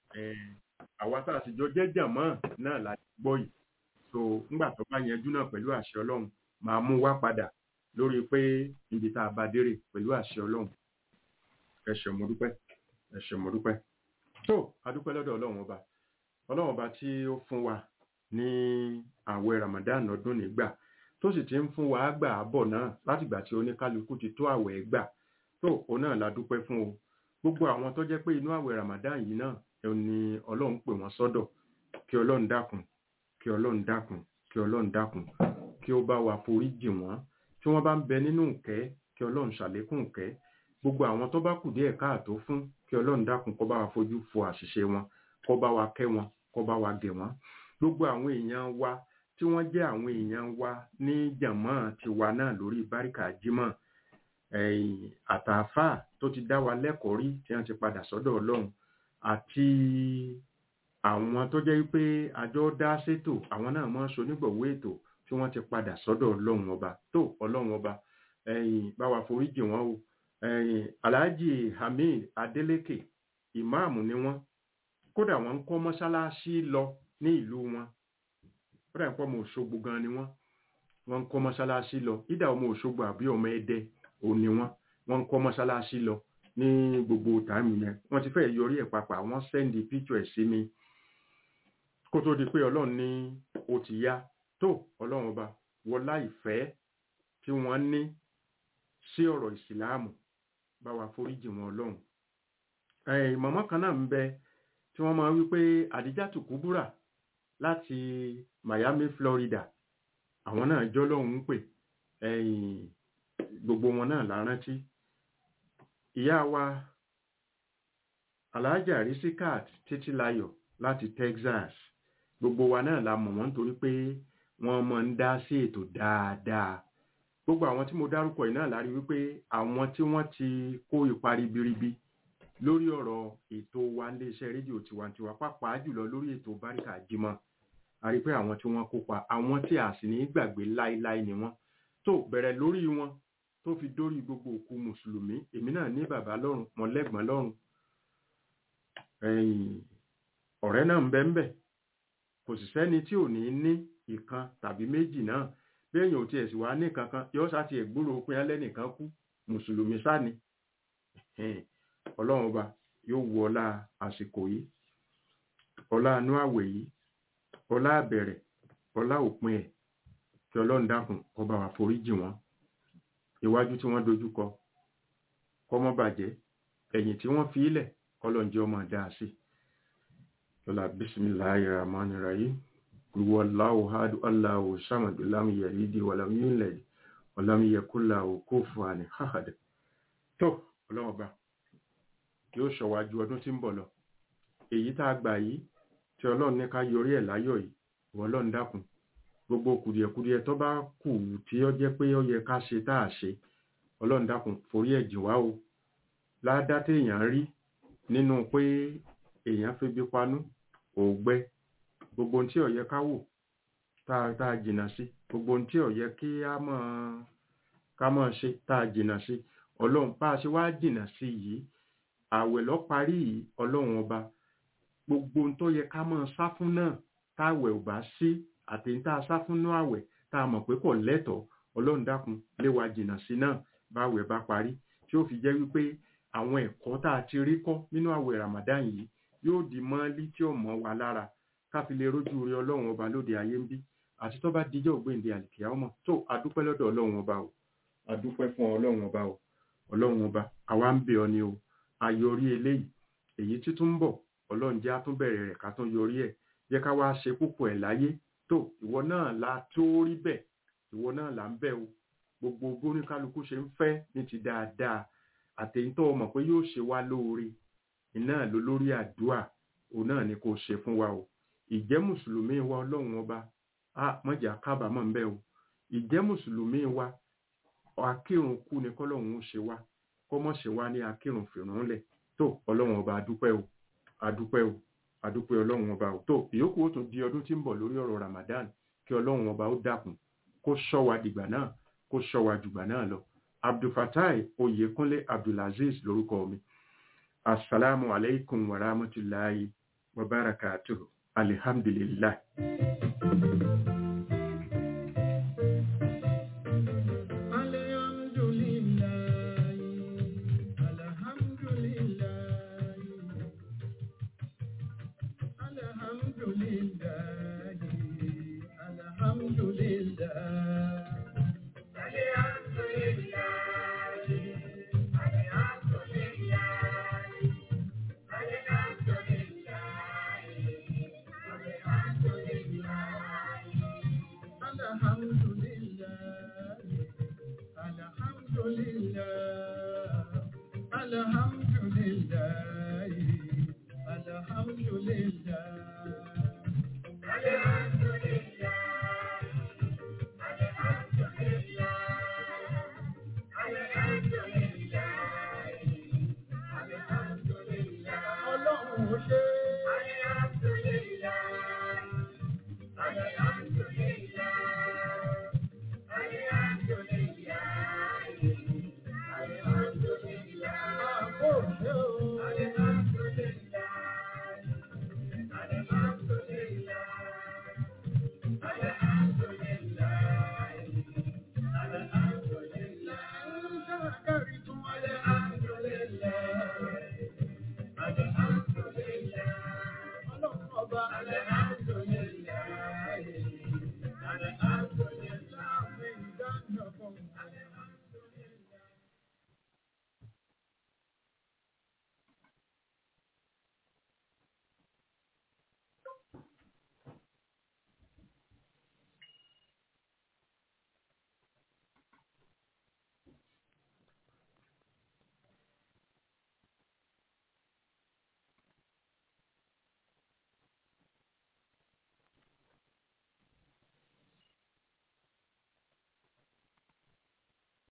àwa tá a sì jọ jẹ́ jàmọ́ náà la gbọ́ yìí so ńgbà tó bá yanjú náà pẹ̀lú àṣẹ ọlọ́run máa mú wá padà lórí pé ibi tá a bá dérè pẹ̀lú àṣẹ ọlọ́run ẹ ṣé mo dúpẹ́ ẹ ṣé mo dúpẹ́ tó a dúpẹ́ lọ́dọ̀ ọlọ́run ọba ọlọ́run ọba tí ó fún wa ní àwẹ̀ Ramadan ọdún nígbà tó sì ti ń fún wa gbà á bọ̀ náà látìgbà tí oníkálukú ti tó àwẹ̀ gbà tó òun náà la dúpẹ́ fún o gbogbo àwọn tó jẹ́ pé inú àwẹ̀ Ramadan yìí náà ni ọlọ́run pè wọ́n sọ́dọ̀ kí ọlọ́run dákun kí ọlọ́run dákun kí ọlọ́run dákun kí ó bá wa forí jì wọ́n tí wọ́n bá ń bẹ nínú ìkẹ́ kí ọlọ́run ṣàlékún ìkẹ́ gbogbo àwọn tó bá kù díẹ̀ káàtó fún kí ọlọ́run dákun kó bá wa fojú fo àṣìṣe wọn kó bá wa kẹ́ wọn kó bá wa gẹ̀ wọ́n gbogbo àwọn èèyàn wa tí wọ́n jẹ́ àwọn èèyàn wa ní jàmọ́ tiwa náà lórí báríkà jímọ̀ àtàfà tó ti dá wa lẹ́kọ̀ọ́ rí tí wọ́n ti padà sọ́dọ̀ ọlọ́run àti àwọn tó jẹ́ pé àjọ dá sétò àwọn náà mọ́ sonígbọ̀wọ́ ètò tí wọ́n ti padà sọ́dọ̀ ọlọ́run ọba tó ọlọ́run ọba bá wa foríjì wọn o alhaji hamid adeleke ìmáàmù ni wọ́n kódà wọ́n ń kọ́ mọ́ṣáláṣí lọ ní ìlú wọn kódà ń pọ́ ọmọ òṣogbo gan ni wọ́n wọ́n ń kọ́ mọ́ṣáláṣí lọ ìdá ọmọ òṣogbo àbí ọmọ ẹdẹ òun ni wọ́n wọ́n ń kọ́ mọ́ṣáláṣí lọ ní gbogbo tààmì yẹn wọ́n ti fẹ́ yọrí ẹ̀ papà wọ́n sẹ́ndì píkṣọ̀ ẹ̀ sí mi kó tó di pé ọlọ́run ní ó ti yá tó ọlọ́run ọba wọlá ìfẹ́ tí wọ́n ní sí ọ̀rọ̀ ìsìláàmù bá wa foríjì wọn ọlọ́run mọ̀mọ́ kan náà ń bẹ tí wọ́n máa wí pé àdíjàtù kúbúrà láti Miami Florida àwọn náà jọ́ lọ́hùn ún pè gbogbo wọn náà la rántí ìyá wa alhaja risikat títílayọ̀ láti Texas gbogbo wa náà la mọ̀ wọ́n nítorí pé wọ́n máa ń dá sí ètò dáadáa gbogbo àwọn tí mo dárúkọ yìí náà la rí wípé àwọn tí wọ́n ti kó ipa ribiribi lórí ọ̀rọ̀ ètò wa iléeṣẹ́ rédíò tiwantiwa pàápàá jùlọ lórí ètò báríkà jímọ̀ a rí pé àwọn tí wọ́n kópa àwọn tí a sì ní gbàgbé láéláé ni wọ́n tó bẹ̀rẹ̀ lórí wọn tó fi dórí gbogbo òkú mùsùlùmí èmi náà ní bàbá lọ́run mọ̀lẹ́gbọ̀n lọ́run ọ̀rẹ́ náà ń bẹ ń bẹ kò sì sẹ́ni tí ò ní ní ìkan tàbí méjì náà bí èèyàn ò tiẹ̀ sì wá ní kankan yóò sá ti ẹ̀gbúrò pé ẹlẹ́nìkan kú mùsùlùmí sáni ọlọ́run ọba yóò wu ọlá àsìkò yìí ọlá anú àwẹ̀ yìí ọlá àbẹ̀rẹ̀ ọlá òpin ẹ̀ kí ọlọ́run dákun kó bá wa foríjì wọn iwájú tí wọ́n dojú kọ kó má bàjẹ́ ẹ̀yìn tí wọ́n fi ilẹ̀ kọ́lọ́njẹ́ ọmọ dáa sí lọ́la bisimilahi rahmani rahim kúrúwọ́ láwù hádù aláwù sàmàdù lámì yẹ̀lídì wàlámì yúnlẹ̀dì wàlámì yẹkúláwù kó fún àní hàhàdì tó ọlọ́ọ̀ba yóò ṣọ̀wájú ọdún tí ń bọ̀ lọ èyí tá a gbà yìí tí tí ọlọ́run ní ká yọrí ẹ̀ láyọ̀ yìí ìwọ ọlọ́run dákun gbogbo kùdìẹ̀kudiẹ tó bá kù tí ó jẹ́ pé ó yẹ ká ṣe tá a ṣe ọlọ́run dákun forí ẹ̀ jì wá o ládá téèyàn rí nínú pé èèyàn febi panú òògbẹ gbogbo ohun tí ó yẹ ká wò tá a tá a jìnnà sí gbogbo ohun tí ó yẹ kí á mọ̀ ká mọ̀ ṣe tá a jìnnà sí ọlọ́run bá a ṣe wá jìnnà sí yìí àwẹ̀ lọ parí yìí ọlọ́run ọba gbogbo ohun tó yẹ ká mọ̀ sá fún náà táwẹ̀ ò bá sí àti ní tá a sá fún náà àwẹ̀ tá a mọ̀ pé kò lẹ́tọ̀ọ́ ọlọ́run dákun lé wa jìnnà sí náà báwẹ̀ bá parí tí ó fi jẹ́ wípé àwọn ẹ̀kọ́ tá a ti rí kọ́ nínú àwẹ̀ Ramadan yìí yóò di mọ́lí tí ó mọ́ wa lára ká fi lè rójú rí ọlọ́run ọba lóde ayé ń bí àti tó bá dijọ́ ògbéǹde àlìkìyà ọmọ tó adúpẹ́ lọ́dọ̀ ọlọ́run ọba o adúpẹ́ fún ọlọ́run ọba o ọlọ́run ọba àwa ń bẹ̀ ọ ni o ayọrí eléyìí èyí tí tún ń bọ̀ ọlọ́run jẹ́ àtúnbẹ̀rẹ̀ rẹ̀ ká tún yọrí ẹ̀ jẹ́ ká wá ṣe púpọ̀ ẹ̀ láyé tó ìwọ náà la tó rí bẹ̀ ìwọ náà là ń bẹ̀ o gbogbo bóníkálukú ṣe ń fẹ́ ní ti dáadáa àtẹ̀yìntọ́ mọ̀ pé yóò ṣe wá lóore iná ló lórí àdúà òun náà ni kò ṣe fún wa o ìjẹ́ mùsùlùmí wa ọlọ́run ọba a mọ̀jà kábàámọ̀ ń bẹ̀ o ìjẹ́ mùsùlùmí wa akírun kú ni kọ́lọ́run ó ṣe wá kọ́mọ̀ ṣe wá ní akírun fìrún lẹ̀ tó ọlọ́run ọba adúpẹ́ o adúpẹ́ o adúpẹ́ ọlọ́run ọba ò tó ìyókù ó tún di ọdún tí ń bọ̀ lórí ọ̀rọ̀ Ramadan kí ọlọ́run ọba ó dákun kó ṣọ́ wa dìgbà náà kó ṣọ́ wa jùgbà náà lọ abdulfatai oyèkúnlé abdulaziz lórúkọ mi asalaamu alaykum wa rahmatulahi wa barakatuhu alihamdulilayi. Alhamdulillah, Alhamdulillah.